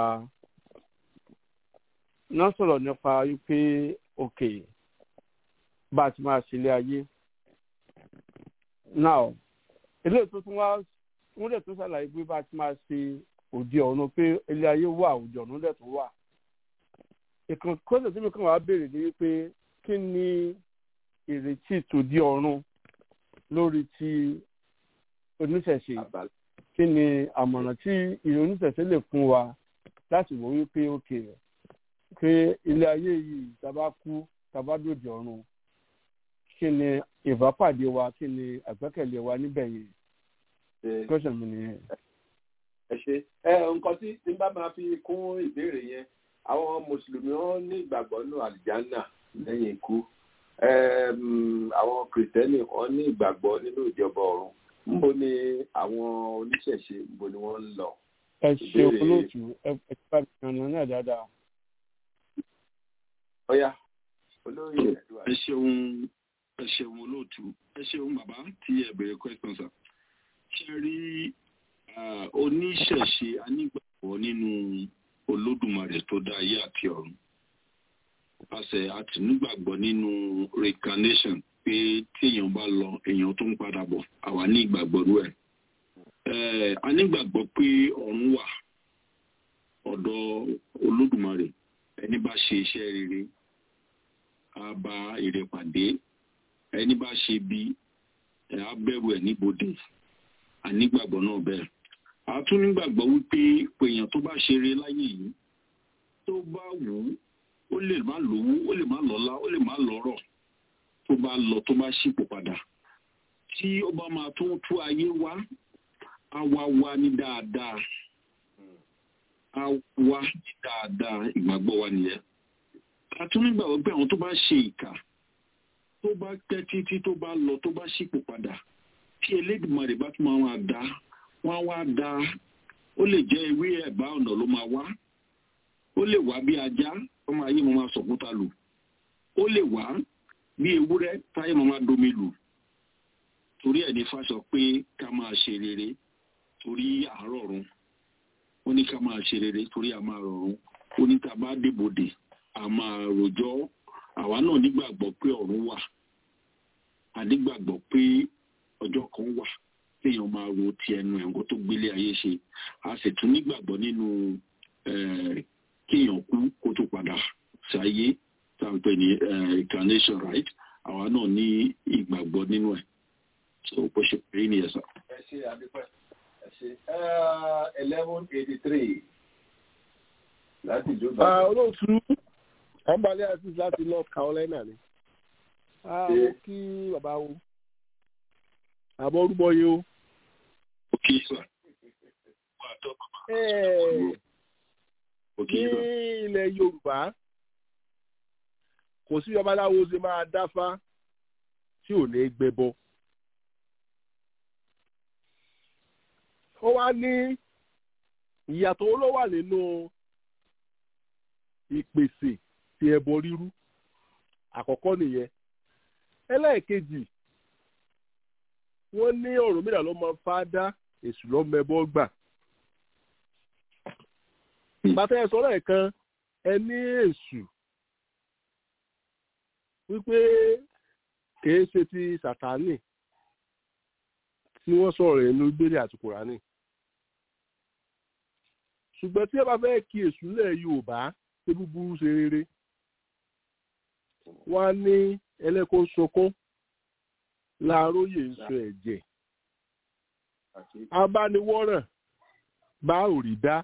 náà sọ̀rọ̀ nípa wípé òkè bá a ti máa ṣe ilé ayé náà eléyìí tó tún wá wọ́n dẹ̀ tó ṣàlàyé pé bá a ti máa ṣe òde ọ̀run pé ilé ayé wà òde ọ̀run dẹ̀ tó wà ìkan kọ́sẹ̀ tí mi kàn wá béèrè ni wípé kí ni ìrètí tòde ọ̀run lórí ti oníṣẹ̀ṣe kí ni àmọ̀ràn tí ìrìn oníṣẹ̀ṣe lè fún wa láti wò wípé òkè pé ilé ayé yìí tàbá kú tàbá dòde ọ̀run kí ni ìbápàdé wa kí ni àgbẹ́kẹ̀lé wa níbẹ̀ yẹn question mi nìyẹn. ẹ ṣe ẹ nǹkan tí tí n bá máa fi kún ìbéèrè yẹn àwọn mùsùlùmí wọn ní ìgbàgbọ́ nínú àlìjánà lẹ́yìn ikú àwọn kìrìtẹ́nì wọn ní ìgbàgbọ́ nínú ìjọba ọ̀run níbo ni àwọn oníṣẹ̀ṣe níbo ni wọ́n ń lọ. ẹ ṣe olóòtú ẹ ẹ bá mi kàn án náà dáadáa. ọ̀ya olóyè ẹ̀dùn ẹ ṣeun ẹ ṣeun olóòtú ẹ ṣeun bàbá tí ẹ bèrè question sir. ṣe rí oníṣẹ̀ṣe anígbàgbọ́ nínú olódùmarè tó dá ayé àti ọ̀run àṣẹ àti nígbàgbọ́ nínú reincarnation pé tí èèyàn bá lọ èèyàn tó ń padà bọ̀ àwa ní ìgbàgbọ́ rú ẹ̀. a nígbàgbọ́ pé ọ̀run wà ọ̀dọ̀ olódùmarè ẹni bá ṣe iṣẹ́ rere á bá èrè pàdé ẹni bá ṣe bí á bẹ̀rù ẹ̀ níbodè a nígbàgbọ́ náà bẹ́ẹ̀. a tún nígbàgbọ́ wípé èèyàn tó bá ṣeré láyé yìí tó bá wù ú ó lè má lówó ó lè má lọ́lá ó lè má lọ́rọ̀ tó bá lọ tó bá ṣípò padà tí ó bá máa tún tú ayé wá á wá wá ní dáadáa á wá ní dáadáa ìgbàgbọ́ wa nìyẹn a tún nígbàgbọ́ pé àwọn tó bá ṣe ìkà tó bá pẹ́ títí tó bá lọ tó bá ṣípò padà tí Elédùmarè bá tún máa wá dá wọ́n á wá dá ó lè jẹ́ ewé ẹ̀bá ọ̀nà ló máa wá ó lè wá bí ajá ọmọ ayé mo máa sọ̀kúta lù ó lè wá bí ewúrẹ́ táyé mo máa domi lù torí ẹ̀ ní fásọ pé ká máa ṣe rere torí àárọ̀ ọ̀run ó ní ká máa ṣe rere torí a máa rọrùn ó ní tá a bá débòde a máa rojọ́ àwa náà nígbàgbọ́ pé ọ̀run wà a nígbàgbọ́ pé ọjọ́ kan wà téèyàn máa ro ti ẹnu ẹ̀ nǹkan tó gbélé ayé ṣe a sì tún nígbàgbọ́ nínú kéèyàn kú kó tó padà sáyé tá à ń pè ní incarnation right àwa náà ní ìgbàgbọ́ nínú ẹ̀ so bó ṣe pè é nìyẹn sá. ẹ ṣe àdúpẹ́ ẹ ṣe eleven eighty three láti ìlú ìbàdàn. olóòtú ọ̀nbalẹ̀ àti láti north carolina ni. mo kí bàbá wo àbọ̀ orúbọ yìí o. ó kí sà. ní ilẹ̀ yorùbá kò sí babaláwo ṣe máa dáfá tí ò ní gbẹbọ. ó wá ní ìyàtọ̀ ló wà nínú ìpèsè ti ẹbọ rírú àkọ́kọ́ nìyẹn ẹlẹ́ẹ̀kejì wọ́n ní ọ̀rọ̀ mìíràn ló máa ń fa dá èṣù lọ́ mẹ́bọ́ gbà bàtà ẹ̀ sọ́rọ̀ ẹ̀ kan ẹ ní èṣù wípé kìí ṣe ti sàtánì tí wọ́n sọ̀rọ̀ ẹ̀ ní gbére àti kùránì ṣùgbọ́n tí ẹ bá fẹ́ kí èṣù lẹ̀ yorùbá pé búburú ṣe rere wọ́n á ní ẹlẹ́kọ̀ọ́ sọkún láàróyè ń sọ ẹ̀jẹ̀ abániwọ́ràn bá ò rí dá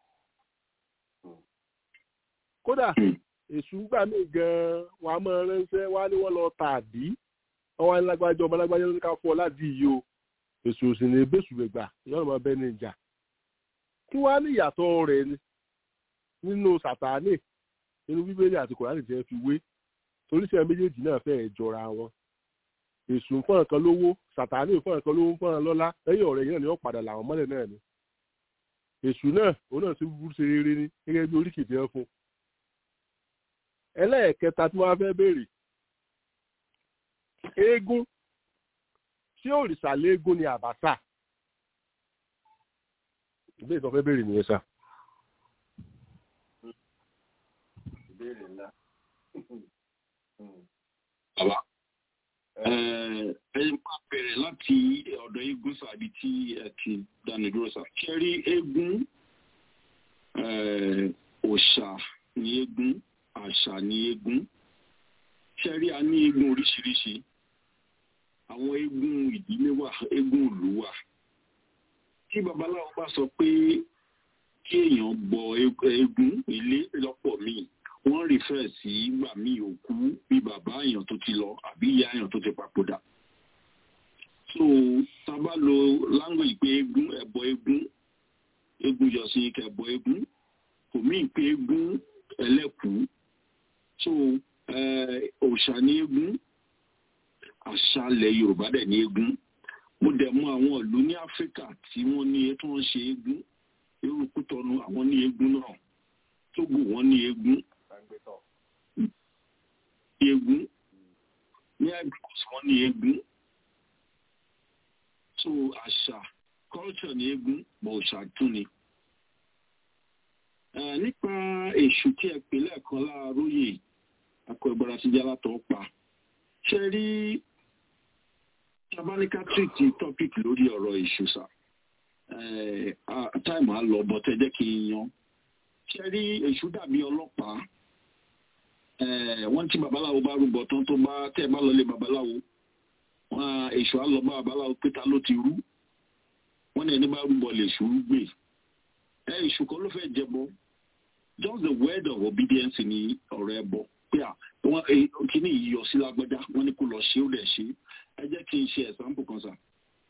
kódà èṣù gbà mí gan-an wàá mọ ránṣẹ́ wá ní wọ́n lọ tà àdí ọwọ́ alágbájọ ọmọ alágbájọ ló ní ká fọ́ láti yìí o èṣù òsì ní bẹ́sù gbẹ̀gbà yọ̀ọ́ mọ bẹ́ẹ̀ ní ìjà kí wàá ní ìyàtọ̀ rẹ̀ ni nínú sàtáánì nínú bíbélì àti kòránì tí wọ́n fi wé torí sẹ́yìn méjèèjì náà fẹ́ẹ́ jọra wọn èṣù ń fọ́nrán kan lówó sàtáánì ń fọ́nrán kan lówó ń fọ́nrán lọ́lá lẹ́yìn ọ̀rẹ́ yìí náà ni wọ́n padà làwọn mọ́lẹ̀ náà ni èṣù náà òun náà ti búburú ṣe rere ní gẹ́gẹ́ bí oríkì tí wọ́n fún ẹlẹ́ẹ̀kẹta tí wọ́n á fẹ́ béèrè eégún ṣé òrìṣà léégún ni àbáṣà ìbéèrè tó fẹ́ béèrè nìyẹn sá. ìbéèrè ńlá. Bàbá ẹ máa bẹ̀rẹ̀ láti ọ̀dọ̀ eégún sàbí tí ẹ ti dáni dúró sá. Ṣé rí eégún òòṣà ni eégún àṣà ni eégún ṣe rí a ní eégún oríṣiríṣi àwọn eégún ìdílé wà eégún ìlú wà tí babaláwo bá sọ pé kí èèyàn bọ eégún ilé lọ́pọ̀ míì wọ́n rìfẹ́ sí gbà míì òkú bí bàbá èèyàn tó ti lọ àbí ìyá èèyàn tó ti papòdà so tá a bá lo language pé eégún ẹbọ eégún eégún yọ sí kẹbọ eégún kò míì pé eégún ẹlẹ́kùú so òòṣà ní eégún àṣà ilẹ̀ yorùbá dẹ̀ ní eégún mo dẹ̀ mọ àwọn ìlú ní áfíríkà tí wọ́n ní tó ń ṣe eégún irú kútọ́nu àwọn ní eégún náà tógù wọ́n ní eégún eégún ní agricos wọ́n ní eégún so àṣà culture ní eégún bọ̀ òòṣà tún ni nípa èṣù tí ẹ pè lẹ́ẹ̀kan láàróyè akọ ìgbára sí jẹ́ látọ̀ pa ṣe rí tabanika tírìtì tọ́pìkì lórí ọ̀rọ̀ èṣù sà táìmù á lọ bọ́ tẹ́ jẹ́ kí n yan ṣe rí èṣù dàbí ọlọ́pàá wọ́n tí babaláwo bá rúbọ tán tó bá tẹ́ ẹ bá lọ lé babaláwo èṣù á lọ bá babaláwo pé ta ló ti rú wọ́n ní ẹni bá rúbọ lè ṣù ú gbè ẹ èṣù kan ló fẹ́ jẹbọ just the word of obedience ni ọ̀rọ̀ ẹ bọ pé à wọn kíní yìí yọ sí lágbájá wọn ní kó lọ ṣe ó dẹ̀ ṣe ẹ jẹ́ kí n ṣe example kan sà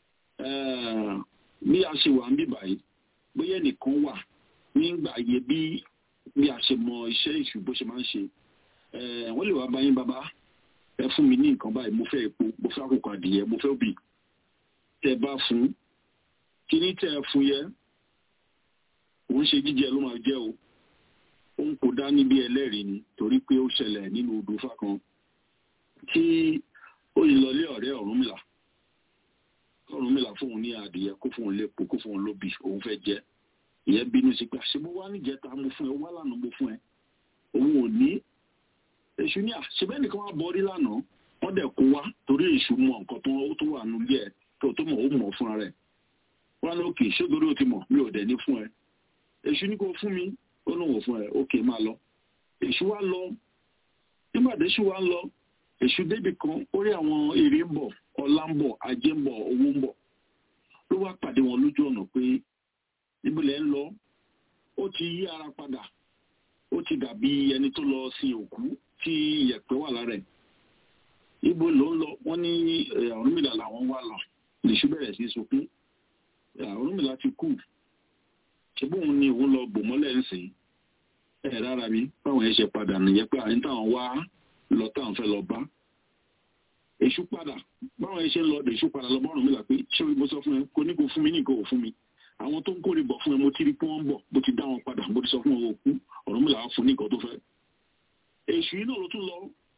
bí a ṣe wà ń bí báyìí bóyá ẹnìkan wà nígbà yẹ bí bí a ṣe mọ iṣẹ́ ìṣù bó ṣe máa ń ṣe wọ́n lè wá bá yín bàbá ẹ fún mi ní nǹkan báyìí mo fẹ́ epo mo fẹ́ àkókò adìyẹ mo fẹ́ òbí tẹ bá fún kíní tẹ fún yẹ òun ṣe jíjẹ ló máa jẹ́ o òun kò dá níbi ẹlẹ́rìí ni torí pé ó ṣẹlẹ̀ nínú odò fákan tí ó yìí lọlé ọ̀rẹ́ Ọ̀rúnmìlà Ọ̀rúnmìlà fóun ní adìyẹ kó fóun lépo kó fóun lóbì òun fẹ́ jẹ ìyẹn bínú sí pé àṣebó wá níjẹta mo fún ẹ wá lánàá mo fún ẹ òun ò ní èṣù ní àṣebẹ́ nìkan wá bọ́rí lánàá wọ́n dẹ̀ kó wá torí èṣù mọ nǹkan tó wà nílé ẹ̀ tó tó mọ̀ ó mọ̀ fúnra rẹ̀ wọ́n ní òkè ṣé ó ti mọ̀ mi ò dẹ̀ ní fún ẹ èṣù ní kò fún mi ó lóun ò fún ẹ ókè máa lọ èṣù wa lọ nígbà tí èṣù wa ń lọ èṣù débì kan ó rí àwọn èrè ń bọ̀ ọlá ń bọ̀ ajé ń bọ̀ owó ń bọ̀ ló wá pàdé wọn lójú ọ̀nà pé níbílẹ̀ ń lọ ó ti yí ara padà ó ti dàbí ẹni tó lọ sin òkú tí ìyẹ̀pẹ̀ wà lára ẹ̀ ibo ló ń lọ wọ́n ní Ọ̀rúnmìlà làwọn wà lọ lèṣù bẹ̀rẹ̀ sí sunkún Ọ̀rúnmìlà ti kú ṣebóun ni òun lọ bò mọ́lẹ̀ ń sìn ẹ̀ rárá mi báwọn ẹ̀ ṣe padà nìyẹn pé àyín táwọn wá lọ táwọn fẹ́ lọ bá èṣù padà báwọn ẹ̀ ṣe ń lọ èṣù padà lọ bọ́ọ̀rùn mi là pé ṣé ibo sọ fún ẹ kò ní kò fún mi ní nǹkan ò fún mi àwọn tó ń kórè bọ̀ fún ẹ mo ti rí pé wọ́n ń bọ̀ mo ti dá wọn padà mo ti sọ fún wọn òkú ọ̀rọ̀ mi là á fún ní nǹkan tó fẹ́ èṣù yìí náà ló tún lọ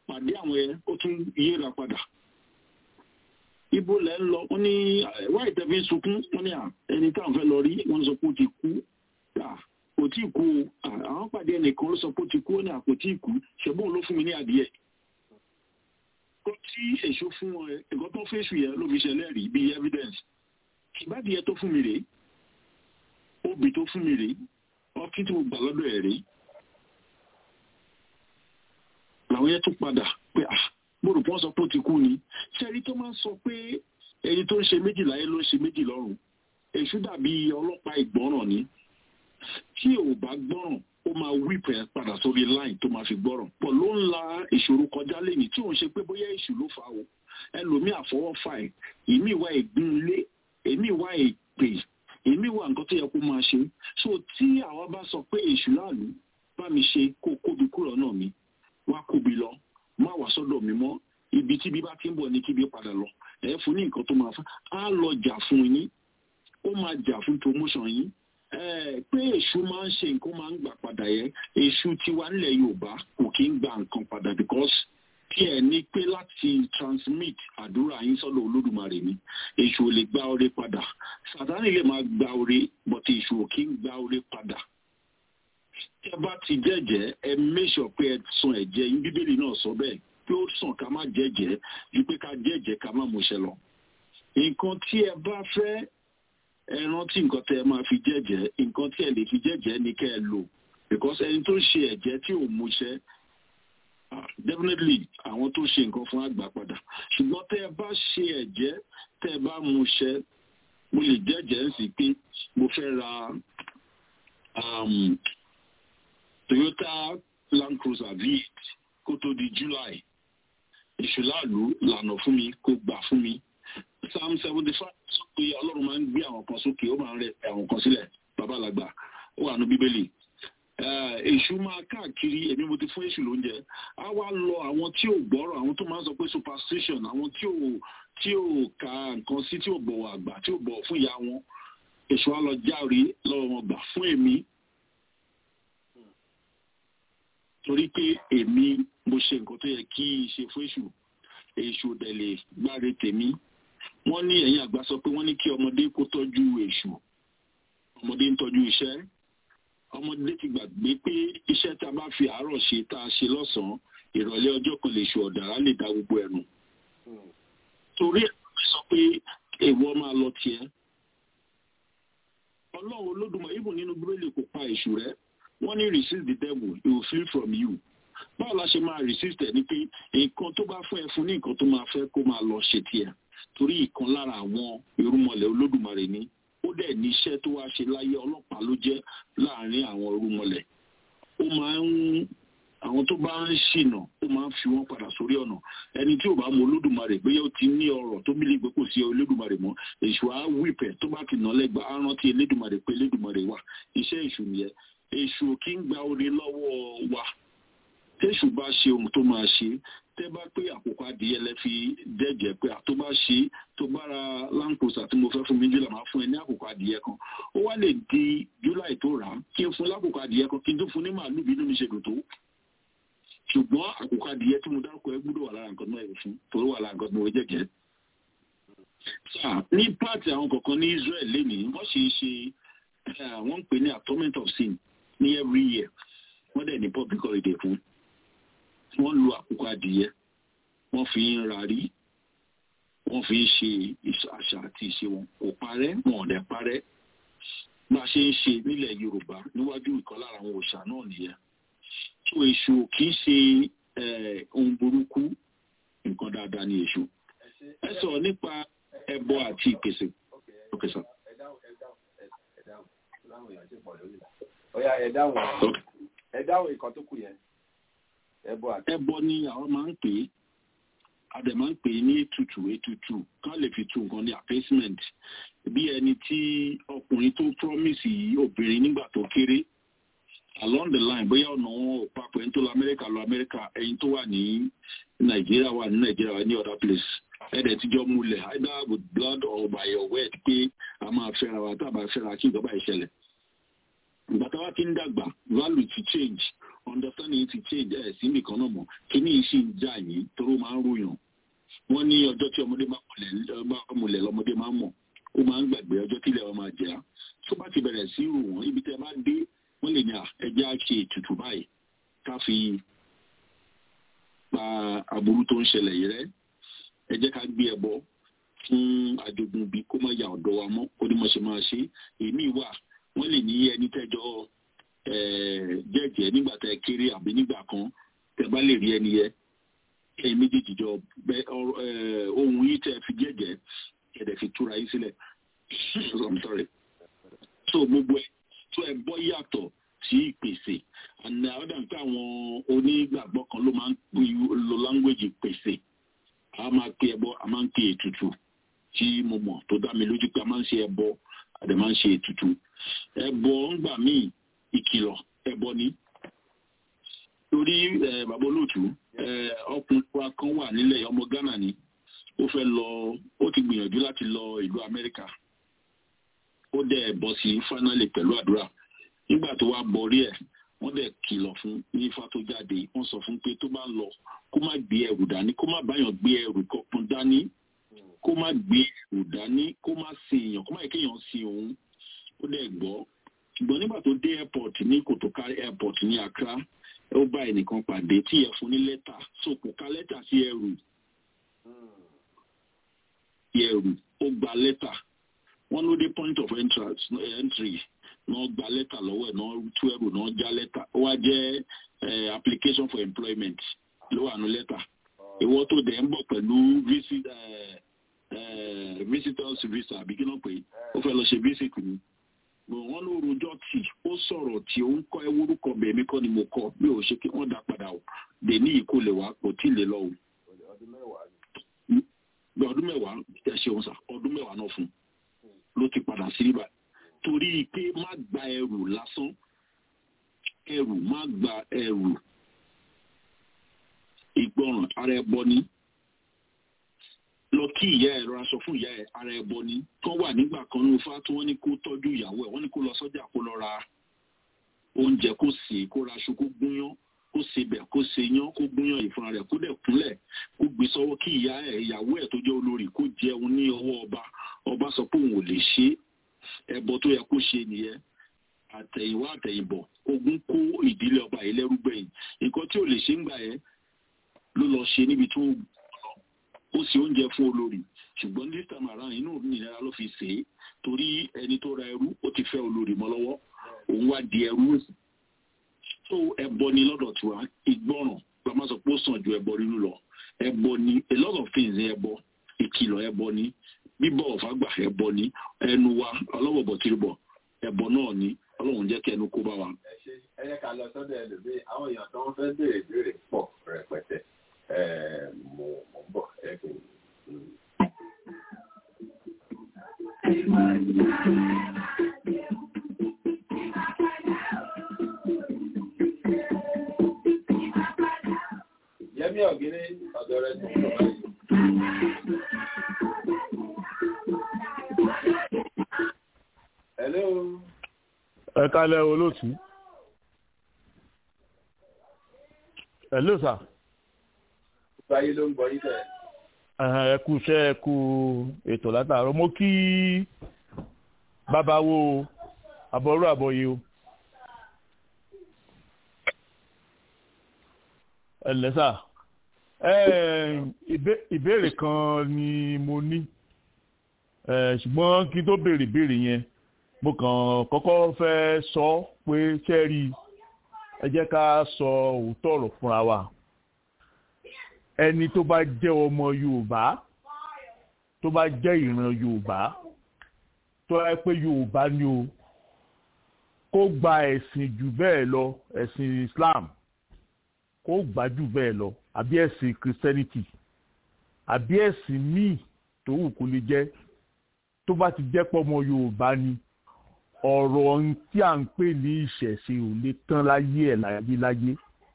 pàdé àwọn ẹ ó tún yéra padà ibo lẹ ń lọ wọn ní wá ìtẹ́fí sunkún wọn ní ẹni táwọn fẹ́ lọ rí wọn sọ pé ó ti kú kò tí ì kú o àwọn pàdé ẹnìkan ló sọ pé ó ti kú ó ní àpò tí ì kú ṣẹ́gbọ́n ló fún mi ní adìẹ kó tí èso fún wọn ẹ̀kọ́ tó fèsù yẹn ló fi ṣẹlẹ̀ rí bíi evidence ìbádìí tó fún mi rèé obì tó fún mi rèé ọtí tí mo gbà lọ́dọ̀ ẹ̀ rèé làwọn yẹn tún padà pé ah mo rò pé wọ́n sọ pé ó ti kú ni sẹ́rí tó máa ń sọ pé ẹni tó ń ṣe méjì láyé ló ń ṣe méjì lọ́run èṣù dàbí ọlọ́pàá ìgbọ́ràn ni tí ò bá gbọ́ràn ó máa wípẹ̀ padà sórí line tó máa fi gbọ́ràn pọ̀ ló ń la ìṣòro kọjá lẹ́yìn tí òun ṣe pé bóyá èṣù ló fà o ẹlòmíì àfọwọ́fà ẹ̀ ìmí ìwà ìgbín ilé èmi ìwà èpè èmi ìwà nǹkan tó yẹ kó máa ṣe so tí àwa bá sọ pé èṣù láàlú bá mi ṣe kó kóbi kúrò náà mi wá kóbi lọ má wá sọ́dọ̀ mi mọ́ ibi tí bí bá ti ń bọ̀ ní kíbi padà lọ ẹ̀ fún ní nǹkan tó máa fún á lọ jà fún yín ó máa jà fún promotion yín pé èṣù máa ń ṣe nǹkan máa ń gbà padà yẹn èṣù tiwa nílẹ̀ yorùbá kò kí ń gba nǹkan padà because kí ẹ ní pé láti transmit àdúrà yín sọ́dọ̀ olódùmarè ni èṣù ò lè gba oore padà sàtánì lè máa gba oore but èṣù ò kí ń gba oore padà tẹ bá ti jẹ́jẹ́ ẹ méṣọ pé ẹ sun ẹ̀jẹ̀ yín bíbélì náà sọ bẹ́ẹ̀ pé ó sàn ká má jẹ́jẹ́ ju pé ká jẹ́jẹ́ ká má múṣẹ lọ nǹkan tí ẹ bá fẹ́ ẹ rántí nǹkan tẹ ẹ máa fi jẹ́jẹ́ nǹkan tí ẹ lè fi jẹ́jẹ́ ni kẹ́ ẹ lò because ẹni tó ṣe ẹ̀jẹ̀ tí ò múṣẹ definitely àwọn tó ṣe nǹkan fún àgbà padà ṣùgbọ́n tẹ́ ẹ bá ṣe ẹ̀jẹ̀ tẹ́ ẹ bá múṣẹ mo lè jẹ́jẹ́ sí pé mo fẹ́ ra um, Toyota Land Cruiser V8 kó tó di July ìṣúláàlú lànà fún mi kó gbà fún mi psalm seventy five sọ pé ọlọ́run máa ń gbé àwọn kan sókè ó máa ń rẹ àwọn kan sílẹ̀ babalàgbà ó wà ní bíbélì èṣù máa káàkiri èmi mo ti fún èṣù lóúnjẹ á wá lọ àwọn tí ò gbọ́rọ̀ àwọn tó máa ń sọ pé superstition àwọn tí ò tí ò ka nǹkan sí tí ò bọ̀wọ̀ àgbà tí ò bọ̀wọ̀ fún ìyá wọn èṣù á lọ járe lọ́wọ́ wọn gbà fún èmi torí pé èmi mo ṣe nǹkan tó yẹ kí n ṣe fún èṣù èṣù dẹ̀ lè gbáre tèmi wọ́n ní ẹ̀yin àgbà sọ pé wọ́n ní kí ọmọdé kó tọ́jú èṣù ọmọdé ń tọ́jú iṣẹ́ ọmọdé ti gbàgbé pé iṣẹ́ tá a bá fi àárọ̀ ṣe tá a ṣe lọ́sàn-án ìrọ̀lẹ́ ọjọ́ kan lè ṣù ọ̀dàrà lè dá gbogbo ẹ̀rù torí ẹ̀ sọ pé èèwọ̀ máa lọ tiẹ̀ ọlọ́run olódùmarè ibùn nínú bíbélì kò pa èṣù rẹ́ wọ́n ní resist the devil he will flee from you báwo la ṣe máa resist ẹ̀ ni pé nǹkan tó bá fún ẹ fún ní nǹkan tó máa fẹ́ kó máa lọ ṣe tiẹ̀ torí ìkan lára àwọn irúmọlẹ̀ olódùmarè ni ó dẹ̀ níṣẹ́ tó wá ṣe láyé ọlọ́pàá ló jẹ́ láàrin àwọn irúmọlẹ̀ ó máa ń àwọn tó bá ń ṣìnà ó máa ń fi wọ́n padà sórí ọ̀nà ẹni tí ò bá mọ olódùmarè bóyá ó ti ní ọrọ̀ tó bí lè gbé kò sí olódùmarè mọ́ èṣù á wípẹ̀ tó bá ti nà lẹ́gbàá á rántí elédùmarè pé elédùmarè wà iṣẹ́ èṣù nìyẹn èṣù ò kí ń gba oore lọ́wọ́ wa téṣù bá ṣe ohun tó máa ṣe tẹ́ bá pé àkókò adìyẹ lẹ fi dẹ́jẹ́ pé àtó bá ṣe tó bá ra láǹkóṣà tí mo fẹ́ fún mi jùlọ máa fún ẹ ní àkókò adìyẹ kan ó wá lè di july tó rà á kí n fún lákòókò adìyẹ kan kí n tó fún ní màálù bínú mi ṣe dùn tó ṣùgbọ́n àkókò adìyẹ tí mo dárúkọ ẹ gbúdọ̀ wà lára nǹkan tó máa yẹ fún torí wà lára nǹkan tó máa jẹ́jẹ́. ní pààtì àwọn kọ̀ọ̀kan ní Israel lénìí wọ́n ṣe é ṣe wọ́n ń pè ní atonement of sin ní every year wọ́n dẹ̀ ní public holiday fún wọ́n lo àkókò adìyẹ wọ́n fi ń rarí wọ́n fi ń ṣe àṣà àti ìṣe wọn kò parẹ́ wọn ò dẹ̀ parẹ́ bá a ṣe ń ṣe nílẹ̀ Yorùbá níwájú ìkan lára àwọn òòṣà náà nìyẹn tó èṣù kì í ṣe ohun burúkú nǹkan dáadáa ní èṣù ẹ sọ̀rọ̀ nípa ẹbọ àti ìpèsè. Okay, sir. Ọya ẹ dáhùn ẹ dáhùn ìkan tó kù yẹn. Ẹbọ àti. Ẹbọ ni àwọn máa ń pè é. Adẹ̀ máa ń pè é ní ètùtù ètùtù kán lè fi tu nǹkan ní appeasement. Bí ẹni tí ọkùnrin tó promise yìí obìnrin nígbà tó kéré. Along the line bóyá ọ̀nà wọn ò papọ̀ ẹni tó lọ Amẹ́ríkà lọ Amẹ́ríkà ẹni tó wà ní Nàìjíríà wà ní Nàìjíríà wà ní other place. Ẹ̀dẹ̀ tíjọ́ múlẹ̀ either with blood or by your word pé a máa fẹ́ra wa tá a bá fẹ́ra kí ìjọba ìṣẹ̀lẹ̀ ìgbà táwa ti ń dàgbà value ti change understanding ti change ẹ̀ sí nìkan náà mọ̀ kíní yìí sì ń jà yín toró máa ń ròyàn wọ́n ní ọjọ́ tí ọmọdé bá múlẹ̀ lọ́mọdé máa ń mọ̀ ó máa ń gbàgbé ọjọ́ tí ilẹ̀ wọn máa jẹ́ tó bá ti bẹ̀rẹ̀ sí rò wọ́n ibi tẹ́ bá dé wọ́n lè ní ẹjẹ́ á ṣe ètùtù báyìí ká fi pa aburú tó ń ṣẹlẹ̀ yìí rẹ́ ẹ jẹ́ ká gbé ẹbọ fún ajogun bíi kó má ya ọ̀dọ̀ wa mọ́ kó ní mo ṣe máa ṣe èmi wà wọ́n lè ní ẹni tẹ́jọ́ jẹ́jẹ́ nígbà tẹ́ kéré àbí nígbà kan tẹ́ bá lè rí ẹni yẹ ẹ̀yin méjèèjì jọ ohun yìí tẹ́ fi jẹ́jẹ́ ẹ̀dẹ̀ fi túra yín sílẹ̀ i'm sorry so gbogbo ẹ̀ tó ẹ bọ́ yàtọ̀ sí ìpèsè and ọ̀dà ń pẹ́ àwọn onígbàgbọ́ kan ló máa ń lo language ìpèsè a máa pe ẹbọ a máa ń pe ètùtù tí mo mọ̀ tó dá mi lójú pé a máa ń ṣe ẹbọ a dẹ̀ máa ń ṣe ètùtù ẹbọ ń gbà míì ìkìlọ̀ ẹbọ ni torí bàbá olóòtú ọkùnrin wa kan wà nílẹ̀ ọmọ Ghana ni ó fẹ́ lọ ó ti gbìyànjú láti lọ ìlú Amẹ́ríkà ó dẹ̀ bọ́ sí fánálì pẹ̀lú àdúrà nígbà tó wá borí ẹ̀ wọ́n dẹ̀ kìlọ̀ fún ní ifá tó jáde wọ́n sọ fún pé tó bá lọ kó má gbé ẹrù dání kó má báyàn gbé ẹrù kankan dání kó má gbé ẹrù dání kó má sin èèyàn kó má yẹ kéèyàn sin òun ó dẹ̀ gbọ́ ṣùgbọ́n nígbà tó dé airport ní kòtòká airport ní Accra ó bá ẹnìkan pàdé tí ẹ fún ní lẹ́tà so kò ká lẹ́tà sí ẹrù ẹrù ó gba lẹ́tà wọ́n ló dé point of entrance entry náà gba lẹ́tà lọ́wọ́ ẹ̀ náà tú ẹrù náà já lẹ́tà ó wá jẹ́ application for employment ló wà ní lẹ́tà ìwọ tó dẹ̀ ń bọ̀ pẹ̀lú visit visitors visa àbí kí náà pé ó fẹ́ lọ ṣe visit ni wọ́n ló rojọ́ tì ó sọ̀rọ̀ tí ó ń kọ́ ewúrúkọ bẹ̀mí kọ́ ni mo kọ́ bí ò ṣe kí wọ́n dá padà o dè ní ìkó lè wá kò tí ì lè lọ o. bí ọdún mẹ́wàá ẹ ṣeun sà ọdún mẹ́wàá náà fún ló ti padà sí ibà torí pé má gba ẹrù lásán ẹrù má gba ẹrù ìgbọràn ara ẹ bọ ní lọ kí ìyá ẹ rọra sọ fún ìyá ẹ ara ẹ bọ ní tó wà nígbà kan ní ifá tí wọ́n ní kó tọ́jú ìyàwó ẹ wọ́n ní kó lọ sọ́jà kó lọ ra oúnjẹ kó sè é kó ra aṣọ kó gúnyán kó ṣe bẹ̀ kó ṣe yán kó gúnyán ìfúnra rẹ̀ kó dẹ̀ kúnlẹ̀ kó gbé sọ́wọ́ kí ìyá ẹ ìyàwó ẹ tó jẹ́ olórí kó jẹun ní ọwọ́ ọba ọba sọ pé òun ò lè ṣe ẹbọ tó yẹ kó ṣe nìyẹn àtẹ̀yìnwá àtẹ̀yìnbọ̀ ogun kó ìdílé ọba yìí lẹ́rú gbẹ̀yìn nǹkan tí ò lè ṣe ń gbà yẹn ló lọ ṣe níbi tó lọ ó sì oúnjẹ fún olórí ṣùgbọ́n this time around inú ìnira ló fi ṣe é torí ẹni tó ra ẹrú ó ti fẹ́ olórí mọ́ lọ́wọ́ òun wá di ẹrú tó ẹbọ ni lọ́dọ̀ tiwa ìgbọràn la máa sọ pé ó sàn ju ẹbọ nínú lọ ẹbọ ni a lot of things ní ẹbọ ìkìlọ̀ ẹbọ ni bíbọ̀ ọ̀fàgbà ẹbọ ni ẹnu wa ọlọ́wọ̀bọ̀ tìrìbọ̀ ẹbọ náà ni ọlọ́run jẹ́ kí ẹnu kó bá wa. ẹ yẹ ká lọ sọ́dọ̀ ẹlòmíì àwọn èèyàn tó ń fẹ́ béèrè béèrè pọ̀ rẹpẹtẹ mo mo bọ̀ ẹ kì í. Yẹ́mí ọ̀gẹ́rẹ́ ọ̀dọ̀ rẹ̀ tó ń bọ̀ báyìí. Hello. ẹ kálẹ̀ olóòtú. hello sir. Báyé ló ń gbọ́ yín bẹ́ẹ̀. ẹ kú iṣẹ́ ẹ kú ètò látàárọ̀ mo kí bàbá wo àbọ̀rú àbọ̀yé o. ẹ lẹ́ sà ìbéèrè kan ni mo ní ṣùgbọ́n kí n tó béèrè béèrè yẹn mo kàn kọ́kọ́ fẹ́ sọ pé kẹ́rì ẹ jẹ́ ká sọ òótọ́ ọ̀rọ̀ fúnra wa ẹni tó bá jẹ́ ọmọ Yorùbá tó bá jẹ́ ìran Yorùbá tó yẹ pé Yorùbá ni o kó gba ẹ̀sìn jù bẹ́ẹ̀ lọ ẹ̀sìn Islam kó gbà jù bẹ́ẹ̀ lọ àbí ẹ̀sìn Christianity àbí ẹ̀sìn míì tó wù kó lè jẹ́ tó bá ti jẹ́ pọ̀ ọmọ Yorùbá ni ọ̀rọ̀ tí à ń pè ní ìṣẹ̀ṣe ò lè tán láyé ẹ̀ láyé láyé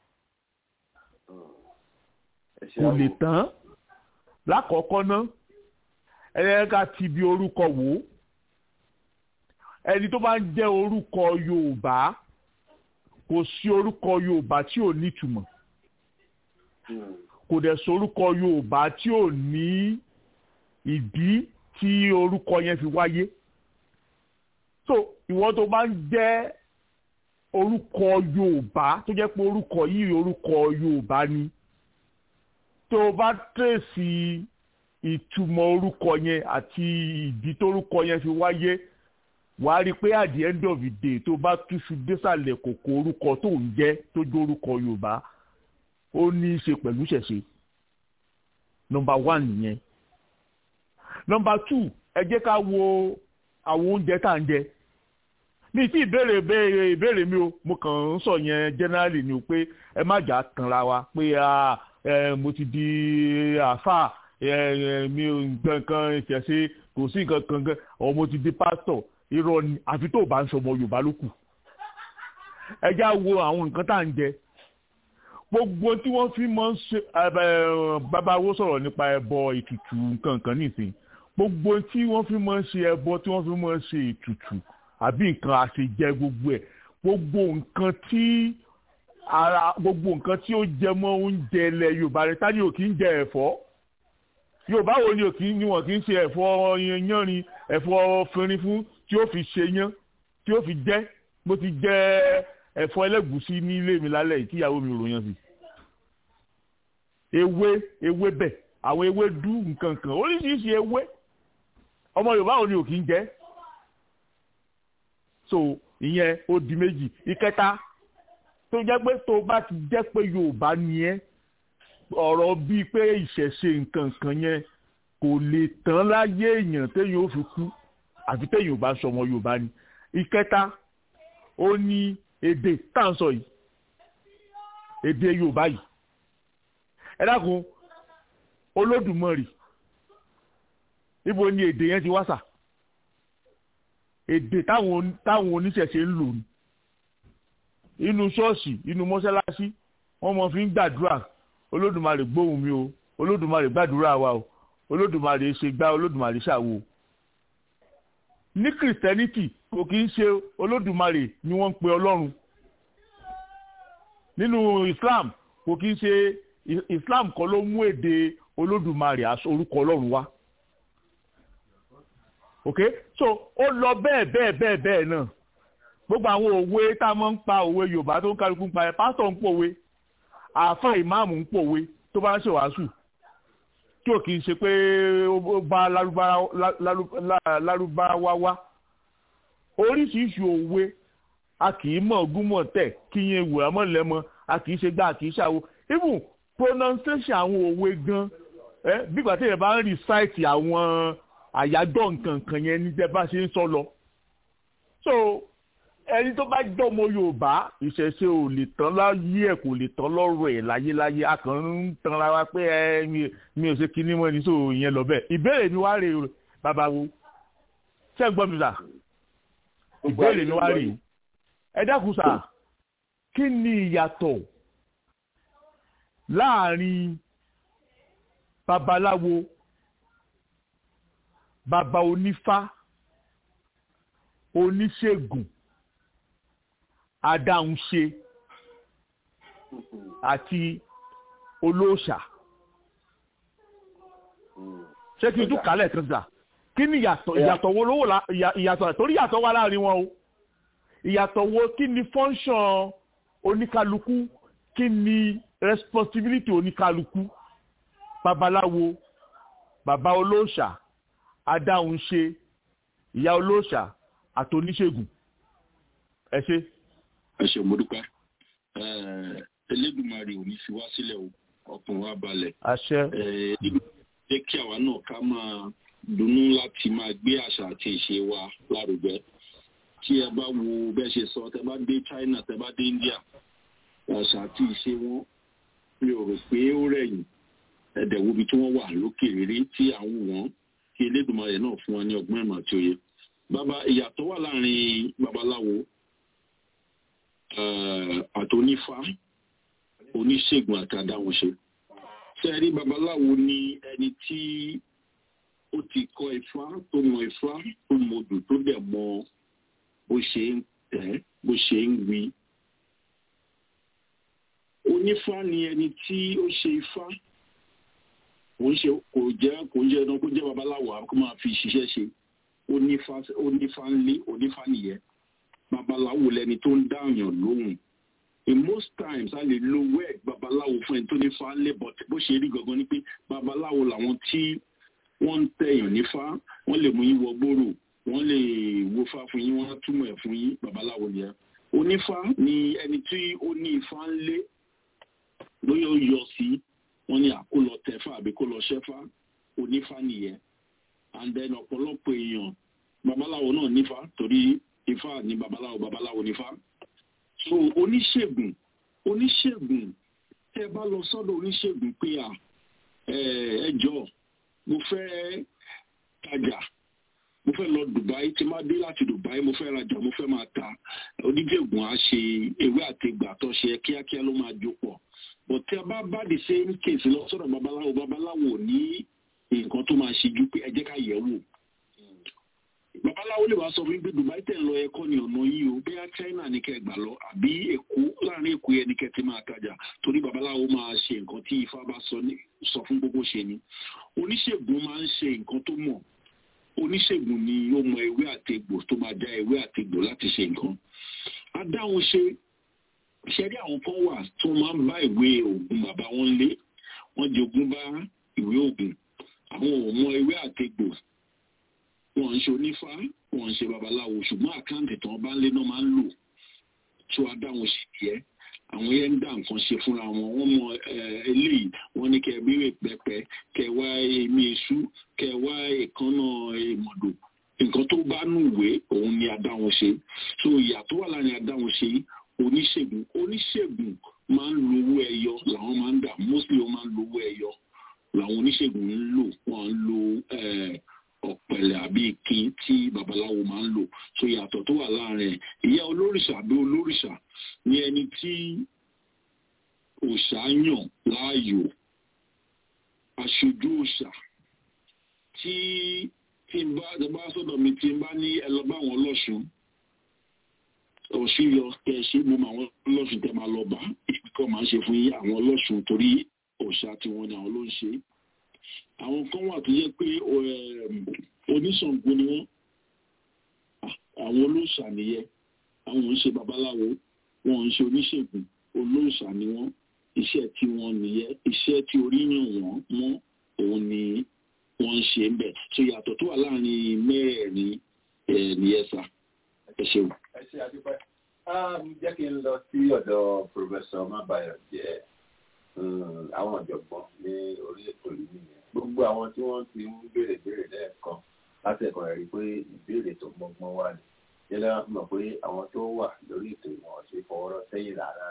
kò lè tán lákọ̀ọ́kọ́ ná ẹ̀yẹ́ ká ti bi orúkọ wò ó ẹni tó bá ń jẹ́ orúkọ Yorùbá kò sí orúkọ yorùbá tí ò nítumọ̀ kò dẹ̀ sorúkọ yorùbá tí ò ní ìdí tí orúkọ yẹn fi wáyé so ìwọ tó bá ń jẹ́ orúkọ yorùbá tó jẹ́ pé orúkọ yìí orúkọ yorùbá ni tó o bá tẹ̀sí ìtumọ̀ orúkọ yẹn àti ìdí tórúkọ yẹn fi wáyé wàá rí i pé at the end of the day tó bá túṣu désàlẹ̀ kòkó orúkọ tó ń jẹ́ tó jẹ́ orúkọ yorùbá ó ní í ṣe pẹ̀lú ṣẹ̀ṣe nọmba one nìyẹn nọmba two ẹ jẹ́ ká wo àwọn oúnjẹ tá à ń jẹ ní tí ìbéèrè ìbéèrè ìbéèrè mi o mo kàn ń sọ yẹn generally ni o pé ẹ má jà kanra wa pé mo ti di àáfàá mi ò nǹkan kan ìṣẹ̀ṣe kò sí nǹkan kan gan ọ̀ mo ti di pásítọ̀ irọ́ ni àfi tó o bá ń sọmọ yorùbá ló kù ẹ já wo àwọn nǹkan tá à ń jẹ gbogbo tí wọ́n fi máa ń ṣe babawo sọ̀rọ̀ nípa ẹbọ ètùtù nǹkan kan nìsín gbogbo tí wọ́n fi máa ń ṣe ẹbọ tí wọ́n fi máa ń ṣe ètùtù àbí nǹkan àṣejẹ gbogbo ẹ̀ gbogbo nǹkan tí ara gbogbo nǹkan tí ó jẹ mọ́ oúnjẹ ilẹ̀ yorùbá rẹ̀ tá ní ò kí ń jẹ ẹ̀fọ́ yorùbá wo ni ò kí ni wọn kì í ṣe ẹ̀fọ́ yanrin ẹ̀fọ́ fínrin fún tí ó fi ṣe yán tí ó fi jẹ mo ti jẹ ẹ̀fọ́ ẹlẹ́gùsí ní ilé mi lálẹ́ yìí kíyàwó mi ròyìn sí ewé ewé bẹ̀ àwọn ewé dú nǹkan kan oríṣiríṣi ewé ọmọ yorùbá wo ni ò kí ń jẹ so ìyẹn ó di méjì ìkẹta tó jẹ́ pé tó bá ti jẹ́ pé yorùbá ni ẹ́ ọ̀rọ̀ bíi pé ìṣẹ̀ṣe nǹkan kan yẹn kò lè tán láyé èèyàn téèyàn ó fi kú àfi téèyàn ò bá sọmọ yorùbá ni ìkẹta ó ní èdè tá à ń sọ yìí èdè yorùbá yìí ẹ dákun olódùmarè ibo ni èdè yẹn ti wá sà èdè táwọn táwọn oníṣẹ̀ṣe ń lò ní inú ṣọ́ọ̀ṣì inú mọ́ṣáláṣí wọ́n mọ̀ fi ń gbàdúrà olódùmarè gbóhùn mi o olódùmarè gbàdúrà wa o olódùmarè ṣe gbá olódùmarè ṣàwo ní kìrìtẹ́nìtì kò kì í ṣe olódùmarè ni wọ́n ń pe ọlọ́run nínú islam kò kì í ṣe islam kọ́ ló mú èdè olódùmarè orúkọ ọlọ́run wá ok so ó lọ bẹ́ẹ̀ bẹ́ẹ̀ bẹ́ẹ̀ bẹ́ẹ̀ náà gbogbo àwọn òwe tá a máa ń pa òwe yorùbá tó ń kálukú ń pa ẹ pásítọ̀ ń pòwe àáfà ìmáàmù ń pòwe tó bá ń ṣe wàásù tí ò kì í ṣe pé ó bá lárúbáwá wá oríṣiríṣi òwe a kì í mọ̀ gúnmọ̀ tẹ̀ kí yẹn wò á mọ̀ lẹ́mọ a kì í ṣe gbá a kì í ṣàwo even pronunciation àwọn òwe gan ẹ bí ìgbà tí yẹn bá ń recite àwọn àyájọ́ nǹkan kan yẹn ní bẹ́ẹ̀ bá ṣe ń sọ lọ so ẹni tó bá jọmọ yorùbá ìṣẹ̀ṣe ò lè tán láyé ẹ̀ kò lè tán lọ́rọ̀ ẹ̀ láyéláyé a kàn ń tanra wa pé ẹ mi ò ṣe kinní mọ́ ni so ìyẹn lọ bẹ́ẹ̀ ìbéèrè mi wá rè é bàbá wo ṣé ń gbọ́ mi sà ìbéèrè mi wá rè é ẹ dákun sà kí ni ìyàtọ̀ láàrin babaláwo baba onífá oníṣègùn adáhunṣe àti olóòṣà ṣé kí n tún kálẹ̀ kan gbà kí ni ìyàtọ̀ ìyàtọ̀ wo lówó la ìyàtọ̀ torí ìyàtọ̀ wà láàrin wọn o ìyàtọ̀ wo kí ni function oníkálukú kí ni responsibility oníkálukú babaláwo bàbá olóòṣà adáhunṣe ìyá olóòṣà àtòníṣègùn ẹ ṣe ẹ ṣe mo dúpẹ́ Elédùmarè ò ní fi wá sílẹ̀ o ọkàn wa balẹ̀. àṣẹ. jẹ́ kí àwa náà ká máa dunnú láti máa gbé àṣà àti ìṣe wa lárugẹ. tí ẹ bá wo bẹ́ẹ̀ ṣe sọ tẹ bá dé China tẹ bá dé India àṣà àti ìṣe wọn mi ò rò pé ó rẹ̀yìn ẹ̀dẹ̀ wo ibi tí wọ́n wà lókè rere tí à ń wù wọ́n kí Elédùmarè náà fún wa ní ọgbọ́n ìmọ̀ àti òye. bàbá ìyàtọ̀ wà láàrin babaláwo àtònífá oníṣègùn àti adáhunṣe sẹ́ẹ̀rí babaláwo ni ẹni tí ó ti kọ́ ifá tó mọ ifá tó mọ odù tó dẹ̀ mọ bó ṣe ń tẹ̀ bó ṣe ń wí onífá ni ẹni tí ó ṣe ifá kò ń ṣe kò jẹ́ kò ń jẹ́ ẹran kó jẹ́ babaláwo àbí kó máa fi ṣiṣẹ́ ṣe onífá onífá ńlé onífá nìyẹn babaláwo lẹni tó ń dáhùn lóhùn in most times a lè lo word babaláwo fún ẹni tó nífá ńlé but bó ṣe rí gangan ni pé babaláwo làwọn tí wọ́n ń tẹ̀yàn nífá wọ́n lè mú yín wọ gbòòrò wọ́n lè wo fá fún yín wọ́n á túmọ̀ ẹ̀ fún yín babaláwo nìyẹn onífá ni ẹni tí ó ní ifá ńlé lóyè ó yọ sí wọ́n ní àkólọ tẹfá àbí kó lọ ṣẹfá onífá nìyẹn and then ọ̀pọ̀lọpọ̀ èèyàn babaláwo náà nífá torí ifá ní babaláwo babaláwo nífá so oníṣègùn oníṣègùn tẹ́ bá lọ sọ́dọ̀ oníṣègùn pé à ẹ jọ̀ọ́ mo fẹ́ tajà mo fẹ́ lọ Dubai tí má dé láti Dubai mo fẹ́ rajà mo fẹ́ máa ta oníjègùn á ṣe ewé àtegbà tó ṣe kíákíá ló máa jó pọ̀ but tí a bá bá the same case lọ sọ́dọ̀ babaláwo babaláwo ní nǹkan tó máa ṣe ju pé ẹ jẹ́ ká yẹ̀ wò babaláwo lè wá sọ fún mi pé Dubai tẹ̀ ń lọ ẹ̀kọ́ ní ọ̀nà yìí o bóyá China ní kẹ́ gbà lọ àbí Èkó láàrin Èkó yẹn ní kẹ́ ti máa tajà torí babaláwo máa ṣe nǹkan tí Ifá bá sọ fún gbogbo ṣe ni oníṣègùn máa ń ṣe nǹkan tó mọ̀ oníṣègùn ni ó mọ ewé àtegbò tó máa já ewé àtegbò láti ṣe nǹkan adáhùn ṣe ṣẹ́rí àwọn kan wà tó máa ń bá ìwé ògùn bàbá wọn lé wọ́n jogún bá ìwé ògùn àwọn ò mọ ewé àtegbò wọn ń ṣe onífá wọn ń ṣe babaláwo ṣùgbọ́n àkáǹtì tán bá ń lé náà máa ń lò tó adáhùn ṣe yẹ àwọn yẹn ń dá nǹkan ṣe fúnra wọn wọ́n mọ eléyìí wọ́n ní kẹ́ bíwèé pẹpẹ kẹ́ wá èmi èṣù kẹ́ wá ìkànnà ìmọ̀dò nǹkan tó bá nù ìwé òun ni adáhùn ṣe so ìyàtọ̀ wà láàrin adáhùn ṣe oníṣègùn oníṣègùn máa ń lo owó ẹyọ làwọn máa ń dà mostly wọ́n máa ń lo owó ẹyọ làwọn oníṣègùn ń lò wọ́n ń lo ọ̀pẹ̀lẹ̀ àbí ikin tí babaláwo máa ń lò so ìyàtọ̀ tó wà láàrin ẹ̀ ìyá olórìṣà àbí olórìṣà ni ẹni tí òòṣà yàn láàyò aṣojú òòṣà tí tí n bá bá sọ́dọ̀ mi tí n bá ní ẹ lọ bá àwọn ọlọ́ṣun ọ̀ṣun yọ kẹ ṣe mo mọ àwọn ọlọ́ṣun tẹ máa lọ bá ibi kan máa ń ṣe fún yín àwọn ọlọ́ṣun torí òòṣà tiwọn ni àwọn ló ń ṣe àwọn kan wà tó yẹ pé oníṣàngó ni wọ́n àwọn olóòṣà nìyẹn àwọn ò ń ṣe babaláwo wọn ò ń ṣe oníṣègùn olóòṣà ni wọ́n iṣẹ́ tí wọ́n nìyẹn iṣẹ́ tí orí yàn wọ́n mọ́ òun ni wọ́n ń ṣe ń bẹ̀ so yàtọ̀ tó wà láàrin mẹ́rẹ̀ẹ̀rin nìyẹn sà ẹ ṣeun. ẹ ṣe àdúpẹ́ jẹ́ kí n lọ sí ọ̀dọ̀ pòfẹ́sọ̀ mábàyọ̀ jẹ́ àwọn ọ̀jọ̀gbọ́n ní orí ètò yìí nìyẹn gbogbo àwọn tí wọ́n ti ń béèrè béèrè lẹ́ẹ̀kan látẹ̀kọ̀ rí pé ìbéèrè tó gbọ́ngbọ́n wà ní yẹlẹ mọ̀ pé àwọn tó wà lórí ètò ìwọ̀n ṣe fọwọ́rọ́ sẹ́yìn rárá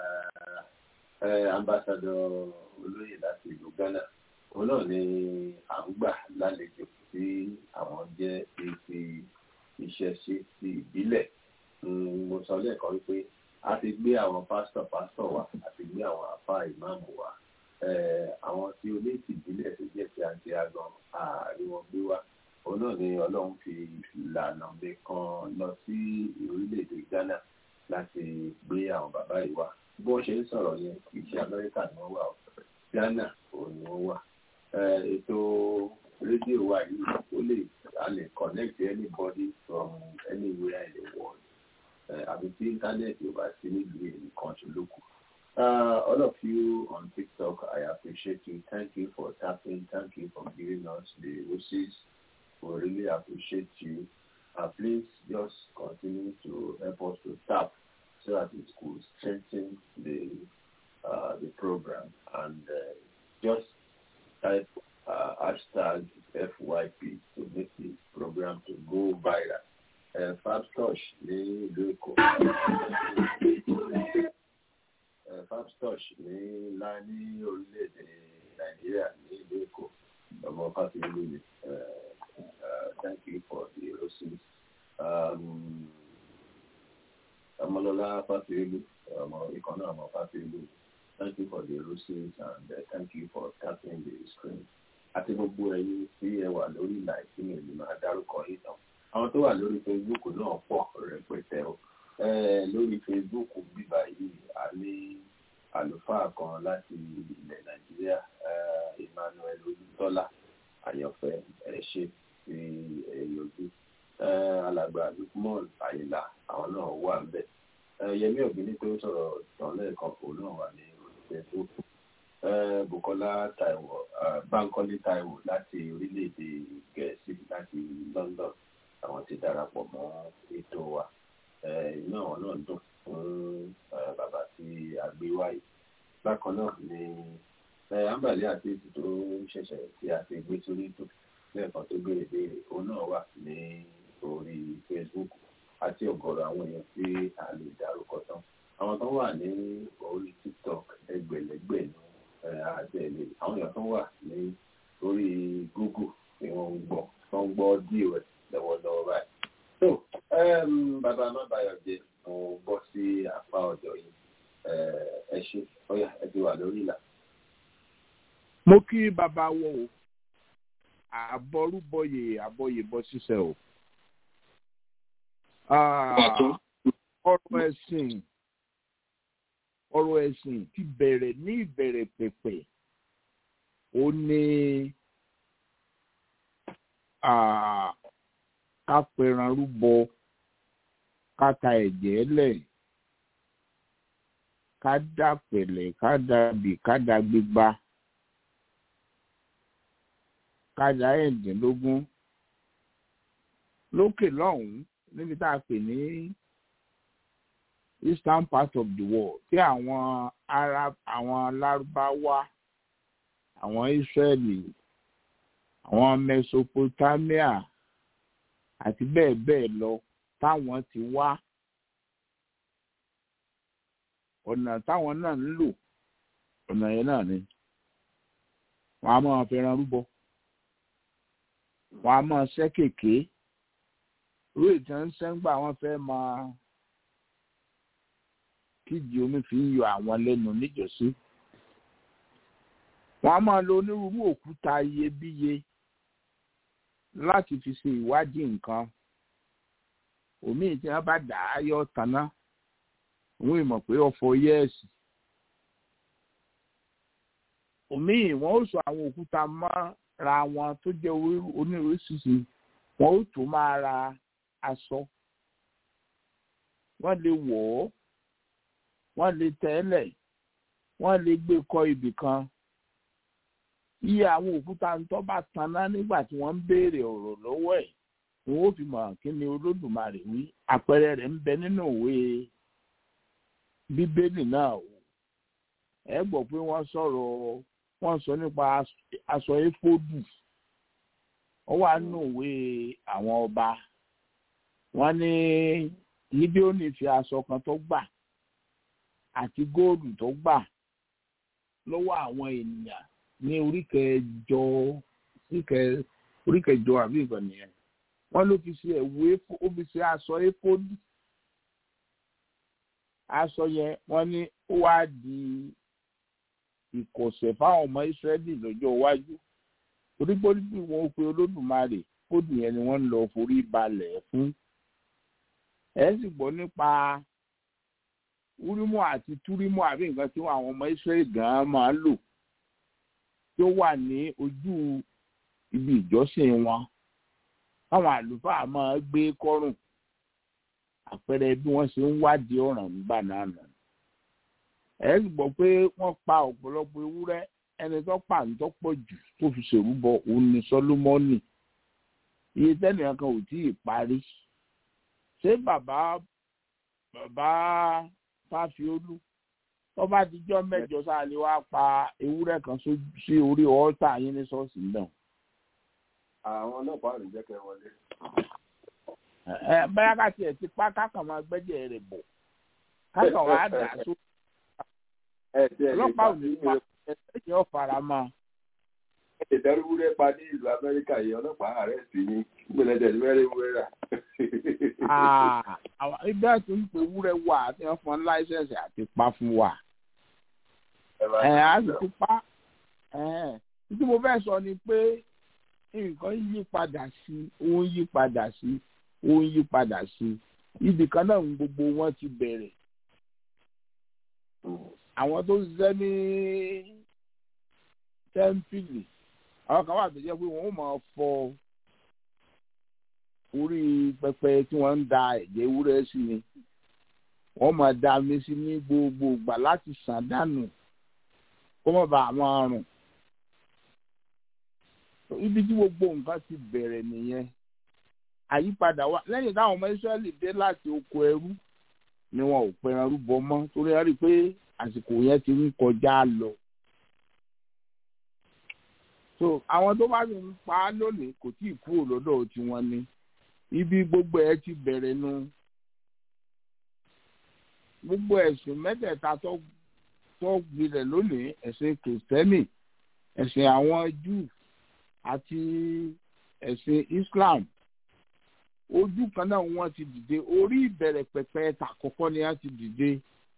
ambassadọ olóyè láti ìlú Ghana òun náà ni à ń gbà lálejò tí àwọn jẹ́ èsì ìṣẹ̀ṣe ti ìbílẹ̀ mo sọ lẹ́ẹ̀kan wípé a ti gbé àwọn pásítọ̀ pásítọ̀ wa a ti gbé àwọn àfáà ìmáàmù wa àwọn tí oléètì ìbílẹ̀ tó jẹ́ ti àti àgàn ààrin wọn gbé wá òun náà ni ọlọ́run fi ìlànà mi kan lọ sí orílẹ̀-èdè Ghana láti gbé àwọn bàbá yìí wá bí wọ́n ṣe ń sọ̀rọ̀ yẹn kì í ṣe Amẹ́ríkà ni wọ́n wà ó Ghana òun ni wọ́n wà ètò rédíò wa yìí ó lè a lè connect anybody from anywhere in the world àbí tí íńtánẹ́ẹ̀tì ò bá sí nílùú èyí kan ṣe lókù. Uh, all of you on TikTok, I appreciate you. Thank you for tapping. Thank you for giving us the roses. We really appreciate you. Uh, please just continue to help us to tap so that it could strengthen the uh, the program. And uh, just type uh, hashtag FYP to make the program to go viral. Uh, Fabstosh ní ìlú Èkó. Fabstosh ní ńlá ní orílẹ̀-èdè Nàìjíríà ní ìlú Èkó. Ọmọ Fásilú ni. Thank you for the roses. Um, Ọmọlọ́lá Fásilú, ọmọ ìkan náà ọmọ Fásilú. Thank you for the roses and uh, thank you for tapping the screen. Àti gbogbo ẹ̀yin tí ẹ wà lórí ìlà ìsinmi ìlú máa dárúkọ yìí tán àwọn tó wà lórí facebook náà pọ̀ rẹpẹtẹ o lórí facebook bíbá yìí a ní àlùfáà kan láti ilẹ̀ nàìjíríà emmanuel olùtọ́lá àyànfẹ́ ẹ̀ṣẹ̀ ti ẹ̀yọ́jú alàgbà lukman àyìnlá àwọn náà wà ń bẹ̀ yẹmí òbíní tó sọ̀rọ̀ tán lẹ́ẹ̀kan òun náà wà ní facebook bukola taiwo bankole taiwo láti orílẹ̀-èdè gẹ̀ẹ́sì láti london àwọn ti darapọ̀ mọ́ ètò wa inú àwọn náà dùn fún bàbá tí a gbé wáyé bákan náà ni ambali àti ètò tó ṣẹ̀ṣẹ̀ tí a ti gbé sórí ètò lẹ́ẹ̀kan tó béèrè béèrè òun náà wà ní orí facebook àti ọ̀gọ̀rọ̀ àwọn èèyàn tí a lè dárúkọ tán àwọn tó wà ní orí tiktok ẹgbẹ̀lẹ́gbẹ̀ ní àtẹ̀lé àwọn èèyàn tó wà ní orí google ni wọ́n ń gbọ́ tó ń gbọ́ díò ẹ̀ lọ́wọ́lọ́wọ́ báyìí. so bàbá má bàyọ̀ jẹ́ mo bọ́ sí apá ọ̀dọ̀ yìí ẹ ṣe ọ̀yà ẹ ti wà lórí ìlà. mo kí bàbá wọ o àbọrúbọyè àbọyè bọ ṣiṣẹ o ọ̀rọ̀ ẹ̀sìn ọ̀rọ̀ ẹ̀sìn ti bẹ̀rẹ̀ ní ìbẹ̀rẹ̀ pẹ̀pẹ̀ ó ní ká pẹran rúbọ ká ta ẹ̀jẹ̀ lẹ̀ ká dà pẹ̀lẹ̀ ká dà bì ká dà gbígbá ká dà ẹ̀ẹ́dínlógún lókè lọ́hùn-ún níbi tá a pè ní eastern part of the world tí àwọn arab àwọn lárúbáwá àwọn israeli àwọn mesopotamia àti bẹ́ẹ̀ bẹ́ẹ̀ lọ táwọn ti wá ọ̀nà táwọn náà ń lò ọ̀nà yẹn náà ni wọ́n á máa fẹ́ràn rúbọ wọ́n á máa ṣẹ́ kéèké irú ìtàn sẹ́ńgbà wọ́n fẹ́ máa kíji omi fi ń yọ àwọn lẹ́nu níjọ́sí wọ́n á máa lo onírúurú òkúta iyebíye láti fi ṣe ìwádìí nǹkan òmíì tí wọ́n bá dà á yọ tanná òun ìmọ̀ pé ọ̀fọ̀ yẹ́ẹ̀sì òmíì wọ́n ó sọ àwọn òkúta mọ́ra wọn tó jẹ́ onírúurú wọ́n ó tó máa ra aṣọ wọ́n lè wọ̀ ọ́ wọ́n lè tẹ́lẹ̀ wọ́n lè gbé kọ́ ibì kan iye àwọn òkúta tó bá tanná nígbà tí wọ́n ń béèrè ọ̀rọ̀ lọ́wọ́ ẹ̀ ni wọ́n fi mọ̀ kí ni olódùmarè wí àpẹẹrẹ rẹ̀ ń bẹ nínú òwe bíbélì náà o ẹ gbọ́ pé wọ́n sọ̀rọ̀ wọ́n sọ nípa aṣọ éfódù ó wà nínú òwe àwọn ọba wọ́n ní Gídéónì fi aṣọ kan tó gbà àti góòlù tó gbà lọ́wọ́ àwọn ènìyàn ní oríkẹjọ oríkẹjọ àbí ìgbà nìyẹn wọ́n ló fi ṣe ẹ̀wù ó fi ṣe aṣọ éfódù aṣọ yẹn wọ́n ní ó wá di ìkọ̀sẹ̀ fáwọn ọmọ Ísírẹ́lì lọ́jọ́ iwájú orígbórígbì wọn ó pe Olódùmarè kódù yẹn ni wọ́n ń lọ forí balẹ̀ fún ẹ sì gbọ́ nípa úrímù àti túrímù àbí nǹkan tí àwọn ọmọ Ísírẹ́lì gan-an máa ń lò tí ó wà ní ojú ibi ìjọsìn wọn táwọn àlùfáà máa gbé kọ́rùn àpẹẹrẹ bí wọ́n ṣe ń wádìí ọ̀ràn nígbà náà nù. ẹ sì gbọ́ pé wọ́n pa ọ̀pọ̀lọpọ̀ ewúrẹ́ ẹni tó pa ní tó pọ̀ jù tó fi ṣèrúbọ òun ni Sólómọ́nì iye tẹ́nìyàn kan ò tí ì parí ṣé bàbá bàbá Fáfiolú tó bá ti jọ́ mẹ́jọ sáà lè wá pa ewúrẹ́ kan sí orí ọ́ọ́tà yín ní ṣọ́ọ̀ṣì náà. àwọn ọlọ́pàá rẹ̀ jẹ́ kẹ́ wọlé ẹ bẹ́ẹ̀ ká tiẹ̀ ti pa kákan máa gbẹ́jẹ̀ rẹ̀ bọ̀ kákan wàá dà so ọlọ́pàá ò ní pa ẹ̀yìn ọ̀fara mọ́. ìdárúwúrẹ́ pa ní ìlú amẹ́ríkà yìí ọlọ́pàá ààrẹ sí ní gbẹ̀lẹ́dẹ̀ mẹ́rin wúrẹ́rà. ibi àti ń pe wúrẹ́ wà àti wọ́n fún láìsẹ̀nsì àti pa fún wa. ẹ á sì ti pa títí mo fẹ́ sọ ni pé nǹkan yí padà sí ó ń yí padà sí ó ń yí padà sí ibì kan náà gbogbo wọn ti bẹ̀rẹ̀ àwọn tó ń ṣiṣẹ́ ní tẹ́ḿpìlì àwọn kan wà tó jẹ́ pé wọ́n ó máa fọ orí pẹpẹ tí wọ́n ń da ẹ̀jẹ̀ ewúrẹ́ sí ni wọ́n máa da omi sí ní gbogbo ìgbà láti ṣàn dànù kó má bàa máa rùn ibi tí gbogbo nǹkan ti bẹ̀rẹ̀ nìyẹn àyípadà wà lẹ́yìn táwọn ọmọ Ísírẹ́lì dé láti oko ẹrú ni wọn ò pẹran rúbọ mọ́ torí wọn rí i pé àsìkò yẹn ti ń kọjá lọ. so àwọn tó bá sì ń pa á lónìí kò tí ì kúrò lọ́dọ̀ tiwọn ni ibi gbogbo ẹ ti bẹ̀rẹ̀ nu gbogbo ẹ̀sìn mẹ́tẹ̀ẹ̀ta tó tó gbilẹ̀ lónìí ẹ̀sìn kìrìsìtẹ́nì ẹ̀sìn àwọn júù àti ẹ̀sìn Islam ojú kan náà wọ́n ti dìde orí ìbẹ̀rẹ̀ pẹ̀pẹ̀ tàkọ́kọ́ ni wọ́n ti dìde.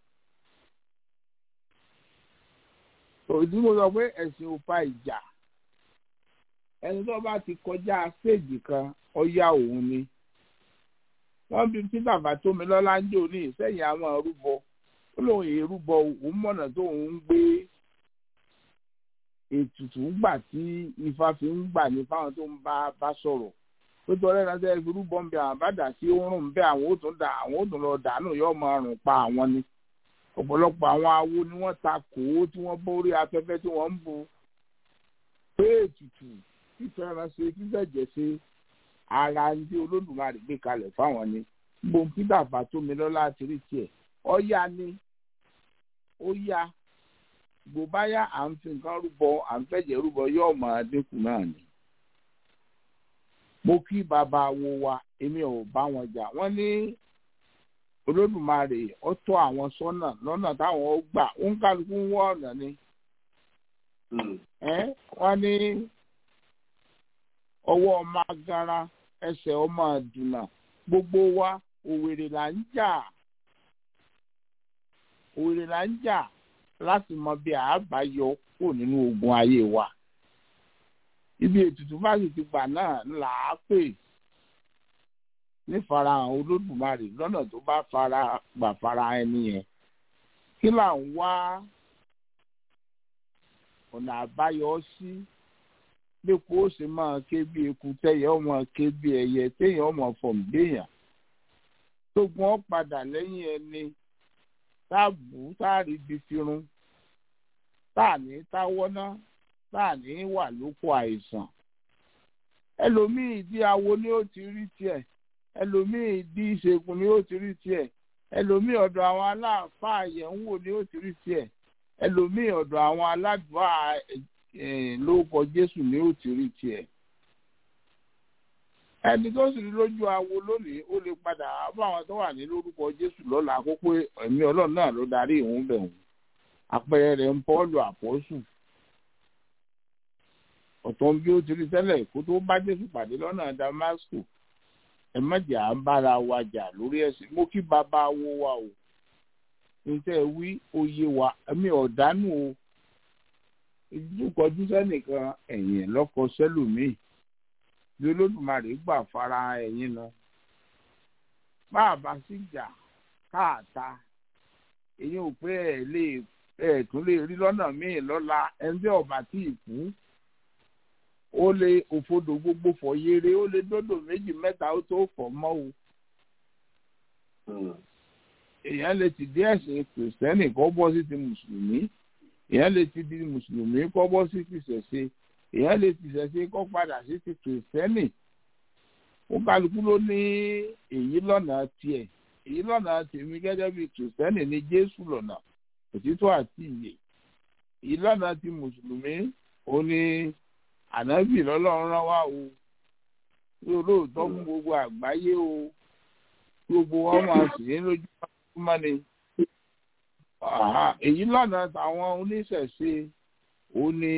òdì mo sọ pé ẹ̀sìn ò fa ìjà ẹni tó bá ti kọjá séèjì kan ọ̀yá òun ni wọ́n bí tí bàbá tó mi lọ́lá ń jò ní ìsẹ́yìn àwọn rúbọ ó lóun èé rúbọ òun mọ̀nà tó ń gbé ètùtù gbà tí ifá fi ń gbà ní fáwọn tó ń bá bá sọ̀rọ̀ nítorí ẹ̀rọ ṣe irú bọ́m̀bì àwọn bá dà sí oorun bẹ́ẹ̀ àwọn ó tún dà àwọn ó tún lọ dànù yóò máa rùn pa àwọn ni ọ̀pọ̀lọpọ̀ àwọn awo ni wọ́n ta kò ó tí wọ́n bórí afẹ́fẹ́ tí wọ́n ń bu pé ètùtù fífẹ́ràn ṣe fífẹ̀jẹ̀ ṣe ara ní olódùmarè gbé kalẹ̀ fáwọn ni gbòm peter fàtómilọ́lá ti rí tiẹ̀ ọ̀ya ni ó yá gbòbáyà à ń fi nǹkan rúbọ à ń fẹ̀jẹ̀ rúbọ yóò máa dínkù náà ni mo kí bàbá wo wa èmi ò bá wọn jà wọ́n ní olódùmarè ó tọ́ àwọn sọ́nà lọ́nà táwọn ó gbà ó ń kálukú ń wọ́ ọ̀nà ni wọ́n ní ọwọ́ ọmọ agara ẹsẹ̀ ọmọ àdùnà gbogbo wa òwèrè là ń jà òwèrè là ń jà láti mọ bí àbáyọ kò nínú ogun ayé wa ibi ètùtù fásitì gbà náà là á pè nífarahàn olódùmarè lọ́nà tó bá fara gbà fara ẹni yẹn kí là ń wá ọ̀nà àbáyọ sí lẹ́kọ̀ọ́ ó sì máa ké bí eku tẹ́yẹ ọmọ ké bí ẹyẹ téèyàn ọmọ fọ̀m déèyàn tó gbọ́n padà lẹ́yìn ẹni táàbù táàrí bí firun táàní táwọ́ náà táàní wà lóko àìsàn ẹlòmíì ìdí awo ni ó ti rí tiẹ̀ ẹlòmíì ìdí ìṣègùn ni ó ti rí tiẹ̀ ẹlòmíì ọ̀dọ̀ àwọn aláàfáà yẹn ń wò ni ó ti rí tiẹ̀ ẹlòmíì ọ̀dọ̀ àwọn aládùúgbò lórúkọ jésù ni ó ti rí tiẹ̀ ẹni tó sì rí lójú awo lónìí ó lè padà bá àwọn tó wà ní lórúkọ jésù lọ́la àkókò ẹ̀mí ọlọ́run náà ló darí ìhun bẹ̀ wọ́n àpẹẹrẹ rẹ̀ ń pọ́ọ̀lù àpọ́sù ọ̀tọ̀ bí ó ti rí tẹ́lẹ̀ kó tó bá jésù pàdé lọ́nà damasco ẹ má jà á bára wa jà lórí ẹ̀sìn mo kí bàbá wo wa o níta wí oyè wa ẹ̀mí ọ̀dánù o ìdúkọjú sẹ́nìkan ẹ̀yìn lọ́kọ sẹ́lòmíì bí olódùmarè gbà fara ẹ̀yìn lọ bá a bá sì jà káàta èyí ò pé ẹ lè ẹ tún lè rí lọ́nà míì lọ́la ẹni tí ọba tí ì kú ó lè òfodò gbogbo fọ yere ó lè dódò méjì mẹ́ta ó tó fọ̀ mọ́ o èèyàn lè ti dé ẹ̀sìn kìrìsìtẹ́nì kọ́ bọ́ sí ti mùsùlùmí èèyàn lè ti di mùsùlùmí kọ́ bọ́ sí ti ṣẹ̀ṣe èèyàn lè ti ṣẹ̀ṣe kọ́ padà sí ti kìrìsìtẹ́nì ó kálukú ló ní èyí lọ́nà tiẹ̀ èyí lọ́nà tèmi gẹ́gẹ́ bí kìrìsìtẹ́nì ní jésù lọ́nà òtítọ́ àti ìyè èyí lọ́nà ti mùsùlùmí ó ní ànábì lọ́lọ́run rán wá o tí olóòótọ́ fún gbogbo àgbáyé o gbogbo wọn máa sì ní lójúmọ́ ni èyí lọ́nà táwọn oníṣẹ̀ṣe ó ní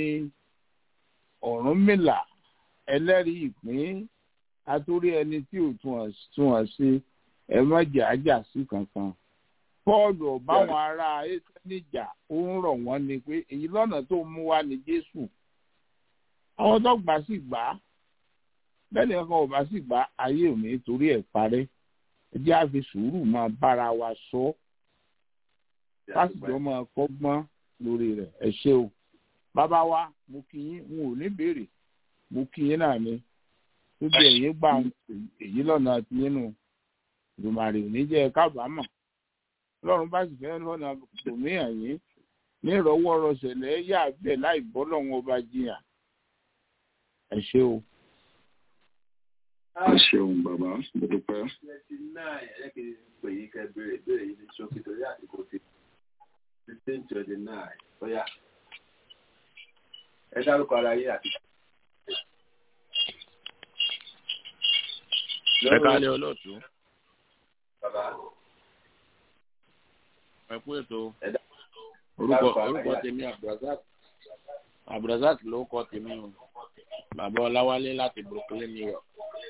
Ọ̀rúnmìlà ẹlẹ́rìí ìpín àtúrí ẹni tí ò tún hàn sí ẹ má jà ájà sí kankan Pọ́ọ̀lù ọ̀báwọn ará ètò níjà ó ń rọ̀ wọ́n ni pé èyí lọ́nà tó mú wá ní Jésù àwọn tó gbà sí gbà á bẹ́ẹ̀ ni kankan ò bá sì gbà ayé ò ní torí ẹ̀ parẹ́ ẹ jẹ́ àfi sùúrù máa bára wa sọ fásitì máa kọ́gbọ́n lórí rẹ̀ ẹ ṣé o bàbá wa mo kí yín n ò ní béèrè mo kí yín náà ni tóbi ẹ̀yìn gbà èyí lọ́nà àti nínú ìdùmàrè ò ní jẹ́ kábàámọ̀ lọ́run bá sì fẹ́ lọ́nà tòmíyàn yín ní ìrọ̀wọ́ rọsẹ̀lẹ̀ yà bẹ́ẹ̀ láì bọ́ lọ́wọ́ ọba jiyàn ẹ ṣé o. ẹ ṣeun bàbá mo dúpẹ́. twenty nine ẹ kì í pè yí kẹ béèrè béèrè yìí ní ṣókí torí àsìkò ti fifteen twenty nine bóyá ẹ dárúkọ ara yín àti. ẹ káàlẹ́ olóòtú. bàbá ẹ kú ètò orúkọ orúkọ tèmi abdulrasaq abdulrasaq ló kọ tèmi o bàbá ọláwálé láti brooklyn new york.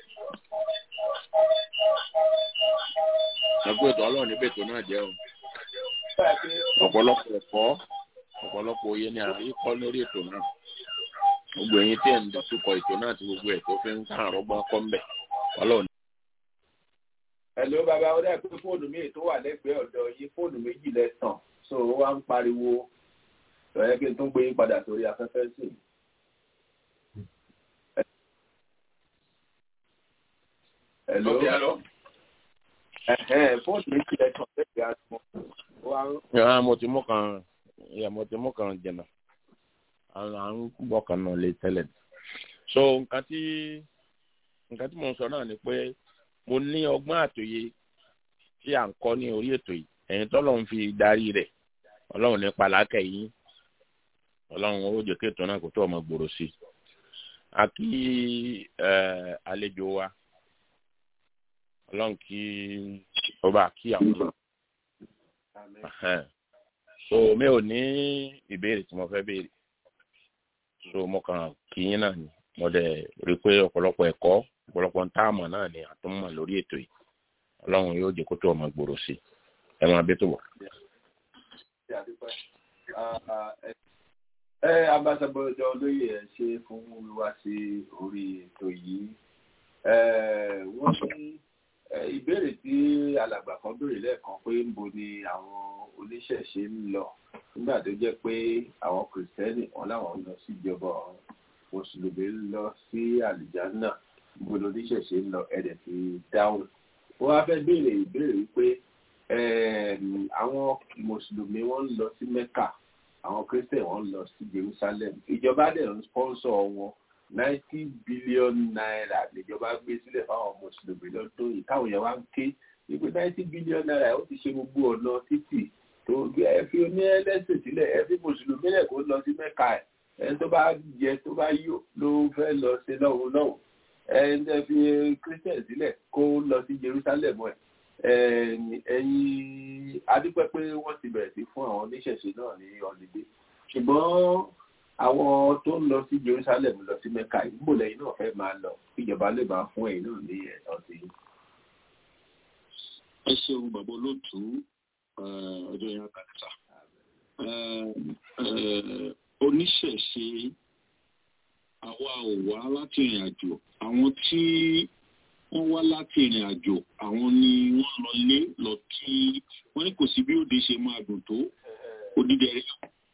ẹ kú ètò ọlọ́run níbẹ̀ ètò náà jẹ́ o ọ̀pọ̀lọpọ̀ ẹ̀kọ́ ọ̀pọ̀lọpọ̀ òye ni àrí kọ́ lórí ètò náà gbogbo ẹ̀yin tí ẹ̀ ń dẹ́sùkọ ètò náà ti gbogbo ẹ̀ tó fi ń kàn rọ́gbọ́n kọ́ ń bẹ̀ ọlọ́run. Hello bàbá ó dẹ́ pé fóònù mi tó wà lẹ́gbẹ̀ẹ́ ọ̀dọ̀ yìí fóònù méjì lẹ́sàn so ó wá ń pariwo lọ́yẹ́ kí n tún gbé yín padà sórí afẹ́fẹ́ sí i. Hello. Ẹ̀hẹ́n fóònù méjì lẹ́sàn lẹ́gbẹ̀ẹ́ àtúmọ̀. yàrá mo ti mú kan yà mo ti mú kan jẹ̀nà à ń gbọ́ kan náà lé tẹ́lẹ̀ so nǹkan tí nǹkan tí mo ń sọ náà ni pé mo ní ọgbọ́n àtòye tí à ń kọ́ ní orí ètò yìí ẹ̀yin tọ́lọ́run fi darí rẹ̀ ọlọ́run ní pàlákẹ́ yín ọlọ́run ó jẹ́ kí ètò náà kó tó ọmọ gbòòrò sí i a kí àlejò wa ọlọ́run kí ọba kí àwọn so mi ò ní ìbéèrè tí mo fẹ́ béèrè so mo kàn kí yín náà ni mo dẹ̀ rí i pé ọ̀pọ̀lọpọ̀ ẹ̀kọ́ ọ̀pọ̀lọpọ̀ ń táàmù náà ni àtúmọ̀ lórí ètò yìí ọlọ́run yóò jẹ́ kó tó ọmọ gbòòrò sí ẹ máa bí tó wọ̀. ẹ abáṣabọjọ olóyè ẹ ṣe fún wíwá sí orí ètò yìí wọ́n ní ìbéèrè tí alàgbà kan béèrè lẹ́ẹ̀kan pé ń bo ni àwọn oníṣẹ̀ṣe ń lọ nígbà tó jẹ́ pé àwọn kìrìsìtẹ́nì wọn láwọn lọ sí ìjọba ọ̀run mùsùlùmí lọ sí àlìjánà gbogbo oníṣẹ̀ṣe ń lọ ẹ̀dẹ̀ fi dáhùn. wọ́n wá fẹ́ béèrè ìbéèrè wípé àwọn mùsùlùmí wọ́n ń lọ sí mẹ́kà àwọn kírísítẹ̀ wọ́n ń lọ sí jerusalem ìjọba dẹ̀ ń sponsor wọn ninety billion naira níjọba gbé sílẹ̀ fáwọn mùsùlùmí lọ́dún yìí káwọn yẹn wá ń ké wípé ninety billion naira ó ti ṣe gbogbo ọ̀nà títì tó ẹ fi oní ẹlẹ́sìn sílẹ̀ ẹ fi mùsùlùmí lẹ̀ kó lọ sí mẹ́kà ẹ̀ ẹni tó bá jẹ tó bá yó ló fẹ́ lọ sí lọ́hùn lọ́hùn ẹni tẹ́ fi christian sílẹ̀ kó lọ sí jerusalem ẹ̀ ẹ̀yin adúpẹ́ pé wọ́n ti bẹ̀rẹ̀ sí fún àwọn oníṣẹ̀ṣe náà ní ọ̀lẹ́dẹ ṣùgbọ́n àwọn tó ń lọ sí jerusalem lọ sí mẹ́kà ìgbò lẹ́yìn náà fẹ́ máa lọ ìjọba lè máa fún ẹ̀yin náà ní ẹ̀tọ́ sí i. ẹ ṣeun bàbá olóòtú ọjọ́ yẹn kàkàtà oníṣẹ̀ṣe àwa ò wá láti ìrìn àjò àwọn tí wọ́n wá láti ìrìn àjò àwọn ni wọ́n lọ lé lọ kí wọ́n ní kò sí bí òde ṣe máa dùn tó odídẹrẹ́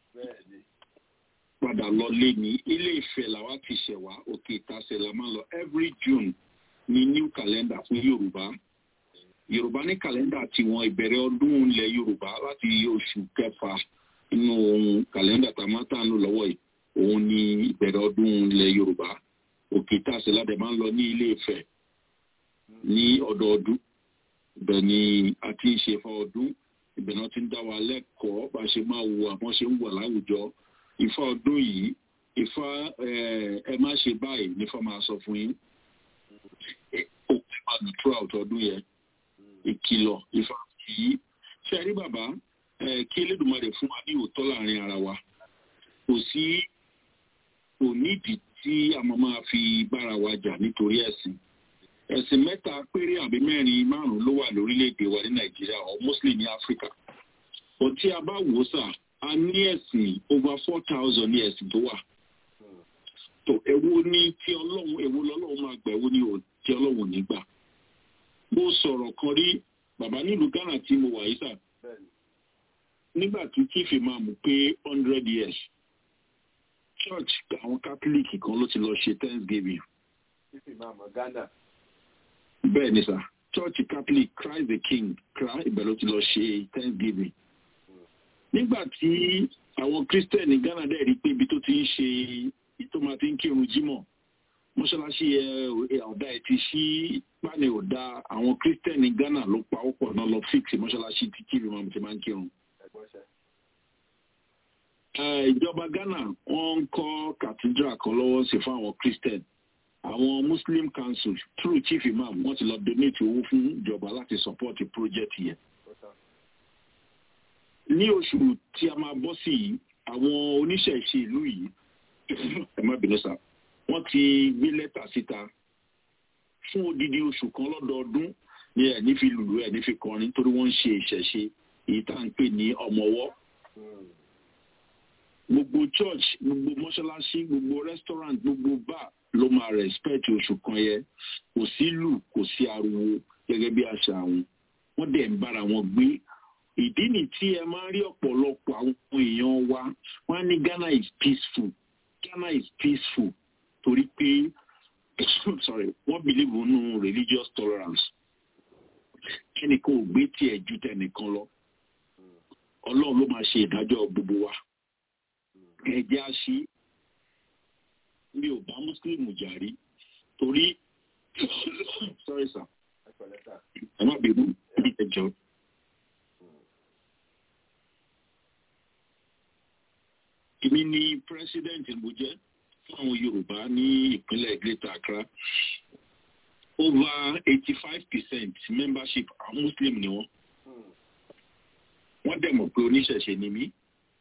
padà lọ lé ní ilé ìfẹ́ làwa ti ṣẹ̀ wá òkè ìtasẹ̀ la máa lọ every june ní new calendar fún yorùbá yorùbá ní kàlẹ́ndà tiwọn ìbẹ̀rẹ̀ ọdún ilẹ̀ yorùbá láti oṣù kẹfà inú ohun kàlẹ́ndà tá a máa tàn lò lọ́wọ́ yìí òun ni ìbẹ̀rẹ̀ ọdún ilẹ̀ yorùbá òkè ìtasẹ̀ la dẹ̀ máa ń lọ ní ilé ìfẹ́ ní ọdọọdún ibẹ̀ ni a ti ń ṣe fa ọdún ibẹ̀ náà ti ń dá wa lẹ́kọ̀ọ́ bá a ṣe máa wo àwọn ṣe ń wà láwùjọ ifá ọdún yìí ifá ẹ má ṣe báyìí nífá máa sọ fún yín òkú ìbàdàn throughout ọdún yẹn ìkìlọ̀ ifá yìí ṣe rí bàbá kí elédùnmarè fún wa ní òótọ́ láàrin ara wa kò sí kò nídìí tí a máa máa fi bára wa jà nítorí ẹ̀sìn ẹ̀sìn mẹ́ta péré àbí mẹ́rin márùn-ún ló wà lórílẹ̀‐èdè wa ní nàìjíríà or mostly ní áfíríkà ò tí a bá wò ó sà a ní ẹ̀sìn over four thousand ní ẹ̀sìn tó wà tó èwo ni tí ọlọ́run èwo lọ́lọ́run máa gbà èwo ni tí ọlọ́run ò ní gbà mo sọ̀rọ̀ kan rí bàbá nílùú ghana tí mo wà yìí sà nígbà tí chief imam pé hundred years church àwọn catholic kan ló ti lọ ṣe thanksgiving títí máa mọ ghana. bẹ́ẹ̀ ni sà church catholic christ the king christ ibẹ̀ ló ti lọ ṣe thanksgiving nígbà tí àwọn christian ní ghana dẹ̀ rí pé ibi tó ti ń ṣe tó máa ti ń kírun jímọ̀ mọ́ṣáláṣí ẹ ọ̀dà ẹ̀ ti ṣí pàní ọ̀dà àwọn christian ní ghana ló pa ó pọ̀ náà lọ fix mọ́ṣáláṣí tí chief imam ti máa ń kírun ìjọba ghana wọn ń kọ́ cathedral kan lọ́wọ́ sí fún àwọn christian àwọn muslim council through chief imam wọ́n ti lọ donate owó fún ìjọba láti support project yẹn. ní oṣù tí a máa bọ́ sí yìí àwọn oníṣẹ̀ṣe ìlú yìí ẹ má bínú sá wọ́n ti gbé lẹ́tà síta fún odidi oṣù kan lọ́dọọdún ní ẹ̀ ní fi lùlù ẹ̀ ní fi kọrin torí wọ́n ń ṣe ìṣẹ̀ṣe èyí tá à ń pè ní ọmọwọ́ gbogbo church gbogbo mọ́ṣáláṣí gbogbo restaurant gbogbo bar ló máa respect oṣù kan yẹn kò sí lù kò sí ariwo gẹ́gẹ́ bí àṣà àwọn wọ́n dẹ̀ ń bára wọn gbé ìdí nì tí ẹ máa ń rí ọ̀pọ̀lọpọ̀ àwọn èèyàn wa wọ́n á ní ghana is peaceful ghana is peaceful torí pé sorry wọ́n believe nínú religious tolerance ẹnìkan ò gbé tiẹ̀ ju tẹnìkan lọ ọlọ́run ló máa ṣe ìdájọ́ gbogbo wa ẹ̀jẹ̀ á ṣe mi ò bá muslim jàrí torí sorry sir ẹ má bínú ẹjọ. èmi ni president mo jẹ́ fún àwọn yorùbá ní ìpínlẹ̀ greater accra over eighty five percent membership àwọn muslim ni wọ́n wọ́n dẹ̀ mọ̀ pé oníṣẹ̀ṣe ni mí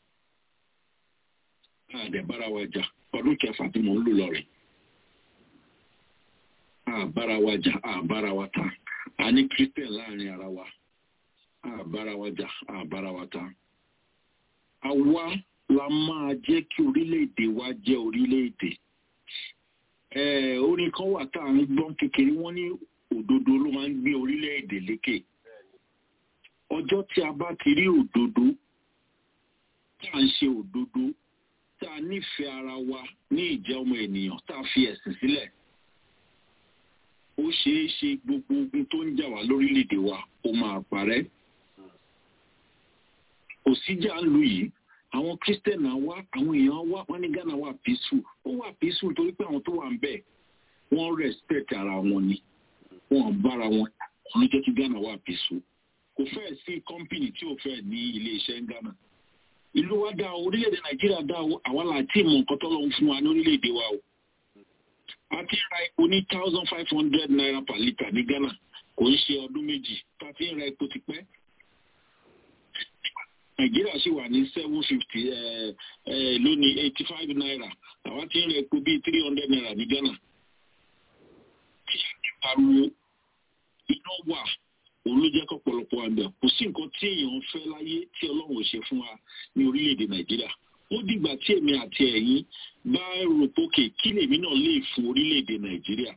àdẹ̀bára wa jà ọdún kẹfà tí mò ń lò lọ́rẹ̀ àbára wa jà àbára wa ta a ní christian láàrin ara wa àbára wa jà àbára wa ta àwa la máa jẹ́ kí orílẹ̀-èdè wa jẹ́ orílẹ̀-èdè orin kan wà tá à ń gbọ́n kékeré wọ́n ní òdodo ló máa ń gbé orílẹ̀-èdè lékè ọjọ́ tí a bá ti rí òdodo tá à ń ṣe òdodo tá a nífẹ̀ẹ́ ara wa ní ìjẹ́ ọmọ ènìyàn tá a fi ẹ̀sìn sílẹ̀ ó ṣeé ṣe gbogbo ogun tó ń jà wá lórílẹ̀‐èdè wa ó máa parẹ́ kò síjà ń lu yìí àwọn christian náà wá àwọn èèyàn wá wọn ní ghana wà peaceful ó wà peaceful torí pé àwọn tó wà ń bẹ̀ wọ́n respect ara wọn ni wọ́n bára wọn wọn jẹ́ kí ghana wà peaceful kò fẹ́ẹ̀ sí company tí ò fẹ́ ní ilé iṣẹ́ ghana ìlú wa dá o orílẹ̀-èdè nàìjíríà dá o àwa là tí mọ̀ nǹkan tó lọ ń fún wa ní orílẹ̀-èdè wa o a ti ra epo ní thousand five hundred naira per litre ní ghana kò ń ṣe ọdún méjì tá a ti ń ra epo ti pẹ́ nàìjíríà sì wà ní seven fifty lónìí eighty five naira àwa ti ń ra epo bíi three hundred naira ní ghana kí a ti pariwo iná wà òun ló jẹ́ kọ́pọ̀lọpọ̀ àgbà kò sí nǹkan tí èèyàn ń fẹ́ láyé tí ọlọ́run ò ṣe fún wa ní orílẹ̀-èdè nàìjíríà ó dìgbà tí èmi àti ẹ̀yin bá rò pókè kí lèmi náà lè fún orílẹ̀-èdè nàìjíríà.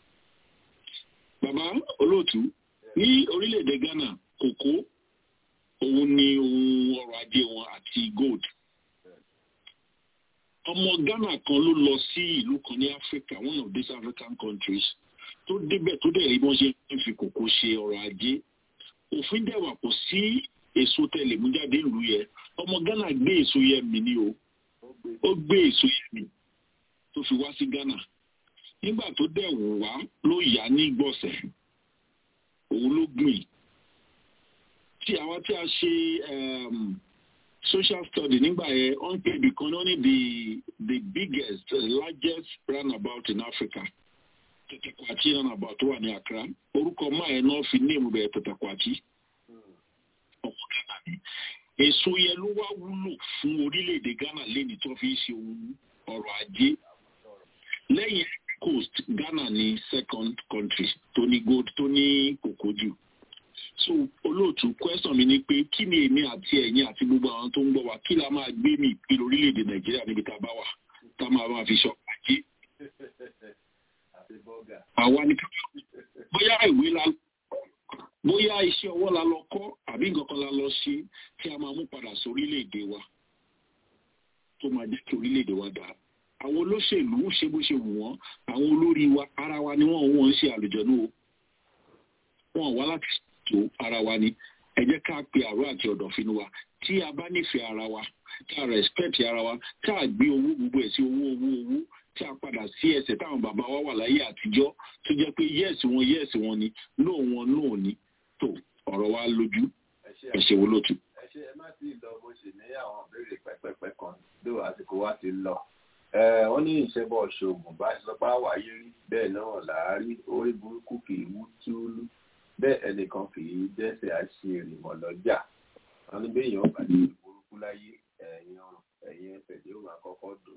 bàbá olóòtú ní orílẹ̀-èdè ghana kòkó òun ni ohun ọrọ̀ ajé wọn àti gold. ọmọ ghana kan ló lọ sí ìlú kan ní africa one of these african countries tó débẹ̀ tó dẹ̀ rí bí wọ́n ṣe ń fi kòkó ṣe ọrọ̀ ajé òfin dẹ̀wà kò sí èso tẹ̀lé mú jáde ìlú yẹn ọmọ ghana gbé èso yẹn mi ní o ó gbé èso yẹn mi tó fi wá sí ghana nígbà tó dẹ̀ wù wá ló yá ní gbọ̀sẹ̀ òun ló gbìn tí àwa tí a ṣe social study nígbà yẹn wọ́n ń pè bìkan náà ní the the biggest uh, largest roundabout in africa tẹtẹkwati roundabout tó wà ní accra orúkọ máa yẹn náà fi ní ìmúbẹ tẹtẹkwati ọkọ ghana ni èso yẹn ló wá wúlò fún orílẹ̀-èdè ghana lẹ́ni tó fi ń ṣe ohun ọrọ̀ ajé lẹ́yìn coast ghana ní second country tó ní gold tó ní kòkó jù so olóòtú question mi ni pé kí ni èmi àti ẹ̀yin àti gbogbo àwọn tó ń gbọ́ wa kí la máa gbé mi ìpín orílẹ̀-èdè nàìjíríà níbi tá a bá wà tá a máa máa fi ṣọ ajé àwa ni bóyá ìwé la bóyá iṣẹ́ ọwọ́ la lọ kọ́ àbí nǹkan kan la lọ sí tí a máa mú padà sí orílẹ̀-èdè wa tó máa jẹ́ kí orílẹ̀-èdè wa dáa àwọn olóṣèlú ń ṣe bó ṣe wù wọ́n àwọn olórí wa ara wa ni wọ́n wọ́n ń ṣe àlùjọ́nú o wọ́n wá láti tó ara wa ni ẹ jẹ́ ká pe àrò àti ọ̀dọ̀fin wa tí a bá nífẹ̀ẹ́ ara wa tá a respect ara wa tá a gbé owó gbogbo ẹ̀ sí owó owó owó tí a padà sí ẹsẹ̀ táwọn bàbá wa wà láyé àtijọ́ tó jẹ́ pé yẹ́ẹ̀sì wọn yẹ́ẹ̀sì wọn ni nóò wọn nóò ni tó ọ̀rọ̀ wa lójú ẹ̀ṣẹ̀ wo ló tu. ẹ ṣe ẹ má tí ì lọ bó ṣe ní àwọn ìbéèrè pẹpẹpẹ kan ló àsìkò wa ti lọ wọ́n ní ìṣẹ́bọ̀ ṣoògùn bá ṣọpá wáyé rí bẹ́ẹ̀ náà làárí orí burúkú kì í wú túlú bẹ́ẹ̀ ẹnìkan kì í dẹ́sẹ̀ àṣírí mọ̀ lọ́jà wọ́n ní bẹ́ẹ̀ yẹn bá ní burúkú láyé ẹ̀yìn ọrùn ẹ̀yìn ẹsẹ̀ yóò máa kọ́kọ́ dùn.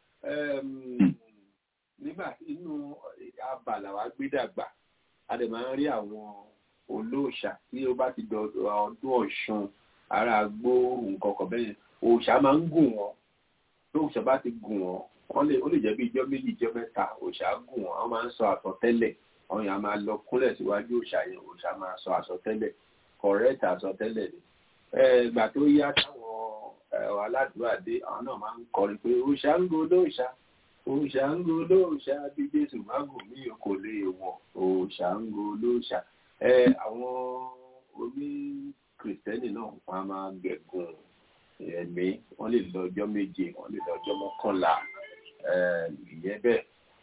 nígbà inú abàlà wa gbé dàgbà a dẹ̀ máa ń rí àwọn olóòṣà tí ó bá ti dọ̀dọ̀ ọdún ọ̀ṣun ara gbó nǹkan kan bẹ́ẹ̀ òòṣà máa ń gùn wọn lóòṣà bá ti gùn wọn wọn lè ó lè jẹ́ bí ijọ́ méjì ijọ́ mẹ́ta òòṣà gùn wọn àwọn máa ń sọ àsọtẹ́lẹ̀ àwọn èèyàn máa lọ kúnlẹ̀ síwájú òòṣà yẹn òòṣà máa sọ àsọtẹ́lẹ̀ correct àsọtẹ́lẹ̀ ni ìgbà tó yá táwọn aládùúrà dé àwọn náà máa ń kọrin pé òòṣà ń go lóòṣà òòṣà ń go lóòṣà bí jésù má gùn mí kò lè wọ̀ òòṣà ń go lóòṣà àwọn oní kìrìsìtẹ́nì náà wọn a máa gẹ̀gùn ẹ̀mí wọ́n lè lọ ọjọ́ méje wọ́n lè lọ ọjọ́ mọ́kànlá ìyẹn bẹ́ẹ̀.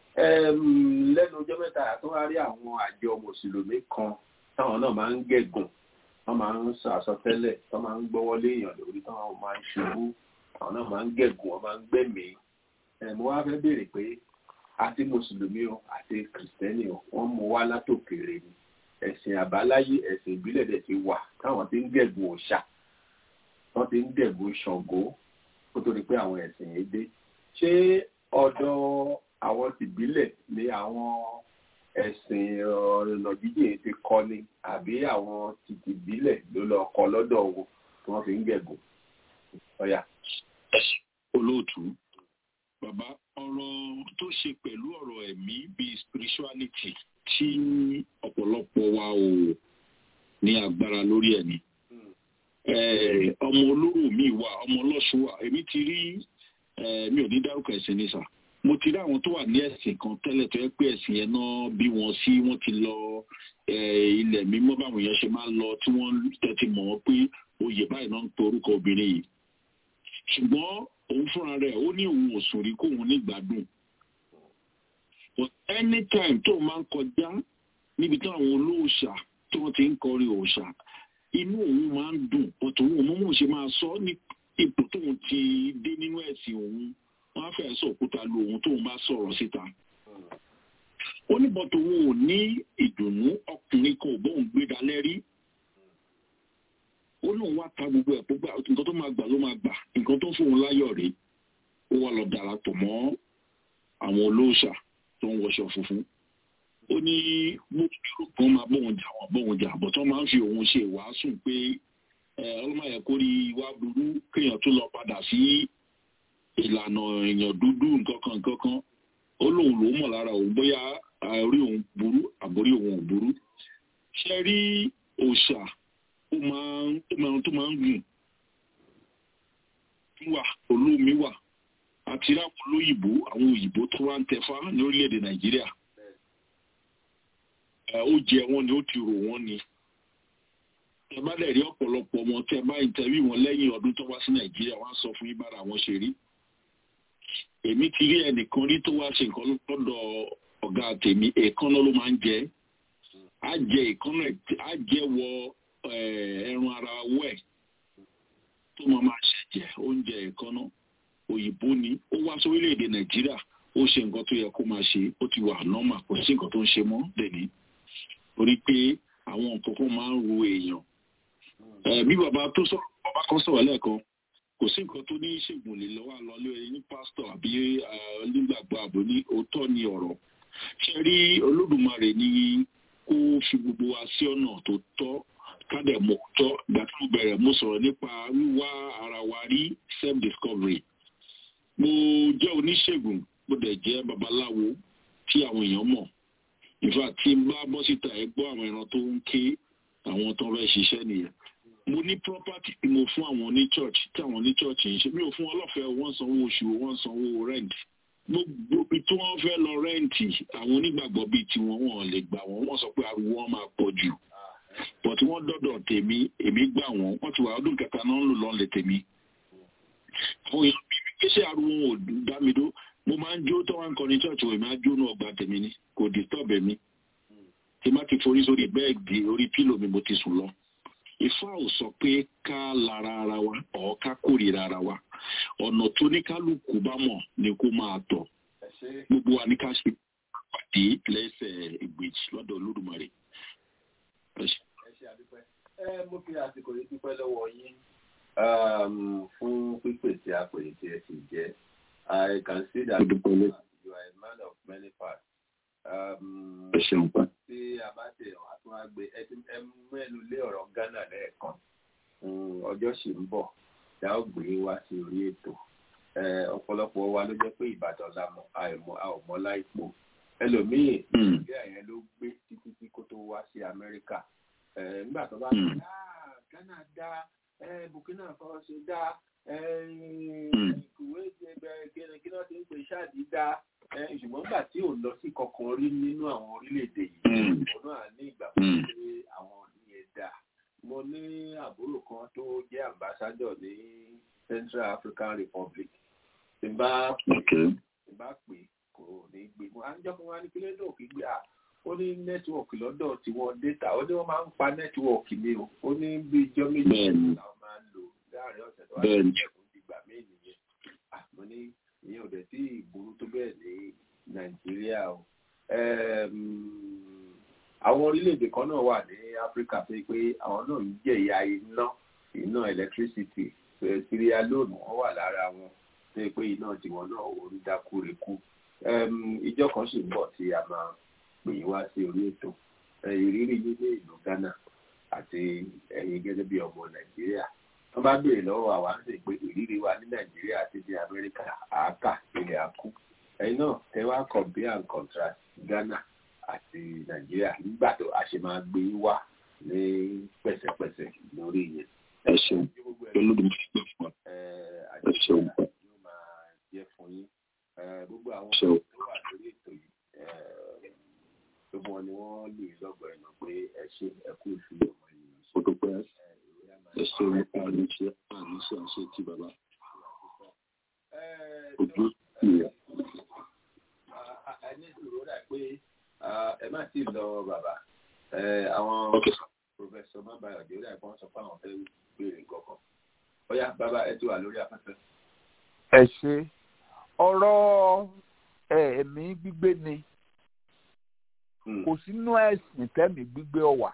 lẹ́nu ọjọ́ mẹ́ta tó wá rí àwọn àjọ mùsùlùmí kan táwọn náà máa ń gẹ̀gùn wọ́n máa ń sọ àsọtẹ́lẹ̀ wọ́n máa ń gbọ́wọ́ léèyàn lórí táwọn máa ń ṣubú àwọn náà máa ń gẹ̀gùn wọ́n máa ń gbẹ̀mí. mo wá fẹ́ béèrè pé àti mùsùlùmí o àti kìrìsìtẹ́nì o wọ́n mú wá látòkèrè ni ẹ̀sìn àbáláyé ẹ̀sìn ìbílẹ̀ dẹ̀ ti wà táwọn ti ń gẹ̀gùn òòṣà wọ́n ti ń gẹ̀gùn ṣàngó kó tó di pé àwọn ẹ̀sìn yìí dé ṣé ọ̀dọ̀ àwọn tìbílẹ̀ ni àwọn ẹ̀sìn ọ̀nà jíjìn ti kọ́ ni àbí àwọn tìbílẹ̀ ló lọ kọ́ lọ́dọ̀ wo tí wọ́n fi ń gẹ̀gùn ọ̀yà. olóòtú bàbá ọ̀rọ̀ tó ṣe pẹ̀lú ọ̀rọ̀ ẹ̀mí bíi spirituality tí ọ̀pọ̀lọpọ̀ wa ò ní agbára lórí ẹ̀ ni ọmọ olóró mi wà ọmọ ọlọ́sùn wà èmi ti rí mi ò ní dárúkọ ẹ̀sìn ní sà mo ti rí àwọn tó wà ní ẹ̀sìn kan tẹ́lẹ̀ tó yẹ pé ẹ̀sìn yẹn náà bí wọ́n sí wọ́n ti lọ ilẹ̀ mímọ́ báwọn èèyàn ṣe máa ń lọ tí wọ́n tẹ̀tí mọ̀ wọ́n pé oyè báyìí náà ń pe orúkọ obìnrin yìí ṣùgbọ́n òun fúnra rẹ̀ ó ní òun ò sùn rí kóun ní gbádùn but anytime tó máa ń kọjá níbi tí àwọn olóòṣà tí wọ́n ti ń kọrin òòṣà inú òun máa ń dùn ọ̀tọ̀ òun mọ́mọ́ ṣe máa sọ ní ipò tóun ti dé nínú ẹ̀sìn òun wọ́n á fẹ́ sọ òkúta lu òun tóun bá sọ̀rọ̀ síta. ó ní bọ́tò òun ò ní ìdùnnú ọkùnrin kan ò bóun gbé dalẹ́ rí. ó lóun wá ta gbogbo ẹ̀ púpọ̀ nǹkan tó máa gbà ló máa gbà nǹkan tó ń fóun láyọ̀ rí. ó wá lọ darapọ̀ mọ́ àwọn olóòṣà tó ń wọṣọ funfun ó ní gbogbo kan máa bóun jà wọn bóun jà bọ̀ tó máa ń fi òun ṣe wàásù pé ọlọ́mọ yẹn kórì wá burú kéèyàn tó lọ padà sí ìlànà èèyàn dúdú nǹkankan nǹkankan ó lóun ló mọ̀ lára òun bóyá orí òun burú àbórí òun ò burú ṣe rí òòṣà ó máa ń tó máa ń gùn wà olómi wà àti ráwọn olóyìnbó àwọn òyìnbó tó wá ń tẹfá ní orílẹ̀-èdè nàìjíríà ó jẹ wọn ni ó ti rò wọn ni ẹ bá dẹ̀ rí ọ̀pọ̀lọpọ̀ ọmọ tẹ bá ìtẹ̀wé wọn lẹ́yìn ọdún tó wá sí nàìjíríà wọ́n á sọ fún yín bára wọn ṣe rí èmi ti rí ẹnìkan rí tó wá ṣe nǹkan lọ́dọ̀ ọ̀gá tèmi èèkánná ló máa ń jẹ á jẹ èèkánná á jẹ wọ ẹran ara wẹ̀ tó máa máa ṣẹ̀jẹ̀ oúnjẹ èèkánná òyìnbó ni ó wá sórílẹ̀-èdè nàìjíríà ó ṣe nǹkan tó yẹ kó máa ṣe ó ti wà nọ́mà kò sí nǹkan tó ń ṣe mọ́ dẹ̀ní torí pé àwọn nǹkan kan máa ń ru èèyàn bí bàbá tó sọ bàbá kan sọ̀rọ̀ lẹ́ẹ̀kan kò sí nǹkan tó ní ṣègùn lè lọ́wọ́ lọ́lé ní pásítọ̀ àbí onígbàgbọ́ àbò ní òótọ́ ni ọ̀rọ̀ ṣe rí olódùmarè ní kó fi gbogbo wa sí ọ̀nà tó tọ́ kádẹ̀ mọ̀ tọ́ ìgbà tí mo bẹ̀rẹ̀ mo sọ̀rọ̀ nípa wíwá ara wa rí self discovery mo jẹ́ oníṣègùn mo dẹ̀ jẹ́ babaláwo tí àwọn èèyàn mọ̀ ìfà tí n bá bọ́ síta ẹ gbọ́ àwọn ẹran tó ń ké àwọn tó fẹ́ ṣiṣẹ́ nìyẹn mo ní property tí mo fún àwọn ní church tí àwọn ní church ń ṣe mi ò fún wọn lọ́fẹ̀ẹ́ wọ́n sanwó oṣù wọ́n sanwó rent gbogbo ibi tí wọ́n fẹ́ lọ rẹ́ǹtì àwọn onígbàgbọ́ bíi tiwọn wọn lè gbà wọ́n wọ́n sọ pé ariwo wọn máa pọ̀ jù but wọ́n dọ́dọ̀ tèmi èmi gbà wọ́n wọ́n ti wà ọdún kẹta náà ń lò lọ́nlẹ̀ tèmi. àwọn èèyàn bíi pé ṣé ariwo wọn ò dá mi dó mo máa ń jó tó wá ń kọrin church òwe máa jó náà ọgbà tèmi ni kò disturb mi tí má ti forí sórí bẹ́ẹ̀gì orí pílò mi mo ti sùn lọ. Ifá ò sọ pé ká lára ara wa ọ̀ ká kórìíra ara wa ọ̀nà tó ní kálukú bá mọ̀ ni kó máa tọ̀ gbogbo wa ní ká ṣe pàdé lẹ́sẹ̀ ìgbèjì lọ́dọ̀ olódùmarè. ẹ ṣe àdúpẹ́ ẹ mo fi àsìkò yìí dúpẹ́ lọ́wọ́ yín fún pípè tí a pè tí ẹ sì jẹ́ I can see that you are a man of many parts. ẹ ṣeun pa. tí a bá tẹ àtún àgbẹ̀ ẹ mẹ́nu lé ọ̀rọ̀ Ghana lẹ́ẹ̀kan ọjọ́ sì ń bọ̀ dá ó gbé wá sí orí ètò ọ̀pọ̀lọpọ̀ wa ló jẹ́ pé Ìbàdàn la mọ̀ àìmọ̀ a ò mọ̀ láìpò ẹlòmíì nàìjíríà yẹn ló gbé títí tí kó tó wá sí Amẹ́ríkà nígbà tó bá sọ Ghana dá Burkina Faso dá Kuwait bẹ̀rẹ̀ kí náà ti ń pè ṣáàdì dá ṣùgbọ́n nígbà tí ò lọ sí kankan rí nínú àwọn orílẹ̀-èdè yìí òun náà ní ìgbà pé àwọn yẹn dá mo ní àbúrò kan tó jẹ́ ambassador ní Central African Republic tí n bá pè tí n bá pè kò ní gbé mo à ń jọ́ fún wa ní kílẹ̀ náà kí gbé à ó ní nẹ́tíwọ̀kì lọ́dọ̀ tí wọ́n data ó ní wọ́n máa ń pa nẹ́tíwọ̀kì ni o ó ní bí ijọ́ méjì làwọn máa ń lò láàrin ọ̀sẹ̀ tó wà ní ẹ̀kún ti gbà mí nìyẹn àmọ́ ní ìyẹn ò dẹ̀ tí ìburú tó bẹ́ẹ̀ ní Nàìjíríà o àwọn orílẹ̀-èdè kan náà wà ní Áfíríkà pé pé àwọn náà ń jẹ ìyà iná iná electricity Sierra Leone wọ́n wà lára wọn pé pé iná tiwọn náà orí dákúrekú ìjọ kan sì ń bọ̀ tí a máa pè yín wá sí orí ètò ìrírí yín ní ìlú Ghana àti ẹ̀yin gẹ́gẹ́ bí ọmọ Nàìjíríà wọ́n bá béèrè lọ́wọ́ àwa ń sè pé ìrírí wa ní Nàìjíríà àti ní Amẹ́ríkà àákà ilẹ̀ àkú ẹ̀yin náà ẹ wá compare and contrast Ghana àti Nàìjíríà nígbà tó a ṣe máa gbé wá ní pẹ̀sẹ̀pẹ̀sẹ̀ lórí yẹn. ẹ ṣeun olódùmarè gbẹ fún wa ẹ ṣeun pa. yóò máa jẹ fún yín gbogbo àwọn tó wà lórí ètò yìí gbogbo wọn ni wọ́n lù í lọ́gbọ̀ọ́ ẹ̀nà pé ẹ ṣe ẹ kú ìfilẹ̀ ọmọ yìí. o dúpẹ́ ẹ ṣe nípa àníṣe àníṣe àṣẹ tí bàbá. ojú ìyá. ẹni ìrora rà pé ẹ má tí ì lọ bàbá àwọn pòfẹsọ mábàyọdé ó dà pé wọ́n sọ pé àwọn fẹ́ẹ́ béèrè kankan ọyá bàbá ẹ ti wà lórí afẹ́fẹ́. ẹ ṣe ọ̀rọ̀ ẹ̀mí gbígbé ni kò sínú ẹ̀sìn tẹ́mi gbígbé ọ̀wà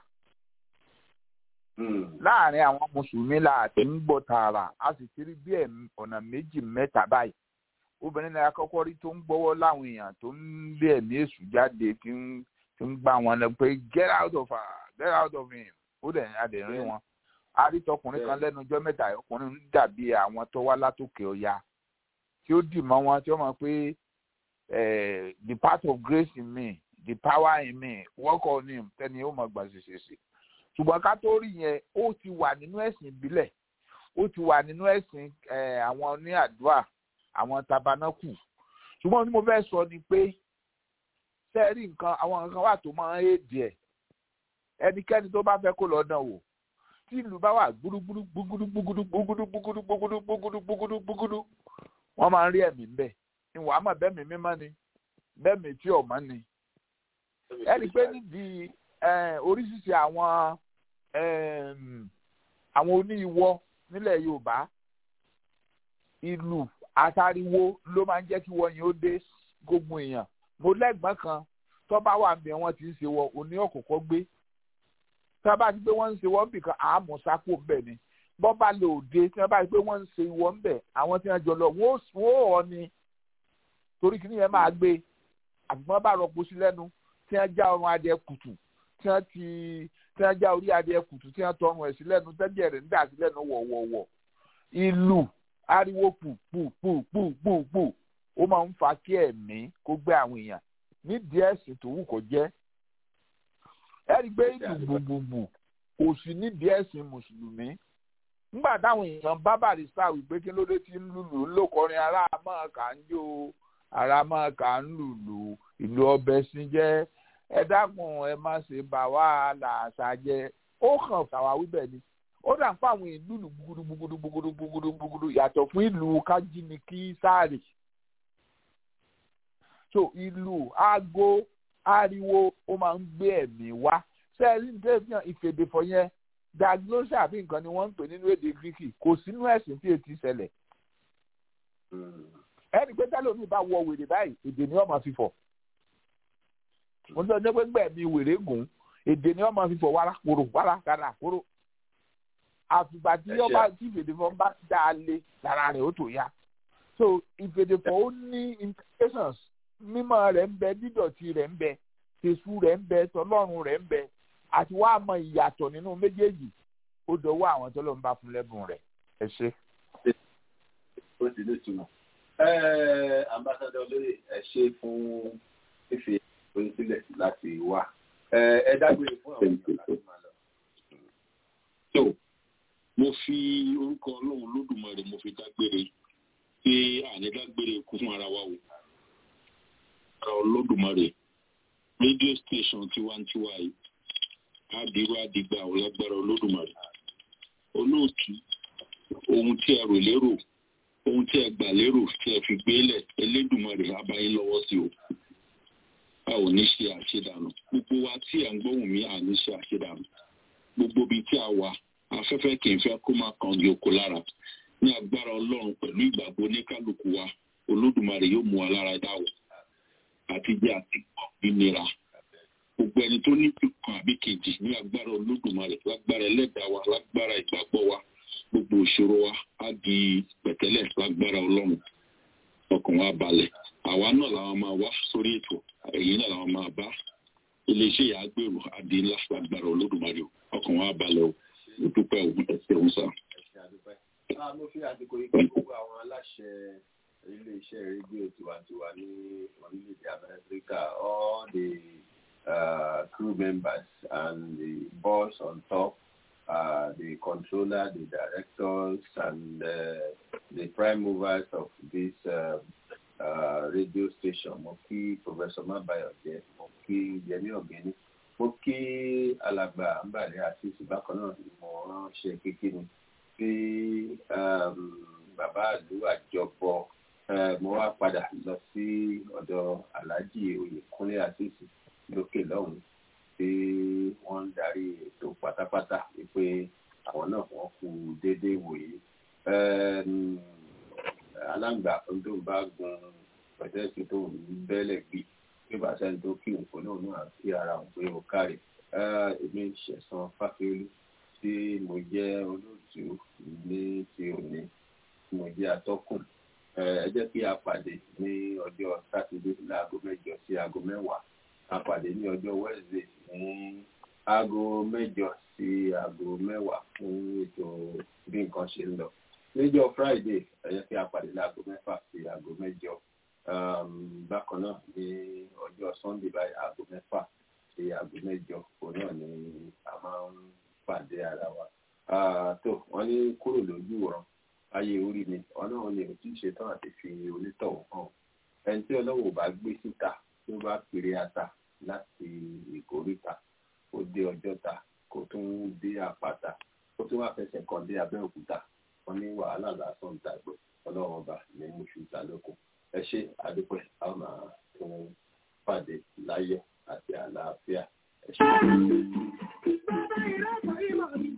láàrin àwọn mùsùlùmí la àti ń gbọ́ tààrà a sì ti rí bí ọ̀nà méjì mẹ́ta báyìí obìnrin náà kọ́kọ́ rí tó ń gbọ́wọ́ láwọn èèyàn tó ń lé ẹ̀mí èṣù jáde tí ń tí ń gbá wọn lọ pé get out of her get out of him ó dẹ̀ adẹ̀rín wọn arítọkùnrin kan lẹ́nu ọjọ́ mẹ́ta ọkùnrin ń dàbí àwọn tó wá látòkè ọ̀ya tí ó dì mọ́ wọn tí ó mọ̀ pé the part of grace in me the power in me work on him tẹ́ni ó mọ̀ gbà ṣèṣèṣe ṣùgbọ́n ká tó rí yẹn ó ti wà nínú ẹ̀sìn ìbílẹ̀ ó ti wà nínú ẹ̀sìn àwọn ní àdúrà àwọn tabanakù ṣùgbọ́n tí mo fẹ́ sọ ni pé sẹ́ẹ̀rí nǹkan àwọn nǹkan wà tó máa ń éèdì ẹ̀ ẹnikẹ́ni tó bá fẹ́ kó lọ dán wò tí ìlú bá wà gbúdúgbúdú gbúgúdú gbúgúdú gbúgúdú gbúgúdú gbúgúdú gbúgúdú gbúgúdú gbúgúdú wọ́n máa ń rí ẹ̀mí ńbẹ̀ ni wàá mọ̀ bẹ́ẹ̀ mi mímọ́ ni bẹ́ẹ̀ mi tí ọ̀mọ́ ni ẹni pé nídìí oríṣiríṣi àwọn àwọn oníwọ nílẹ̀ Yorùbá ìlú àtàríwó ló máa ń jẹ́ kí wọ́n yẹn ó dé gógùn èèyàn mo lẹ́gbọ́n kan tó bá wà bí wọ́n ti ń ṣe wọ òní ọ̀kọ̀ọ̀kọ̀ gbé tí wọ́n bá ti pé wọ́n ń ṣe wọ́n bì kan àmọ́ sápò ńbẹ̀ ni bọ́ bá lè òde tí wọ́n bá ti pé wọ́n ń ṣe wọ́n ńbẹ̀ àwọn tí wọ́n jọ lọ wọ́n ó họ ni torí kí nìyẹn máa gbé àbùmọ́ bá rọpò sí lẹ́nu tí wọ́n já ọrùn adìẹ kùtù tí wọ́n ti tí wọ́n já orí adìẹ kùtù tí wọ́n tọrùn ẹ̀ sí lẹ́nu tẹ́jẹ̀ rẹ̀ ń dà sí lẹ́nu wọ̀wọ̀wọ̀ ìlú ariwo pù pù pù pù pù pù ó máa ń fa kí ẹ̀mí kó gbé àwọn èèyàn nídìí ẹ̀sìn tó wù kó jẹ́ ẹ̀rí gbé ìlú gbùngbùngbù kò sí nídìí ẹ̀sìn mùsùlùmí nígbà táwọn èèyàn bá barista wípé kí ló dé tí ń lùlù ń lò kọrin ará máa kà ń jó ará máa kà ń lùlù ìlú ọbẹ̀ sí jẹ́ ẹ dákun ẹ má ṣe bà wá làásà jẹ́ ó kàn ṣàwáwí bẹ́ẹ̀ ni ó dà ń pa àwọn ìlú lù gbúgbúrú gbúgbúrú gbúgbúrú gbúgbúrú gbúgbúrú yàtọ̀ fún ìlú kájíníkì sáàrì so ìlú aago ariwo ó máa ń gbé ẹ̀mí wá sẹ́ẹ̀rì ní tẹ́lifíàn ìfèdèfọ̀ yẹn diagnosis àbí nǹkan ni wọ́n ń pè nínú èdè greek kò sínú ẹ̀sìn tí etí ṣẹlẹ̀ ẹnì pé tẹ́lẹ̀ omi bá wọ wèrè báyìí èdè ni wọ́n máa fi fọ̀ mo ní ọjọ́ pé gbẹ̀mí wèrè gùn èdè ni wọ́n máa fi fọ̀ wàrà kúrò wàrà kàrà kúrò àfìgbà tí ọba tí ìfèdèfọ̀ bá dá a lé lára rẹ̀ ó tó yá so ìfèdèfọ̀ ó ní implications mímọ́ rẹ̀ ń bẹ dídọ̀tí rẹ̀ ń bẹ tẹ̀sù rẹ̀ ń bẹ tọlọ́run rẹ̀ ń bẹ àti wàá mọ ìyàtọ̀ nínú méjèèjì ó dọwọ́ àwọn tó ló ń bá fún lẹ́bùn rẹ̀ ẹ ṣe. ó ti lè túmọ̀. ambassadọ olóyè ẹ ṣe fún fífi oyin sílẹ̀ láti wá ẹ dágbére fún àwọn èèyàn láti máa lọ. so mo fi orúkọ ọlọ́run lódùmarè mo fi dágbére pé àní dágbére kú fún ara wa o ara olódùmarè rédíò station tiwantiwa yìí àdìrú àdìgbà ọlágbára olódùmarè olóòtú ohun tí ẹ rò lérò ohun tí ẹ gbà lérò tí ẹ fi gbélẹ elédùmarè abayín lọ́wọ́ sí o a ò ní ṣe àṣedànù gbogbo wa tí à ń gbóhùn mi à ní ṣe àṣedànù gbogbo ibi tí a wà afẹ́fẹ́ kì í fẹ́ kó máa kan di oko lára ní agbára ọlọ́run pẹ̀lú ìgbàgbọ́ oníkálukú wa olódùmarè yóò mú wa lára dá o àti jẹ́ àti pọ̀ ìnira gbogbo ẹni tó ní kan àbí kejì ní agbára olódùmarè lágbára ẹlẹ́dàá wa lágbára ìgbàgbọ́ wa gbogbo ìṣòro wa á di pẹ̀tẹ́lẹ̀ lágbára ọlọ́run ọkàn wa balẹ̀ àwa náà làwọn máa wá sórí ètò ẹ̀yìn náà làwọn máa bá iléeṣẹ́ ìyá gbèrò adé ńlá lágbára olódùmarè ọkàn wa balẹ̀ o dúpẹ́ òun ẹsẹ̀ òun sá. mo fi àsìkò yìí pé gbogbo àwọn aláṣẹ ilé-iṣẹ́ rédíò tiwantiwa ní orílẹ̀-èdè amẹ́ríkà all the uh, crew members and the boss on top, uh, the controller, the directors, and uh, the prime movers of this uh, uh, radio station. Mo kí Professor Mabayode, mo kí Yemi Ogeni, mo kí Alàgbà Mbàlẹ́ àti ìsìbákan náà ni mo ránṣẹ́ kékeré sí bàbá àlú àjọpọ̀ mo wá padà lọ sí ọ̀dọ̀ Alhaji Oyèkúnlé àtìsí lókè lọ́hùn tí wọ́n ń darí ètò pátápátá wípé àwọn náà wọ́n kú déédéé wòye. aláǹgbà tó bá gun pẹ̀tẹ́sì tó ń bẹ́lẹ̀ gbì bí bàṣẹ́ tó kí nǹkan náà náà sí ara òun pé ó káre. èmi ṣẹ̀san fáfiolú tí mo jẹ́ olóòtú ní ti òní tí mo jẹ́ atọ́kùn. ẹ jẹ́ kí a pàdé ní ọjọ́ sátidé láago mẹ́jọ sí aago mẹ́wàá àpàdé ní ọjọ́ wednesday ní aago mẹ́jọ sí aago mẹ́wàá fún ètò bí nǹkan ṣe ń lọ níjọ́ friday ẹ jẹ́ kí a pàdé láago mẹ́fà sí aago mẹ́jọ bákan náà ní ọjọ́ sunday báyìí aago mẹ́fà sí aago mẹ́jọ òun náà ni a máa ń pàdé ara wa tó wọ́n ní kúrò lójú ọ̀ràn ayé orí mi ọlọ́run ni ò tí ì ṣetán àti fi onítọ̀hún hàn ẹni tí ọlọ́run ò bá gbé síta tí ó bá pèrè ata láti ìkórìtà ó dé ọjọ́ta kó tún dé àpáta kó tún wá fẹsẹ̀ kan dé abẹ́òkúta wọn ní wàhálà lásán ìtàgbẹ́ ọlọ́run ọba ní oṣù ìtàlókun ẹ ṣe àdúpẹ́ a máa tún pàdé láyọ̀ àti àlàáfíà ẹ ṣe.